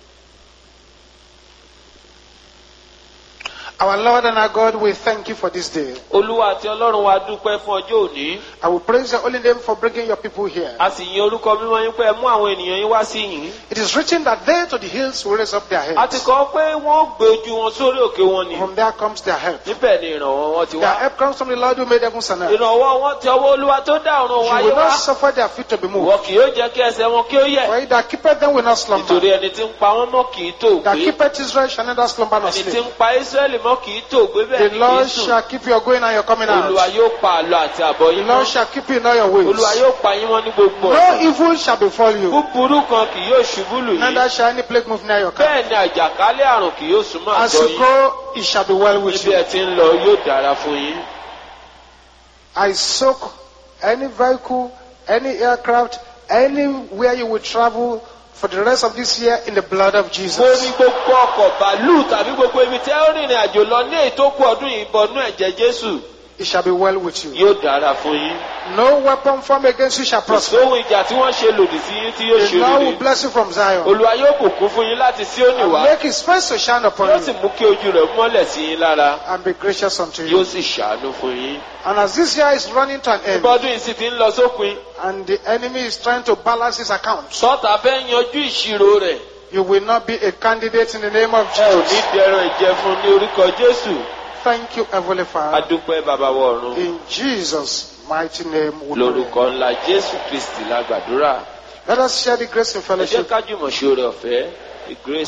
Speaker 2: Our Lord and our God, we thank you for this day.
Speaker 1: olúwa àti ọlọ́run wa dúpẹ́ fún ọjọ́ òní.
Speaker 2: I will praise your holy name for bringing your people here.
Speaker 1: a sì yin orúkọ mímọ́ yín pé ẹ mú àwọn ènìyàn yín wá sí yìí.
Speaker 2: It is written that they to the hills will raise up their
Speaker 1: a ti
Speaker 2: heads.
Speaker 1: kọ́ pé wọ́n gbé ojú wọn sórí òkè wọn ni.
Speaker 2: From there comes their help.
Speaker 1: níbẹ̀ ni ìrànwọ́ wọn ti
Speaker 2: Their
Speaker 1: wá.
Speaker 2: help comes from the Lord who made heavens and earth.
Speaker 1: ìrànwọ́ wọn ti ọwọ́ olúwa tó dá ọ̀run
Speaker 2: You
Speaker 1: wáyé
Speaker 2: will
Speaker 1: wá.
Speaker 2: not suffer their feet to be moved.
Speaker 1: ìwọ kì yóò jẹ́ kí ẹsẹ̀ wọn kí ó yẹ̀.
Speaker 2: For he that keepeth them will not slumber.
Speaker 1: nítorí ẹni tí ń pa wọ́n mọ́ kì í tó
Speaker 2: That
Speaker 1: gbé.
Speaker 2: keepeth Israel shall neither slumber nor
Speaker 1: ẹni tí
Speaker 2: sleep.
Speaker 1: ń pa Ísírẹ́lì mọ́ kì í tó gbé bẹ́ẹ̀
Speaker 2: The
Speaker 1: ni kì í
Speaker 2: Lord
Speaker 1: sùn.
Speaker 2: shall keep your going and your coming
Speaker 1: olúwa
Speaker 2: out.
Speaker 1: yóò pa àlọ àti àbọ̀
Speaker 2: The
Speaker 1: yín
Speaker 2: Lord
Speaker 1: mọ́.
Speaker 2: shall keep you in all your ways.
Speaker 1: olúwa yóò pa yín mọ́ ní gbogbo
Speaker 2: No
Speaker 1: ọ̀nà.
Speaker 2: evil shall befall you.
Speaker 1: búburú kan kì yóò ṣubú lù yín.
Speaker 2: Neither shall any plague move near your camp.
Speaker 1: bẹ́ẹ̀ ni àjàkálẹ̀ àrùn kì yóò súnmọ́
Speaker 2: As
Speaker 1: àgọ́
Speaker 2: you
Speaker 1: yín.
Speaker 2: go, it shall be well with
Speaker 1: níbi
Speaker 2: you.
Speaker 1: ẹ ti ń lọ yóò dára fún yín.
Speaker 2: I soak any vehicle, any aircraft, anywhere you will travel for the rest of this year in the blood of
Speaker 1: mo ní
Speaker 2: Jesus.
Speaker 1: gbogbo ọkọ̀ bàálù tàbí gbogbo ibi tí ẹ ó rìnrìn àjò lọ ní èyí tó kù ọdún yìí bọnú ẹ̀jẹ̀ jésù
Speaker 2: It shall be well with you.
Speaker 1: yóò dára fún yín.
Speaker 2: No weapon formed against you shall
Speaker 1: kò
Speaker 2: prosper.
Speaker 1: sóhun ìjà tí wọ́n ṣe lòdì sí yín tí yóò
Speaker 2: The
Speaker 1: ṣe
Speaker 2: Lord will
Speaker 1: rere.
Speaker 2: bless you from Zion.
Speaker 1: olúwa yóò bùkún fún yín láti Síónì
Speaker 2: And
Speaker 1: wá
Speaker 2: make his face to shine upon
Speaker 1: yóò sì
Speaker 2: you
Speaker 1: mú kí ojú rẹ̀ mọ́lẹ̀ sí yín lára
Speaker 2: and be gracious unto
Speaker 1: yóò
Speaker 2: you.
Speaker 1: sì ṣàánú fún yín.
Speaker 2: And as this year is running to an end
Speaker 1: ìbọdún yìí sì ti ń lọ sópin
Speaker 2: and the enemy is trying to balance his accounts,
Speaker 1: sọ́tà fẹ́ yanjú ìṣirò rẹ̀
Speaker 2: you will not be a candidate in the name of
Speaker 1: ẹ ò ní
Speaker 2: Jesus.
Speaker 1: dẹrùn ìjẹ fún ní orúkọ jésù
Speaker 2: Thank you, Heavenly Father.
Speaker 1: adúpẹ́ bàbá wa ọ̀run
Speaker 2: In Jesus' mighty name we pray.
Speaker 1: lórúkọ ńlá jésù kristi la gbàdúrà
Speaker 2: Let us share the grace in
Speaker 1: ẹ jẹ́
Speaker 2: fellowship.
Speaker 1: ká jùmọ̀ ṣe oore ọ̀fẹ́ the grace